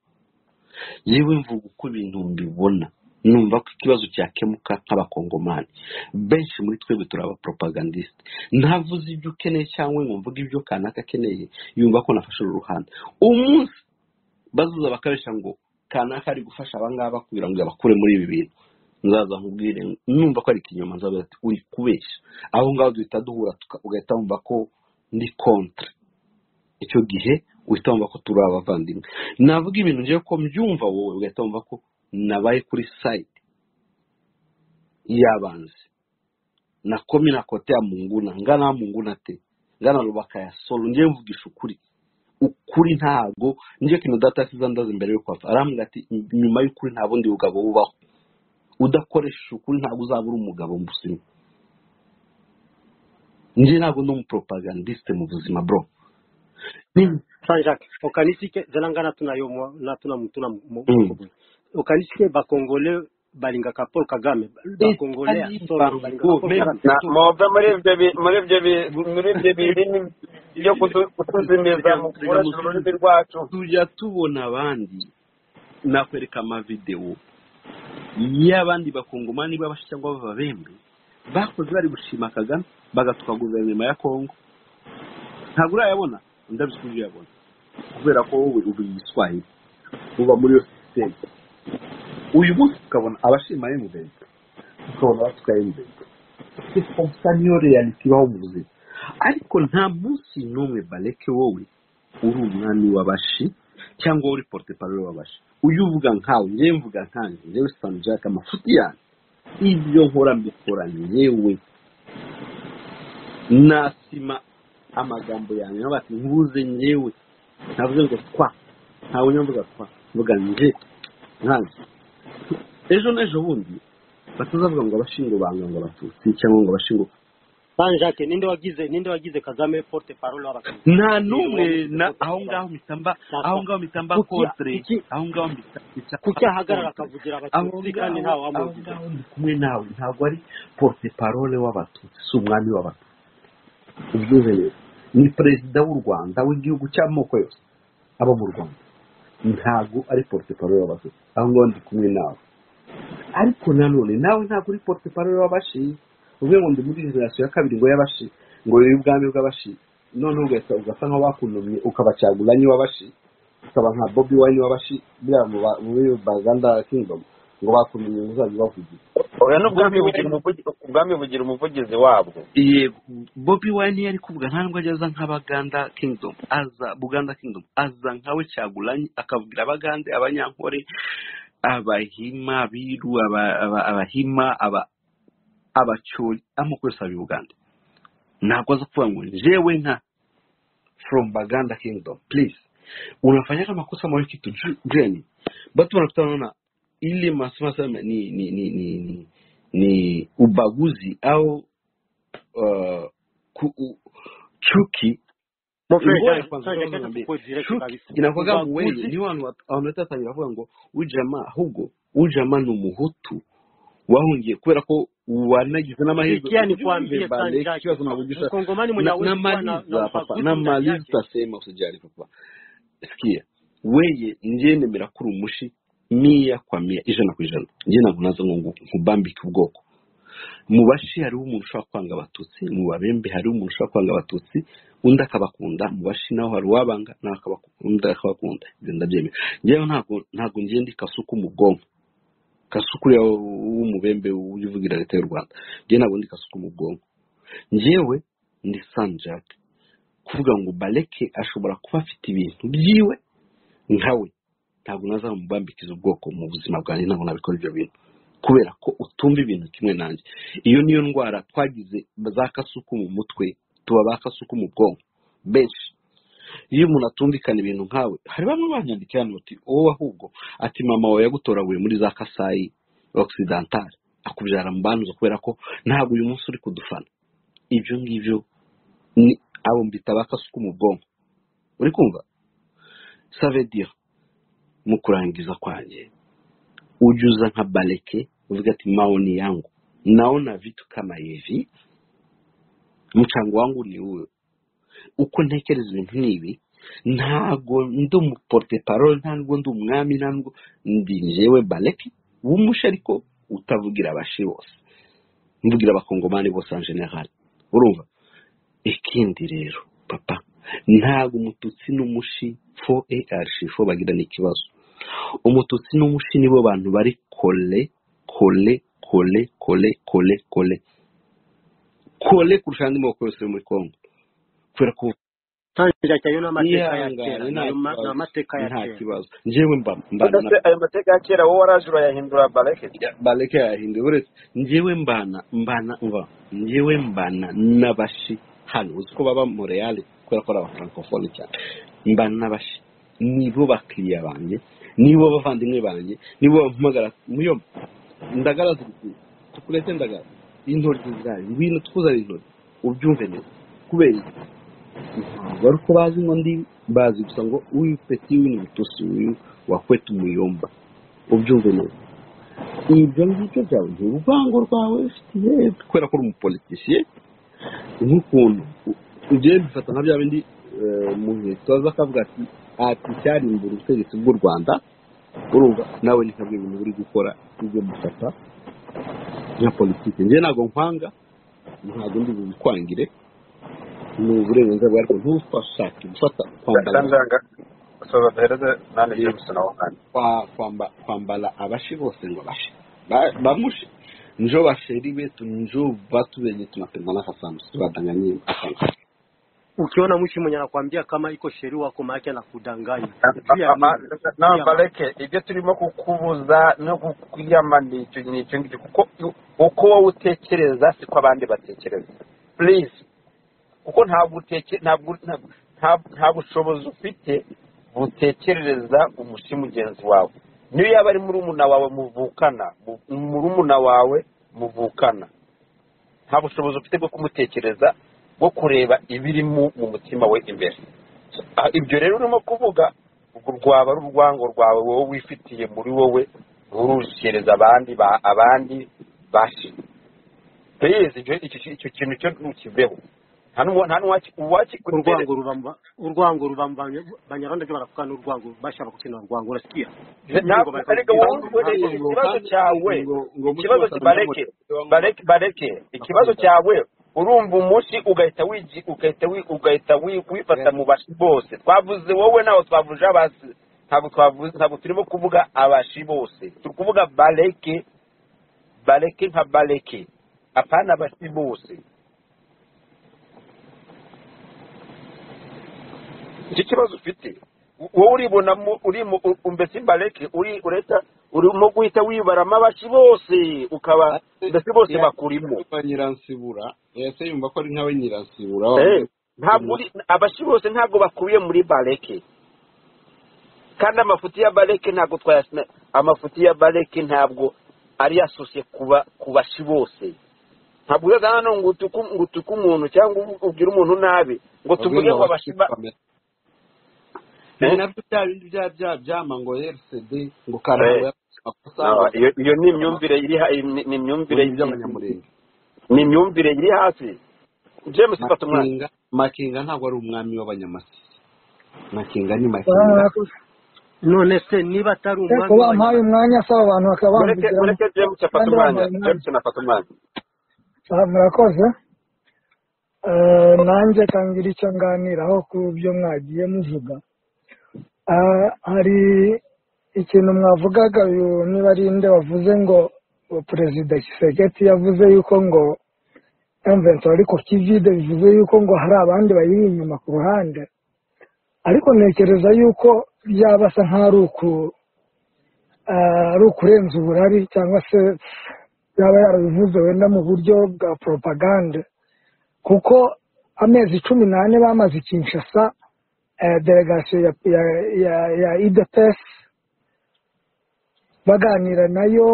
yewe mvuga uko ibintu mbibona numva ko ikibazo cyakemuka nk'abakongomani benshi muri twebwe turi abapropagandiste ntavuze ibyo ukeneye cyangwa ngo mvuge ibyo kanaka akeneye yumva ko nafashe uru ruhande umunsi bazuza bakaresha ngo kanaka ari gufasha abangaba kugira ngo abakure muri ibi bintu nzaza nkubwire numva ko ari ikinyoma nzavuga ati uri kubeshya aho ngaho duhita duhura tuka- ugahita wumva ko ndi kontra icyo gihe uhita wumva ko turi abavandimwe navuga ibintu ngiye ko mbyumva wowe ugahita wumva ko nabaye kuri sayidi y'abanzi nakomi na kote ya munguna ngana munguna te ngana rubaka ya solo ngiye mvugisha ukuri ukuri ntago ngiye kino data yasize andaza imbere yo kwapfa arambwira ati nyuma y'ukuri nta bundi bugabo bubaho udakoresha ukuri ntabwo uzaba uri umugabo muzima njye ntabwo ndi umupropagandiste mu buzima bro sanjake okanisike zelangana tunayomwa na tuna tuna mukubwe okanisike bakongole balingaka paul kagame bakongolea sorry balingaka paul kagame na muve muri ibyo bi- muri ibyo bi- muri ibyo birimi byo kutu- kutuzimiza mu kurasa ururimi rwacu tujya tubona abandi nakwereka amavidewo y'abandi bakongomani b'abashi cyangwa b'ababembe bakoze bari gushima kagame bagatwa guverinoma ya kongo ntabwo urayabona ndabizi ko uyabona kubera ko wowe uba igiswahili uba muri iyo sisiteme uyu munsi tukabona abashima emuveni tukabona abatwa emuveni gusa niyo reality ibaho mu buzima ariko nta munsi n'umwe bareke wowe uri umwami w'abashi cyangwa uri poroteparo w'abashi uyu uvuga nkawe njyewe mvuga nkanjye njyewe sanu jack amafuti yanjye ibyo nkora mbikora yewe nasima amagambo yanjye nkavuga ati nkuze nyewe ntavuze ngo twa ntawe njya mvuga twa mvuga nje nkanjye ejo n'ejo bundi batazavuga ngo abashingo banga ngo abatutsi cyangwa ngo abashingo sanjake ninde wagize ninde wagize kagame porte parole w'abaturage nta n'umwe na aho ngaho mitamba aho ngaho mitamba Kuki- kontre kuki- aho ngaho mita- mitamba kuki ahagarara kontre. akavugira aho abatutsi kandi ntawe ngaho aho wamuvuze ngaho ndi kumwe nawe ntabwo ari porte parole w'abatutsi si umwami w'abatutsi ubyumve rero ni perezida w'u rwanda w'igihugu cy'amoko yose aba mu rwanda ntabwo ari porte parole w'abatutsi aho ngaho ndi kumwe nawe ariko nanone nawe ntabwo uri porte parole w'abashi uvuge ngo ndi muri generasiyo ya kabiri ngo y'abashi ngo rero ubwami bw'abashi noneho ugahita ugasa nkaho bakunumye ukabacagura niwe w'abashi ukaba nka bobi wayini w'abashi biriya mu ba- muri baganda kingidomu ngo bakunumye muzajya bavugira oya n'ubwami bugira umuvugizi ubwami bugira umuvugizi wabwo yego bobi wayini yari kuvuga nta nubwo ajya aza nk'abaganda kingidomu aza buganda kingidomu aza nkawe cyaguranyi akavugira abagande abanyankore abahima abiru aba- aba- abahima aba abacyuri amoko yose aba i buganda ntabwo aza kuvuga ngo njyewe nka from baganda kingdom please unafanyaga makosa mwa kitu ju- gani watu wanakutana na ile masema sana ni ni ni ni ni, ni ubaguzi au uh, ku, u, chuki ngoja kwanza kama niambie, chuki inakuwaga muwenye ni wanu wanaleta tangira bavuga ngo uyu jamaa hugo uyu jamaa ni umuhutu wahungiye kubera ko wanagize n'amahirwe sikia Ujue nikwambie mbeba leki, sanjake kiwa tunavugisha mkongomani mwenye na- awezi kuwa na, na namaliza papa ubaguzi ndani namaliza yake utasema usijali papa sikia weye njye nemera ko uri umushi mia kwa mia ijana ku ijana njye ntabwo naza ngo ngu- nkubambike ubwoko mu bashi hariho umuntu ushobora kwanga abatutsi mu babembe hariho umuntu ushobora kwanga abatutsi undi akabakunda mu bashi naho hari uwabanga nawe akabaku- undi akabakunda ibyo ndabyemera njyewe ntabwo ntabwo njye ndi kasuku mu bwonko kasuku ya w'umubembe ujya uvugira leta y'u rwanda njye ntabwo ndi kasuku mu bwonko njyewe ndi sanjake kuvuga ngo bareke ashobora kuba afite ibintu byiwe nkawe ntabwo nazamubambikiza ubwoko mu buzima bwanjye ntabwo nabikora ibyo bintu kubera ko utumva ibintu kimwe nanjye iyo niyo ndwara twagize za kasuku mu mutwe tuba ba kasuku mu bwonko benshi iyo umuntu atumvikana ibintu nkawe hari bamwe banyandikira hano bati wowe ahubwo ati mama wawe yagutoraguye muri za kasayi okisidantari akubyara mu bantu kubera ko ntabwo uyu munsi uri kudufana ibyo ngibyo ni abo mbita ba kasuku mu bwonko uri kumva savedira mu kurangiza kwanjye ujya uza nka bareke uvuga ati maoni yangu naona vitu kama hivi mchango wangu ni huyo uko ntekereza ibintu ni ibi ntago ndi umuporte parole ntabwo ndi umwami ntabwo ndi njyewe bareke w'umushi ariko utavugira abashi bose mvugira abakongomani bose en general urumva ikindi rero papa ntabwo umututsi n'umushi fo ar fo bagirana ikibazo umututsi n'umushi nibo bantu bari kole kole kole kole kole kole kole kurusha andi moko yose yo muri kongo kubera ko sanjake ayo ni amateka ya ihangane kera nta nayo ma- ni kibazo amateka ya nta kera kibazo njyewe mba mbana na udase ayo mateka ya kera wowe waraje urayahindura bareke bareke yahinduye uretse njyewe mbana mbana mba njyewe mbana n'abashi hano uzi ko baba moreyale kubera ko ari abafrancofone cyane mbana n'abashi nibo bakiriya banjye nibo bavandimwe banjye nibo bampamagara muyo ndagara zirikwiye tukurete ndagara intoryi zayo ngwino tukuzanire intoryi ubyumve neza kubera iki ntabwo ari uko bazi ngo ndi bazi gusa ngo uyu peti uyu ni butusi uyu wakweta umuyomba ubyumve neza ibyo ngibyo byawe ni uruvango rwawe ufitiye kubera ko uri umupolitisiye nk'ukuntu ugiye bifata nka bya bindi mu gihe tubaza akavuga ati ati cyarimbura ubutegetsi bw'u rwanda urumva nawe ni kamwe mu bintu uri gukora ibyo gufata nka politiki njye ntabwo nkwanga ntabwo ndi bubikwangire ni uburenganzira bwawe ariko ntufashake gufata kwambara soza duhereze nane jameson aho kandi kwa- kwamba- kwambara abashi bose ngo bashe Ba- bamushe njo basheri betu njo batu benye tunapendana na kasandusi tubadanganyie asante ukiona mwishi mwenye anakuambia kama iko sheria wako maake anakudanganya Pia Ah, ah, ni- no pia- bareke ibyo turimo kukubuza no kukwiyama ni icyo ni icyo ngicyo kuko uko wowe utekereza siko abandi batekereza please kuko ntabwo uteke ntabwo ntabwo- nta- nta bushobozi ufite butekerereza umushi mugenzi wawe niyo yaba ari murumuna wawe muvukana mu- murumuna wawe muvukana nta bushobozi ufite bwo kumutekereza bwo kureba ibiri mu mu mutima we imbere Ah, ibyo rero urimo kuvuga urwo rwaba ari urwango rwawe wowe wifitiye muri wowe nturushyikiriza abandi ba- abandi bashi Please, icyo icyo- icyo kintu cyo ntukiveho nta n'uwa- nta n'uwakikutere urwango rubamba urwango rubamba banyarwanda byo barakukana urwango bashaka gukina urwango urasikia ntabwo ariko wowe ukoresheje ikibazo cyawe ikibazo bareke bareke bareke ikibazo cyawe urumva umunsi ugahita wigi ugahita wi- ugahita wi- wifata mu bashi bose twavuze wowe nawe twavuje abasi ntabwo twavuze ntabwo turimo kuvuga abashi bose turi kuvuga bareke bareke nka bareke apana abashi bose iki kibazo ufite wowe uribonamo urimo mbese imbareke uri ureta urimo guhita wibaramo abashi bose ukaba mbese bose bakurimo kwa nyiransibura ese yumva ko ari nkawe nyiransibura Eh, ntabwo uri abashi bose ntabwo bakubiye muri bareke kandi amafuti ya bareke ntabwo twayasina amafuti ya bareke ntabwo ari yasosye kuba ku bashi bose ntabwo uzazana hano ngo utuke ngo utuke umuntu cyangwa ubwire umuntu nabi ngo tuvuge ngo abashi ba ni nabyo bya bindi bya bya byama ngo rcd ngo Eh. karangwa amakosa No, iyo iyo ni imyumvire iri ha- ni ni imyumvire ibyo abanyamurenge ni imyumvire iri hafi james fata umwanya makinga makinga ntabwo ari umwami w'abanyamasiyo makinga ni makinga barakoze none se niba atari ariko umwami bampaye w'abanyamahanga umwanya saba abantu bakaba mureke bamvugiramo mureke james afata kandi umwanya bampaye umwanya james nafata umwanya Ah, murakoze Eh, nanjye kangira icyo nganiraho ku byo mwagiye muvuga Ah, hari ikintu mwavugaga uyu niba ari nde wavuze ngo uwo perezida kiseketi yavuze yuko ngo emventi wari ku kivide bivuze yuko ngo hari abandi bayiri inyuma ku ruhande ariko ntekereza yuko byaba asa nk'aho ari uku- ah, ari ukurenza uburari cyangwa se yaba yarabivuze wenda mu buryo bwa poropagande kuko amezi cumi n'ane bamaze i kinshasa eh, delegasiyo ya ya- ya- ya idps baganira nayo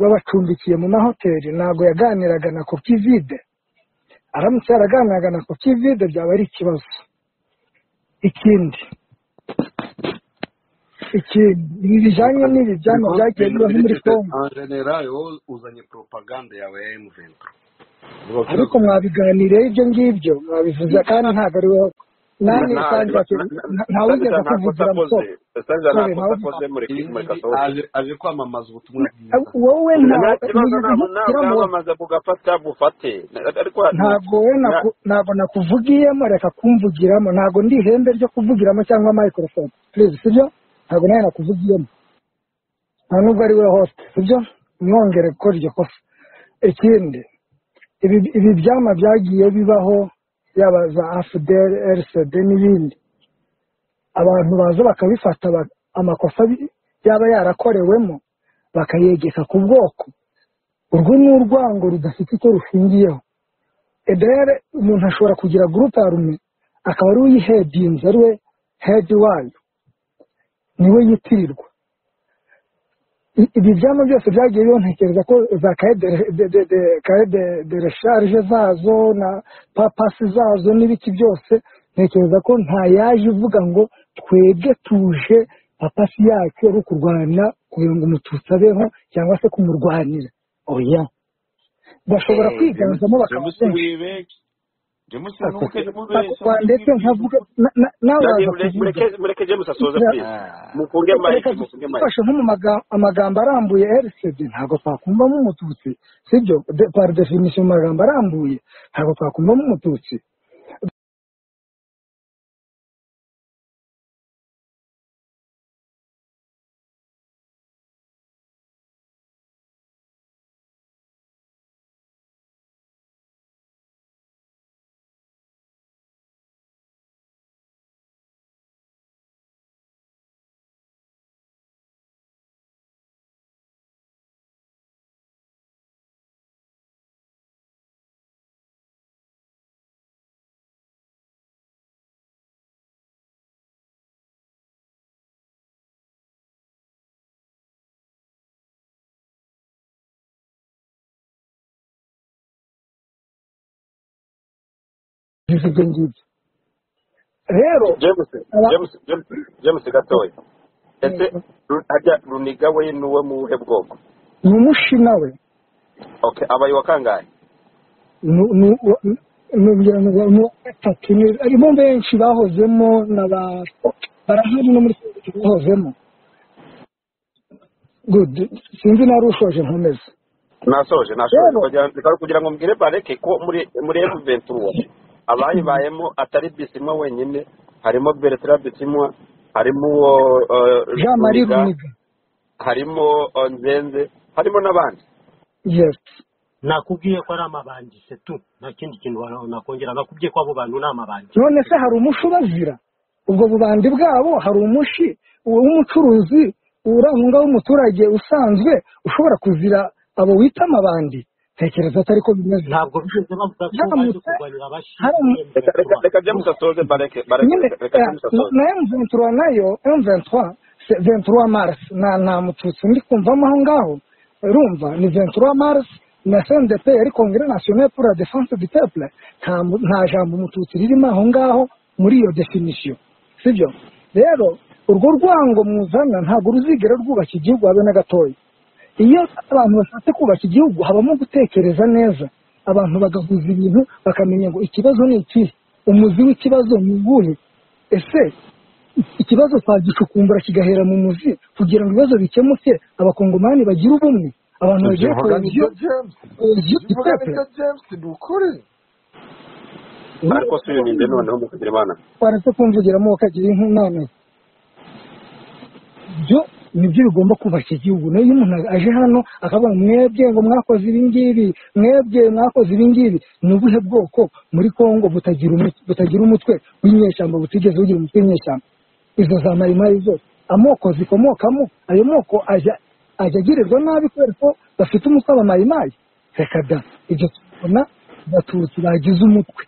babacumbikiye mu mahoteli ntabwo yaganiraga na kopivide aramutse yaraganiraga na kopivide byaba ari ikibazo ikindi ikindi bijyanye n'ibi byama Biko- byagiye bintu bibaho muri birengeje kongo en general wowe uzanye propaganda yawe ya M23 vuga ku ariko kibazo mwabiganireho ibyo ngibyo mwabivuze kandi ntabwo ari wowe nanjye nta sangira ntawigeze sangiza nta kosa akuvugira akoze musore sangiza nta musore kosa nawe akoze muri ibi muri ngibi kasohoke aje aje kwamamaza ubutumwa bwiza wowe nta ntawe kibazo nigeze ntabwo ntawe nkubwira ngo bwamamaza bugafata bufate ariko ntabwo wowe nta- naku- ntabwo nakuvugiyemo reka kumvugiramo ntabwo ndi ihembe ryo kuvugiramo cyangwa microphone please sibyo ntabwo nawe nakuvugiyemo nta nubwo ari we host sibyo mwongere gukora iryo kosa ikindi ibi ibi byama byagiye bibaho yaba za afuderi rcd n'ibindi abantu baza bakabifata ba- amakosa bi- yaba yarakorewemo bakayegeka ku bwoko urwo ni urwango rudafite icyo rushingiyeho edere umuntu ashobora kugira gurupe rume akaba ari we uyihedinze ari we hedi wayo niwe yitirirwa ibi byama byose byagiye bibontekereza ko za kaye de resharije zazo na papasi zazo n'ibiki byose ntekereza ko nta yaje uvuga ngo twebwe tuje papasi yacu ari ukurwana kugira ngo umututsi abeho cyangwa se kumurwanira oya bashobora kwiganzamo bakaba jamusi bakaba ndetse nkavuga nawe waza kuvuga mureke jamusi asoza purize mukunge mayike mukunge mayike dufashe nko mu maga- amagambo arambuye rcd ntabwo twakumvamo umututsi sibyo De- par definition mu magambo arambuye ntabwo twakumvamo umututsi bivuze ibyo ngibyo rero jamusi aba- jamusi jamusi jamusi gatoya ese Ru- harya runiga we ni uwe mu buhe bwoko ni umushina we okay abaye wa kangahe nu- nu- wa- nu- ngira ngo ni uwa gatatu ni- harimo benshi bahozemo na ba barahari no muri politiki bahozemo good sinzi nari ushoje nkomeza nasoje nasoje rero kugira reka kugira ngo mbwire bareke ko muri muri eruventura abayibayemo atari bisimwa wenyine harimo beretara bisimwa harimo uwo eh, jean marie runiga runiga harimo eh, nzenze harimo n'abandi yes nakubwiye ko ari amabangise tu nta kindi kintu wa- nakongera nakubwiye ko abo bantu ni amabangise none se hari umushi ubazira ubwo bubandi bwabo hari umushi w'umucuruzi urangwa w'umuturage usanzwe ushobora kuzira abo wita amabandi ntekereza atari ko bimeze ntabwo bigeze bavuga ko baje haramutse kurwanira abashinzwe haramutse reka reka M23 reka james asoze bareke bareke nyine reka reka james na asoze na M23 nayo M23 se 23 Mars na nta mututsi ndi kumvamo aho ngaho urumva ni 23 Mars na CNDP yari Congrès National pour la Défense du Peuple nta mu- nta jambo umututsi ririmo aho ngaho muri iyo definition sibyo rero urwo rwango muzana ntabwo ruzigera rwubaka igihugu habe na gatoya iyo abantu bashatse kubaka igihugu habamo gutekereza neza abantu bagahuza ibintu bakamenya ngo ikibazo ni ikihe umuzi w'ikibazo ni uwuhe ese ikibazo twagicukumbura kigahera mu muzi kugira ngo ibibazo bikemuke abakongomani bagire ubumwe abantu bagire Uvuga koheziyo nicyo James koheziyo du uvuga peuple nicyo James ni ukuri ariko si uyu ninde n'ubu noneho mukagira imana waretse kumvugiramo ukagira inkunani byo nibyo bigomba kubaka igihugu nayo iyo umuntu aje hano akavuga ngo mwebwe ngo mwakoze ibingibi mwebwe mwakoze ibingibi ni ubuhe bwoko muri congo butagira umu- butagira umutwe w'inyeshyamba butigeze bugira umutwe w'inyeshyamba izo za marimari zose amoko zikomokamo ayo moko ajya ajya agirirwa nabi kubera ko bafite umutwe wa marimari reka da ibyo tubona abatutsi bagize umutwe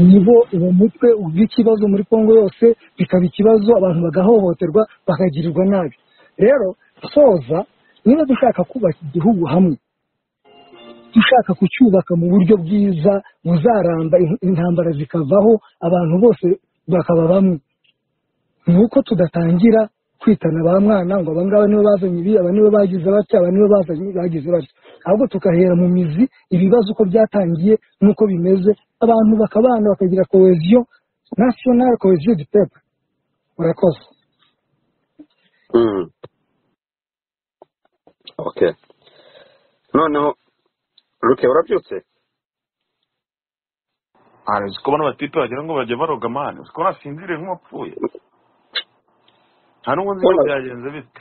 nibo uwo mutwe ugira ikibazo muri congo yose bikaba ikibazo abantu bagahohoterwa bakagirirwa nabi rero soza niba dushaka kubaka igihugu hamwe dushaka kucyubaka mu buryo bwiza buzaramba in- intambara zikavaho abantu bose bakaba bamwe ni uko tudatangira kwitana ba mwana ngo aba ngaba nibo bazanye ibi aba nibo bagize batya aba nibo bazanye bagize batya ahubwo tugahera mu mizi ibibazo uko byatangiye n'uko bimeze abantu bakabana bakagira koheziyo nasiyonari koheziyo du pepe murakoze Mm, okay noneho ruke urabyutse ari uzi ko bano batipe wagira ngo bajya baroga amani uzi ko nasinziriye nk'uwapfuye nta n'ubwo nzi ko ubona byagenze bite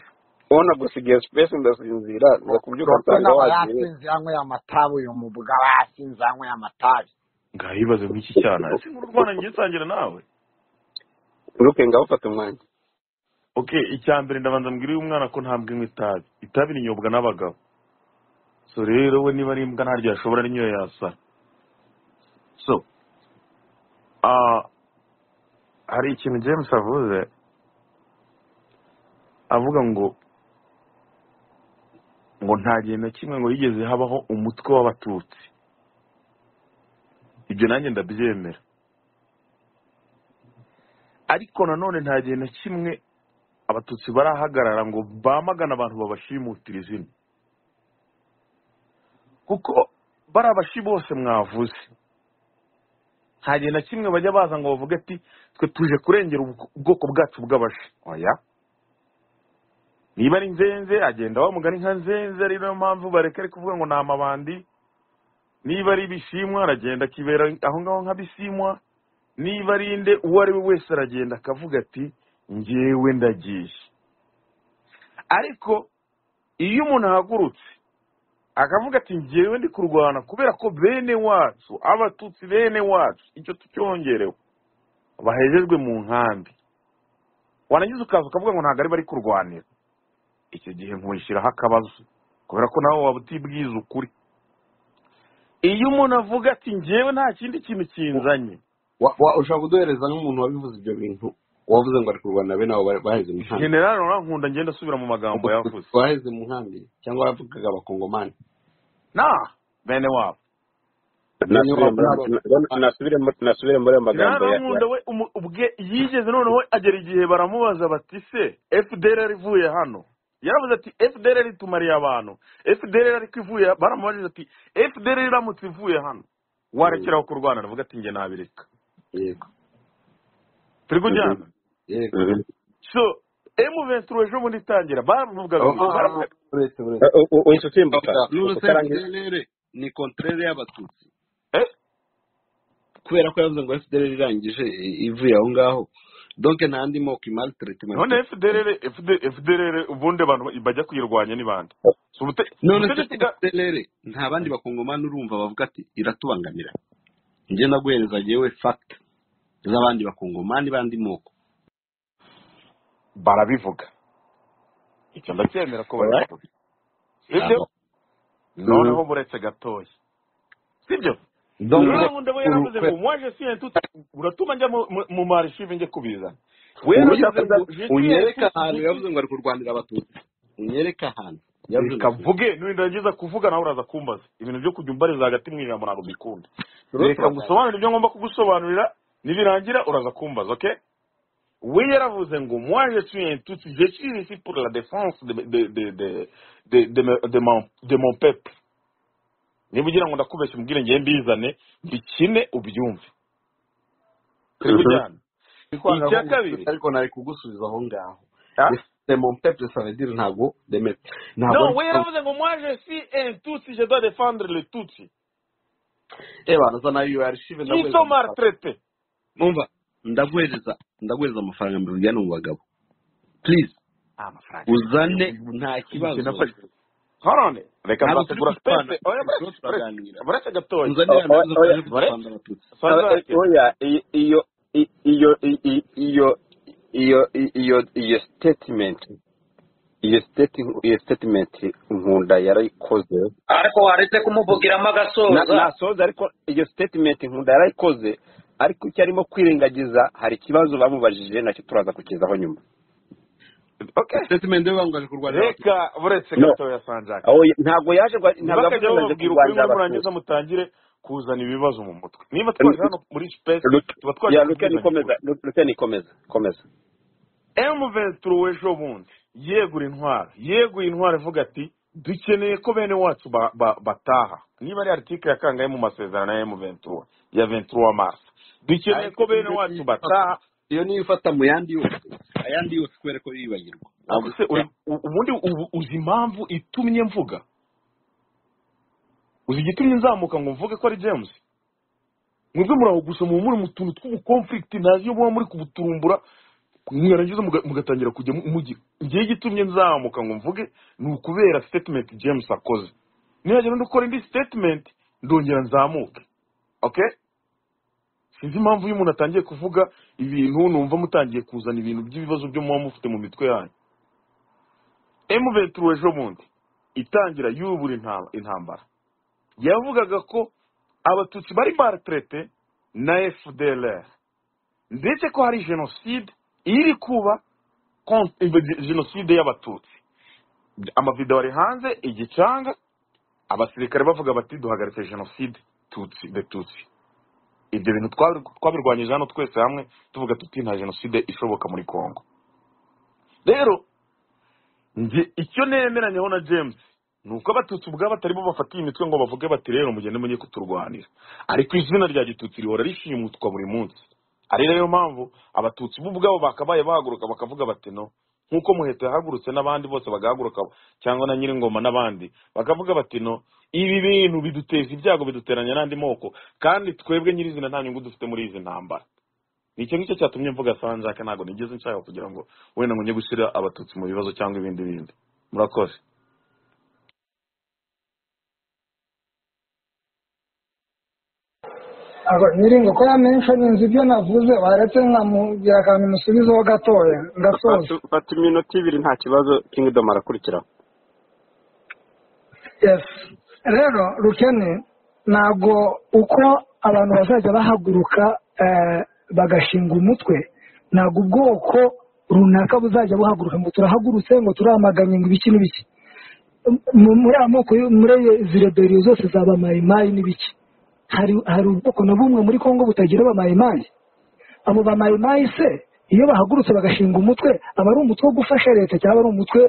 ubona gusigaye sipesi ndasinzira nza kubyuka Roke nsanga nawe wagiye yasinze yanyweye amatabi uyu mubuga aba yasinze yanyweye amatabi ngaho ibibazo nk'iki cyana ese nkuru rwanda ngiye nsangira nawe ruke ngaho ufata umwanya ok icya mbere ndabanza mbwira uyu mwana ko ntabwo anywa itabi itabi rinyobwa n'abagabo so rero we niba ari imbwa ntaryo yashobora n'inyo yasa so ah, hari ikintu james avuze avuga ngo ngo nta gihe na kimwe ngo yigeze habaho umutwe w'abatutsi ibyo nanjye ndabyemera ariko nanone nta gihe na kimwe abatutsi barahagarara ngo bamagane abantu babashimutira izina kuko bari abashi bose mwavuze nta gihe na kimwe bajya baza ngo bavuge ati twe tuje kurengera ubwo- ubwoko bwacu bw'abashi oya niba ari nzenze agenda bamugana inka nzenze ari nayo mpamvu bareka ari kuvuga ngo ni amabandi niba ari ibishimwa aragenda akibera aho ngaho nk'abisimwa niba ari inde uwo ari we wese aragenda akavuga ati ngewe ndagiye ariko iyo umuntu ahagurutse akavuga ati ngewe ndi kurwana kubera ko bene wacu abatutsi bene wacu icyo tucyongerewe bahejejwe mu nkambi warangiza ukaza ukavuga ngo ntabwo ari bari kurwanira icyo gihe nkuwishyiraho akabazo kubera ko nawe waba utibwiza ukuri iyo umuntu avuga ati ngewe nta kindi kintu kinzanye Wa- wa- ushobora kuduhereza nk'umuntu wabivuze ibyo bintu wavuze ngo ari kurwana bene abo bari- baheze mu nkambi generale urankunda ngenda asubira mu magambo yavuze baheze mu nkambi cyangwa yavugaga abakongomani na bene wabo bene nasubire wabo muri n'abakongomani nasubire muri nasubire muri ayo magambo generale ya ya- urankunda we umu- ubwe yigeze noneho agera igihe baramubaza bati se fdr ivuye hano yaravuze ati fdr itumariye abantu fdr ariko ivuye baramubajije ati fdr iramutse ivuye hano warekeraho kurwana aravuga ati nge nabireka yego turi kujyana yego so emuventuro ejo bundi itangira baravugaga Oh, iki ah, ah, ah, baravuga uretse uretse Eh, u- u- uyu nsutimbuka utarangiza n'urusefdr ni kontrere y'abatutsi eh kubera ko yavuze ngo fdr irangije i- ivuye aho ngaho donc nta andi moko imari treatment none fdr FD- fdr ubundi abantu bajya kuyirwanya ni bande Si ubute- none se ubutegetsi bwa fdr nta bandi bakongomani urumva bavuga ati iratubangamira njye naguhereza yewe fact z'abandi bakongomani bandi moko barabivuga icyo ndacyemera ko Alright? babivuga sibyo Aba- noneho buretse gatoya sibyo donc rurankunda we uru- yaravuze ngo kwe- mwaje siye tuti uratuma njya mu- mu- mu marishive njye kubizana we ubu yaravuze yaravuze ngo je siye unyereke tuti ahantu tuti yavuze ngo ari kurwanira abatutsi unyereke ahantu yavuze ngo reka mvuge nindagiza kuvuga nawe uraza kumbaza ibintu byo kujya umbariza hagati mu ijambo ntabwo mbikunda turiho reka turaganira ngusobanurire ibyo ngomba kugusobanurira nibirangira uraza kumbaza okay we yaravuze ngo moi je suis un tutsi je suis ici pour la défense de de de de de de, me- de, mon, de mon peuple niba ugira ngo ndakubeshya umbwire ngiye mbizane mbikine ubyumve turi Mhm. kujyana icya kwanga kabiri ariko nari kugusubiza aho ngaho ah? demompepure savedire ntabwo demete ntabwo no ari we yaravuze ngo moi je suis un tutsi je dois défendre le tutsi ebana za nayo iyo arishive qui ndaguhereza sont amafaranga maltraités numva ndaguhereza ndaguhereza amafaranga mbibwirane mu bagabo please amafaranga uzane nta kibazo horone reka ntabwo turi kurwana nzategura sitese oya turiho turaganira buretse gatoya uzanire o- ntabwo o- oya twaje kurwana buretse abatutsi Eh, eh, sazake oya i- iyo i- iyo i- i- iyo iyo i- iyo iyo statement iyo statement iyo statement nkunda yarayikoze ariko waretse kumuvugiramo Na- agasoza nasoza ariko iyo statement nkunda yarayikoze ariko icyo arimo kwirengagiza hari ikibazo bamubajije nacyo turaza kukizaho nyuma okay statement yo bangaje kurwanira abatutsi reka buretse no gatoya sanjake Aho- ntabwo yaje ngo- ntabwo yavuze ngo naje ntibakajya bababwira ukuri kurwanira muri murangiza abatutsi mutangire kuzana ibibazo mu mutwe niba twaje hano Lu- muri sipesi Lu- tuba twaje ya luke kubwizanya ukuri nikomeza Lu- luke nikomeza komeza emu venturo w'ejo bundi yegura intwaro yeguye intwaro ivuga ati dukeneye ko bene wacu ba- ba- bataha niba ari aritike yakangaye mu masezerano ya emu venturo ya venturo mars dukeneye ariko ko bene iyo wacu niyifata bataha iyo niyifata mu yandi yose ayandi yose kubera ko yibagirwa ariko ntabwo se uri- u- ubundi ubu- uzi impamvu itumye mvuga uzi igitumye nzamuka ngo mvuge ko ari james mwebwe muri aho gusa muba muri mu tuntu tw'ubukonfirikiti ntazi iyo muba muri kubuturumbura mwarangiza muga- mugatangira kujya mu- mujya ngewe igitumye nzamuka ngo mvuge ni ukubera statement james akoze nihagira undi ukora indi statement ndongera nzamuke okay sinzi impamvu iyo umuntu atangiye kuvuga ibintu numva mutangiye kuzana ibintu by'ibibazo byo muba mufite mu mitwe yanyu emuventuro ejo bundi itangira yubura inta- intambara yavugaga ko abatutsi bari maltraite na fdlr ndetse ko hari jenoside iri kuba kon- ibe- jenoside y'abatutsi amavido ari hanze igicanga abasirikare bavuga bati duhagaritse jenoside tutsi de tutsi ibyo bintu twabi- twabirwanyije hano twese hamwe tuvuga tuti nta jenoside ishoboka muri congo rero njye icyo nemeranyeho na james ni uko abatutsi ubwabo bataribo bafatiye imitwe ngo bavuge bati rero mugende mujye kuturwanira ariko izina rya gitutsi rihora rishimutwa buri munsi ari rero mpamvu abatutsi bo ubwabo bakabaye bahaguruka bakavuga bati no nk'uko muheto yahagurutse n'abandi bose bagahaguruka cyangwa na nyiringoma n'abandi bakavuga bati no ibi bintu biduteza ibyago biduteranya n'andi moko kandi twebwe nyirizina nta nyungu dufite muri izi ntambara ni icyo ngicyo cyatumye mvuga sanjaka ntabwo nigeze nshaka kugira ngo wenda ngo njye gushyira abatutsi mu bibazo cyangwa ibindi bindi murakoze aba nyiringo ko yamenshanyinze ibyo navuze baretse nkamubwira akantu musubizaho gatoya ngasoza Fata- fata iminota ibiri nta kibazo kingdom arakurikiraho yes rero rukene ntabwo uko abantu bazajya bahaguruka eh, bagashinga umutwe ntabwo ubwoko runaka buzajya buhaguruka ngo turahagurutse ngo turamaganye ngo ibiki n'ibiki Mu- muri amoko yo- muri izi reberiyo zose zaba mayimayi n'ibiki hari hari ubwoko na bumwe muri congo butagira abamayimayi abo bamayimayi se iyo bahagurutse bagashinga umutwe aba ari umutwe wo gufasha leta cyangwa ari umutwe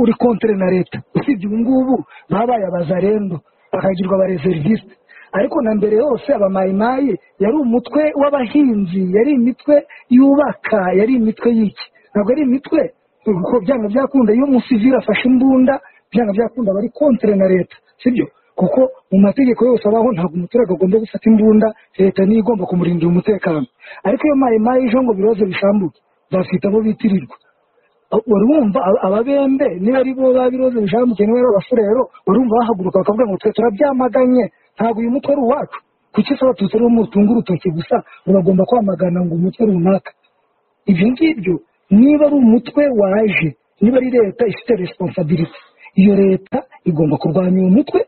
uri kontere na leta usibye ubu ngubu baba bayabazarendo bakagirwa abareseriviste ariko na mbere yose abamayimayi yari umutwe w'abahinzi yari imitwe yubaka yari imitwe y'iki ntabwo ari imitwe kuko byanga byakunda iyo umusivili afashe imbunda byanga byakunda bari kontere na leta sibyo kuko mu mategeko yose abaho ntabwo umuturage agomba gufata imbunda leta niyo igomba kumurindira umutekano ariko iyo mayimayi ije ngo ibibazo bishambuke bafite abo bitirirwa wari wumva aba- ababembe niba ari bo ba biroze bishambuke niba ari abafurero wari wumva bahaguruka bakavuga ngo twe turabyamaganye ntabwo uyu mutwe ari uwacu kuki se abatutsi aribo mutunga urutoki gusa muragomba kwamagana ngo umutwe runaka ibyo ngibyo niba ari umutwe waje niba ari leta ifite resiponsabilite iyo leta igomba kurwanya uyu mutwe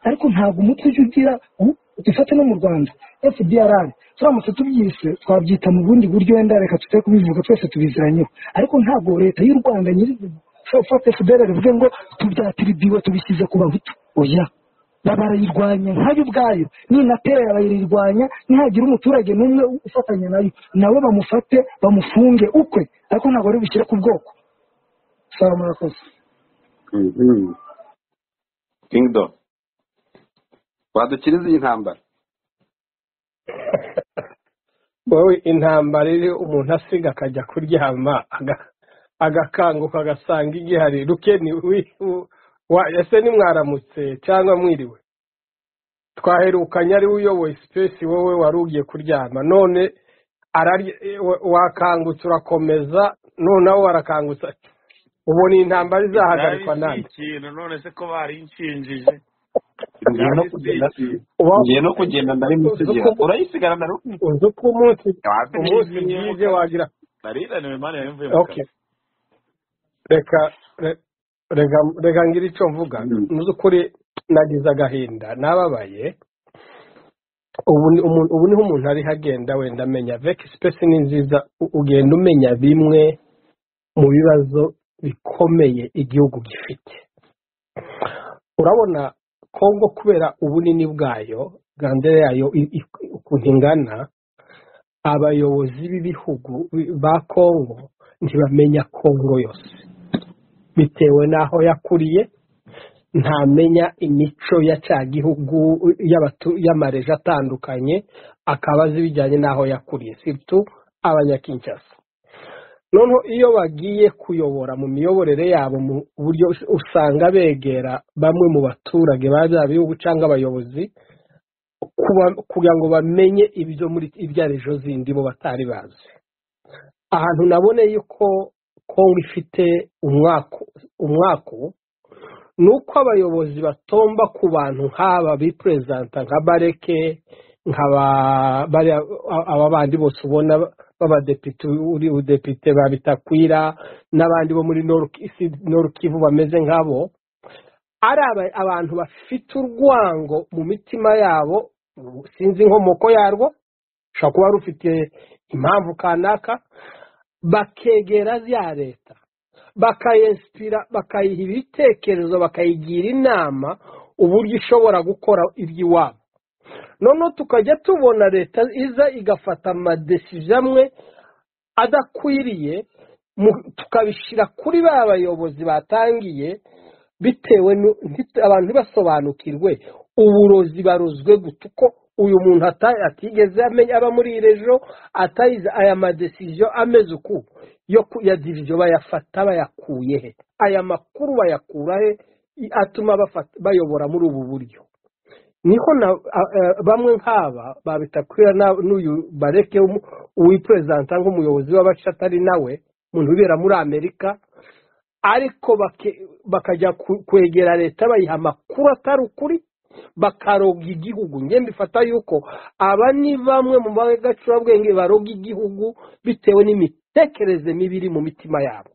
ariko ntabwo umutwe ujya ugira u- dufate no mu rwanda fdr turamutse tubyise twabyita mu bundi buryo wenda reka tutari kubivuga twese tubiziranyeho ariko ntabwo leta y'u rwanda nyirizina ushobora gufata fdr bivuge ngo tubyatiribiwe tubishyize ku bahutu oya ba- barayirwanya nkayo ubwayo ninatera barayirwanya nihagira umuturage n'umwe ufatanya nayo nawe bamufate bamufunge ukwe ariko ntabwo bari bushyire ku bwoko saba murakoze kingdom wadukiriza iyi ntambara wowe intambara iri umuntu asiga akajya kuryama aga- agakanguka agasanga igihari rukeni wi- u- wa- ese nimwaramutse cyangwa mwiriwe twaherukanye ari we uyoboye sipesi wowe wari ugiye kuryama none ararya e, wa- wakangutse urakomeza noneho warakangutse ati, ubu ni intambara itabi izahagarikwa si nande ikintu none se ko barinshingije ngiye no itabi si kugenda ikintu Uba- ngiye no kugenda uzi uko ndarimutegera urayisigarana na Rukeni? uzi uko umunsi wapi umunsi nigiye mu bwije kazi wagira narinaniwe mani yari mvuye mu okay kazi reka re- rega rega ngira icyo mvuga mu by'ukuri nagize agahinda nababaye ubu ni umuntu- ubu niho umuntu ari hagenda wenda amenya veki sipesi ni nziza u- ugenda umenya bimwe mu bibazo bikomeye igihugu gifite urabona kongo kubera ubunini bwayo gandere yayo i- i- ukuntu ingana abayobozi b'ibihugu bi- ba kongo ntibamenya kongo yose bitewe n'aho yakuriye ntamenya imico ya cya gihugu y'abatu- y'amareje atandukanye akaba azi ibijyanye n'aho yakuriye situ abanyakinshasa noneho iyo bagiye kuyobora mu miyoborere yabo mu buryo us- usanga begera bamwe mu baturage ba bya bihugu cyangwa abayobozi kuba- kugira ngo bamenye ibyo muri ibyo arizo zindi bo batari bazi ahantu naboneye yuko kongo ifite umwaku umwaku ni uko abayobozi batomba ku bantu nk'aba biperezanta nka bareke nka ba- bariya- aba bandi bose ubona b'abadepite uri budepite ba bitakwira n'abandi bo muri norukivu bameze nk'abo ari aba- abantu bafite urwango mu mitima yabo sinzi inkomoko yarwo ushobora kuba rufite impamvu kanaka bakegera ya leta bakayesipira bakayiha ibitekerezo bakayigira inama uburyo ishobora gukora iby'iwabo noneho tukajya tubona leta iza igafata amadesizo amwe adakwiriye mu- tukabishyira kuri ba bayobozi batangiye bitewe nu- nti- abantu ntibasobanukirwe uburozi barozwe guta uko uyu muntu ata- atigeze amenya aba muri iri ejo atayize aya madesiziyo ameze uku yo ku- ya diviziyo bayafata bayakuye he aya makuru bayakura he i- atuma bafata- bayobora muri ubu buryo niho na a- a- bamwe nk'aba babitakwira na- n'uyu bareke w'umu- wiperezanta nk'umuyobozi w'abashatari nawe umuntu ubera muri amerika ariko bake- bakajya ku- kwegera leta bayiha amakuru atari ukuri bakaroga igihugu njye mbifata yuko aba ni bamwe mu bagacurabwenge baroga igihugu bitewe n'imitekerereze mibi iri mu mitima yabo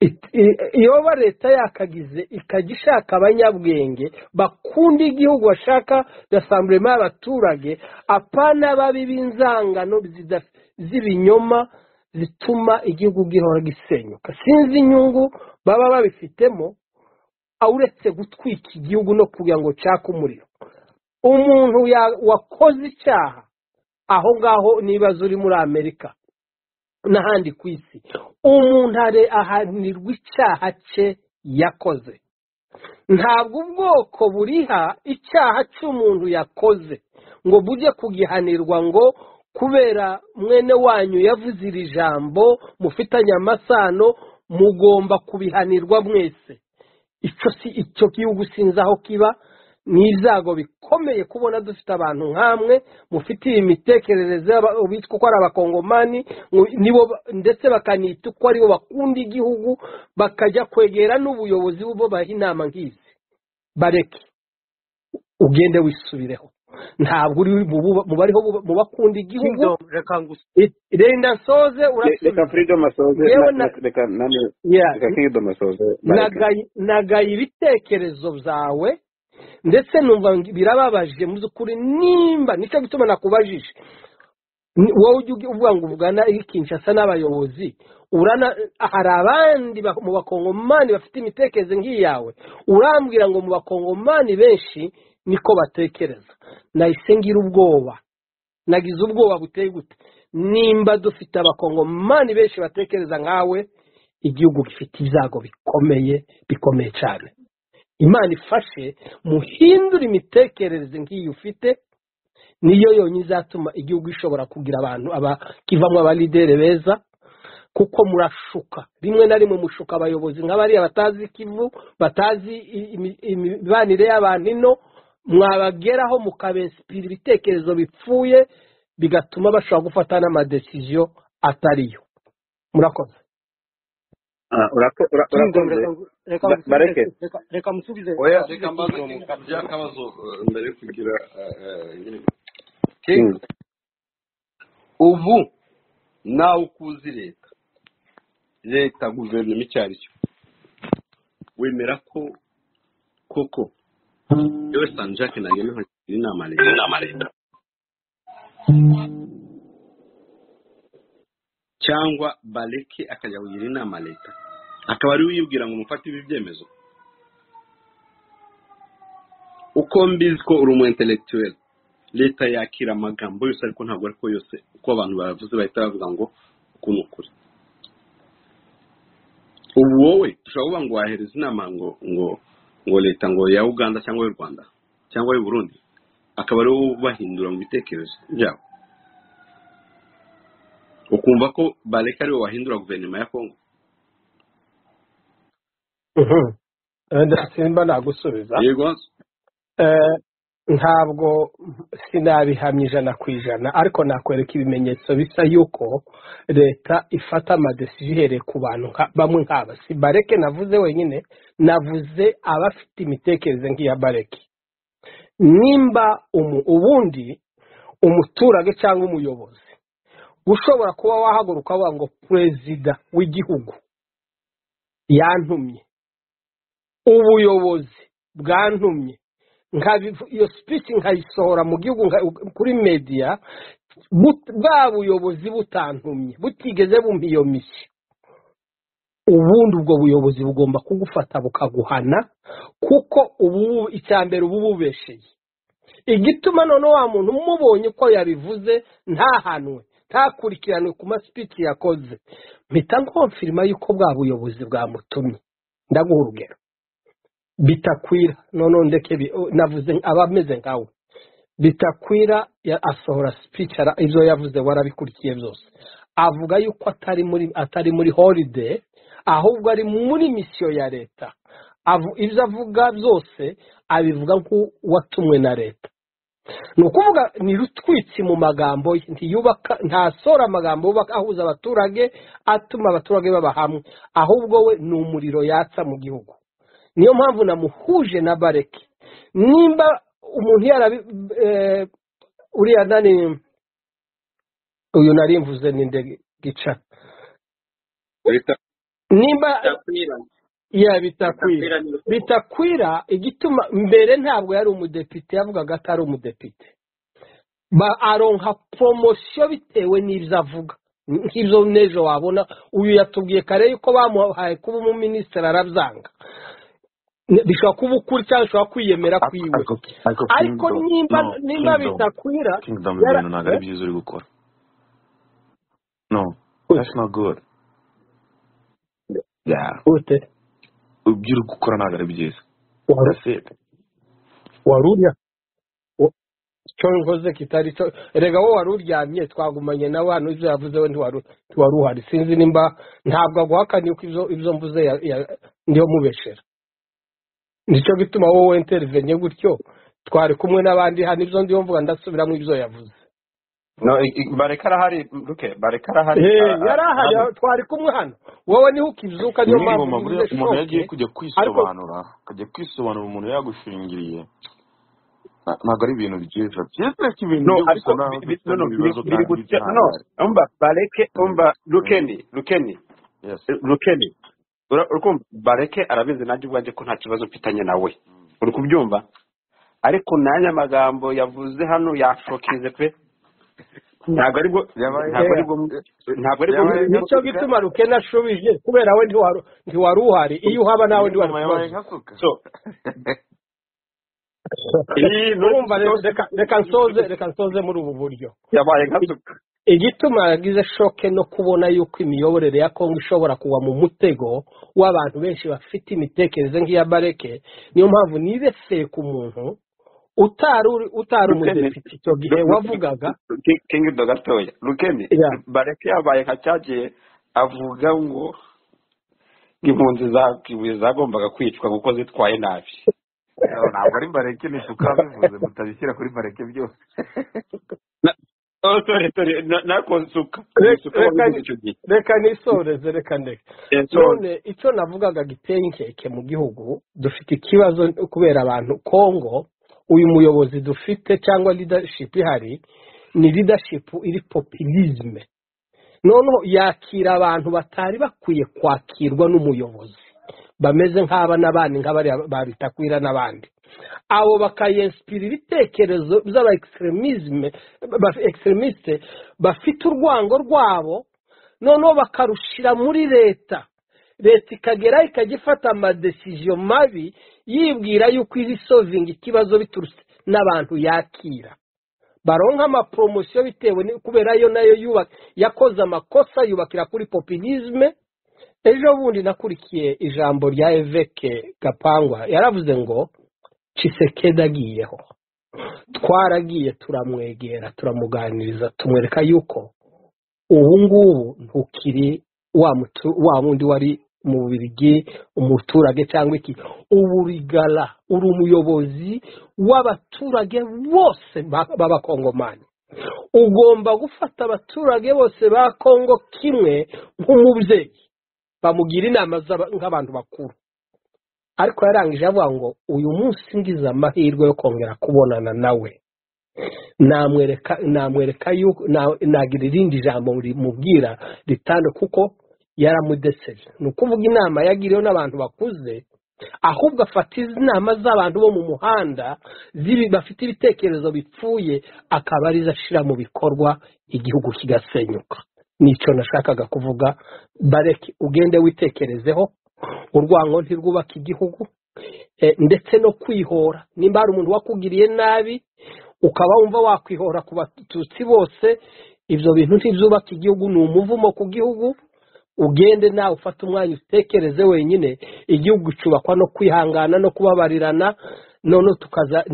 It- i- yoba leta yakagize ikajya ishaka abanyabwenge bakunda igihugu bashaka rasamburema y'abaturage apana babi b'inzangano zida- z'ibinyoma zituma igihugu gihora gisenyuka sinzi inyungu baba babifitemo uretse gutwika igihugu no kugira ngo cake umuriro umuntu ya- wakoze icyaha aho ngaho n'ibibazo uri muri amerika n'ahandi ku isi umuntu are- ahanirwa icyaha cye yakoze ntabwo ubwoko buriha icyaha cy'umuntu yakoze ngo bujye kugihanirwa ngo kubera mwene wanyu yavuze iri jambo mufitanye amasano mugomba kubihanirwa mwese icyo si icyo gihugu sinzi aho kiba ni ibyago bikomeye kubona dufite abantu nk'amwe mufite iyi mitekerereze y'aba- bitwa ko ari abakongomani ngo- nibo ba- ndetse bakanita uko aribo bakunda igihugu bakajya kwegera n'ubuyobozi bo baha inama nk'izi bareke ugende wisubireho ntabwo uri mu buba- mu bariho buba- mu bakunda igihugu Kingdom, reka ngusu- It- renda nsoze Le- reka urasubiza freedom asoze yewe na- na na- reka nani- Yeah. reka kingdom asoze bareke nagaye nagaye ibitekerezo byawe ndetse numva ngi- birababaje mu by'ukuri nimba nicyo gituma nakubajije Ni- wowe ujya ugi- uvuga ngo uvugana i kinshasa n'abayobozi urana hari abandi ba- mu bakongomani bafite imitekerereze nk'iyawe urambwira ngo mu bakongomani benshi niko batekereza nahise ngira ubwoba nagize ubwoba buteye gute nimba dufite abakongomani benshi batekereza nkawe igihugu gifite ibyago bikomeye bikomeye cyane imana ifashe muhindure imitekerereze nk'iyi ufite niyo yonyine izatuma igihugu ishobora kugira abantu aba kivamo abalideri beza kuko murashuka rimwe na rimwe mushuka abayobozi nk'abariya batazi ikivu batazi i- imi- imibanire y'abantu ino mwabageraho mukabesipira ibitekerezo bipfuye bigatuma bashobora gufata n'amadesiziyo atariyo murakoze Ah, urako- ura- Kingdom, urakoze reka ngu- reka Ba- musubize bareke reka- reka musubize oya musubize reka mbaze Kingdom. Kingdom by'akabazo eh, mbere yo kugira eh, eh, nyine Mm. Kingdom ubu nawe ukuzi leta leta guverinoma icyo ari cyo wemera ko koko yewe sani jacques ntago nkugira inama leta cyangwa bareke akajya kugira inama leta akaba ari we uyibwira ngo mufate ibi byemezo uko mbizi ko uri umu intellectuel leta yakira amagambo yose ariko ntabwo ariko yose uko abantu bavuze bahita bavuga ngo uku ni ukuri ubu wowe ushobora kuvuga ngo wahereza inama ngo ngo ngo leta ngo ya uganda cyangwa y'u rwanda cyangwa y'u burundi akaba ari wowe ubahindura mu bitekerezo byabo ukumva ko bareka ariwe wahindura guverinoma ya kongo Mhm. Wenda simba nagusubiza yego Eh, ntabwo sinabihamya ijana ku ijana ariko nakwereka ibimenyetso bisa yuko leta ifata amadesiziyo ihereye ku bantu nka- bamwe nk'aba si bareke navuze wenyine navuze abafite imitekerereze nk'iya bareke nimba umu- ubundi umuturage cyangwa umuyobozi ushobora kuba wahaguruka wavuga ngo perezida w'igihugu yantumye ubuyobozi bwantumye nkabivu- iyo speech nkayisohora mu gihugu nka- kuri media but- bwa buyobozi butantumye butigeze bumpa iyo mishyi ubundi ubwo buyobozi bugomba kugufata bukaguhana kuko ubu icya mbere uba ububesheye igituma none wa muntu umubonye uko yabivuze ntahanwe ntakurikiranwe ku masipiki yakoze mpita nkomfirima y'uko bwa buyobozi bwamutumye ndaguha urugero bitakwira none ndeke bi- o, navuze aba ameze nkawe bitakwira ya- asohora speech ara- ibyo yavuze warabikurikiye byose avuga yuko atari muri atari muri holiday ahubwo ari muri misiyo ya leta Avu- ibyo avuga byose abivuga nk'uwatumwe na leta ni ukuvuga ni rutwitsi mu magambo ye ntiyubaka ntasora amagambo yubaka ahuza abaturage atuma abaturage baba hamwe ahubwo we ni umuriro yatsa mu gihugu niyo mpamvu namuhuje na bareke nimba umuntu yarabi eh, uriya nani uyu nari mvuze ni nde gica nimba ya bitakwira bitakwira igituma mbere ntabwo yari umudepite yavugaga ko ari umudepite ba aronka poromosiyo bitewe n'ibyo avuga nk'ibyo n'ejo wabona uyu yatubwiye kare yuko bamuhaye kuba umuminisitiri arabyanga Ne- bishobora kuba ukuri cyangwa bishobora kwiyemera kwiwe ariko ariko Kingdom- nimba no, nimba Kingdom- bitakwira kingdom yara ibintu ntabwo ari byiza uri gukora no that's not good yeah ute ibyo uri gukora ntabwo ari byiza waru that's it warurya cyo nkoze kitari cyo rega wowe wari uryamye twagumanye nawe hano ibyo yavuze we ntiwari ntiwari uhari sinzi nimba ntabwo aguhakaniye ko ibyo ibyo mvuze ya- ya- niyo mubeshera nicyo gituma wowe interivenye gutyo twari kumwe n'abandi hano ibyo ndiho mvuga ndasubiramo ibyo yavuze no i- i- bareka arahari ruke bareka arahari Eh, a- yari a- ahari hano twari kumwe hano wowe niho ukibyuka niyo mpamvu n'ingoma buriya ugize umuntu iyo agiye shoke kujya ariko kwisobanura akajya kwisobanura umuntu yagushingiriye na- ntabwo ari ibintu byiza byiza ko ibintu no byo gusa ariko nawe bi- bi- no no dufitemo biri ibibazo biri kandi gutya n'ibyo no ntabwo ari umva bareke Mm, umva mm, rukeni rukeni yes rukeni Ura- urakumva bareke arabizi nanjye ubwanjye ko nta kibazo mfitanye nawe uri kubyumva ariko nanjye amagambo yavuze hano yashokize pe ntabwo ari bwo yabaye ntabwo ari bwo ntabwo ari bwo yabaye nka nicyo suka gituma rukena ashubije kubera we ntiwari ntiwari uhari iyo uhaba nawe ntiwari n'ingoma yabaye kubaza nka suka so iyi noti urumva re- reka reka nsoze reka nsoze muri ubu buryo yabaye nka I- suka igituma yagize shoke no kubona yuko imiyoborere ya kongo ishobora kugwa mu mutego w'abantu benshi bafite imitekerereze nk'iya bareke niyo mpamvu nibeseye ku muntu utari uri- utari rukeni umudepite icyo gihe wavugaga kingido gatoya rukeni ya bareke yabaye nka cyagiye avuga ngo impunzi zakibuye zagombaga kwicwa kuko zitwaye nabi No, ntabwo ari bareke ni suka bivuze mutabishyira kuri bareke byose Na- oh, sorry, sorry, na- nako nsuka ni Re- isuka reka wabivuze ni- icyo gihe reka nisoreze reka ndeke Eh, sorry. none icyo navugaga giteye inkeke mu gihugu dufite ikibazo kubera abantu kongo uyu muyobozi dufite cyangwa leadership ihari ni leadership iri populisme noneho yakira abantu batari bakwiye kwakirwa n'umuyobozi bameze nk'aba n'abandi nk'abariya babitakwira n'abandi abo bakayensipira ibitekerezo by'aba extremisme ba extremiste bafite urwango rwabo noneho bakarushira muri leta leta ikageraho ikajya ifata amadesiziyo mabi yibwira yuko iri solvinga ikibazo biturutse n'abantu yakira baronka amaporomosiyo bitewe ni- kubera yo nayo yuba- yakoze amakosa yubakira kuri popinisme ejo bundi nakurikiye ijambo rya eveke gapangwa yaravuze ngo cisekedi agiyeho twaragiye turamwegera turamuganiriza tumwereka yuko ubu ngubu ntukiri wa mutu- wa wundi wari mu birigi umuturage cyangwa iki ubu rigara uri umuyobozi w'abaturage bose ba- b'abakongomani ugomba gufata abaturage bose ba kongo kimwe nk'umubyeyi bamugira inama z'aba- nk'abantu bakuru ariko yarangije avuga ngo uyu munsi ngize amahirwe yo kongera kubonana nawe namwereka namwereka yuko na- nagira irindi jambo rimubwira ritanu kuko yaramudeseye ni ukuvuga inama yagiriwe n'abantu bakuze ahubwo afata izi inama z'abantu bo mu muhanda z'ibi- bafite ibitekerezo bipfuye akaba arizo ashyira mu bikorwa igihugu kigasenyuka nicyo nashakaga kuvuga bareke ugende witekerezeho urwango ntirwubake igihugu Eh, ndetse no kwihora nimba hari umuntu wakugiriye nabi ukaba wumva wakwihora ku batutsi bose ibyo bintu ntibyubaka igihugu ni umuvumo ku gihugu ugende nawe ufate umwanya utekereze wenyine igihugu cyubakwa no kwihangana no kubabarirana noneho tukaza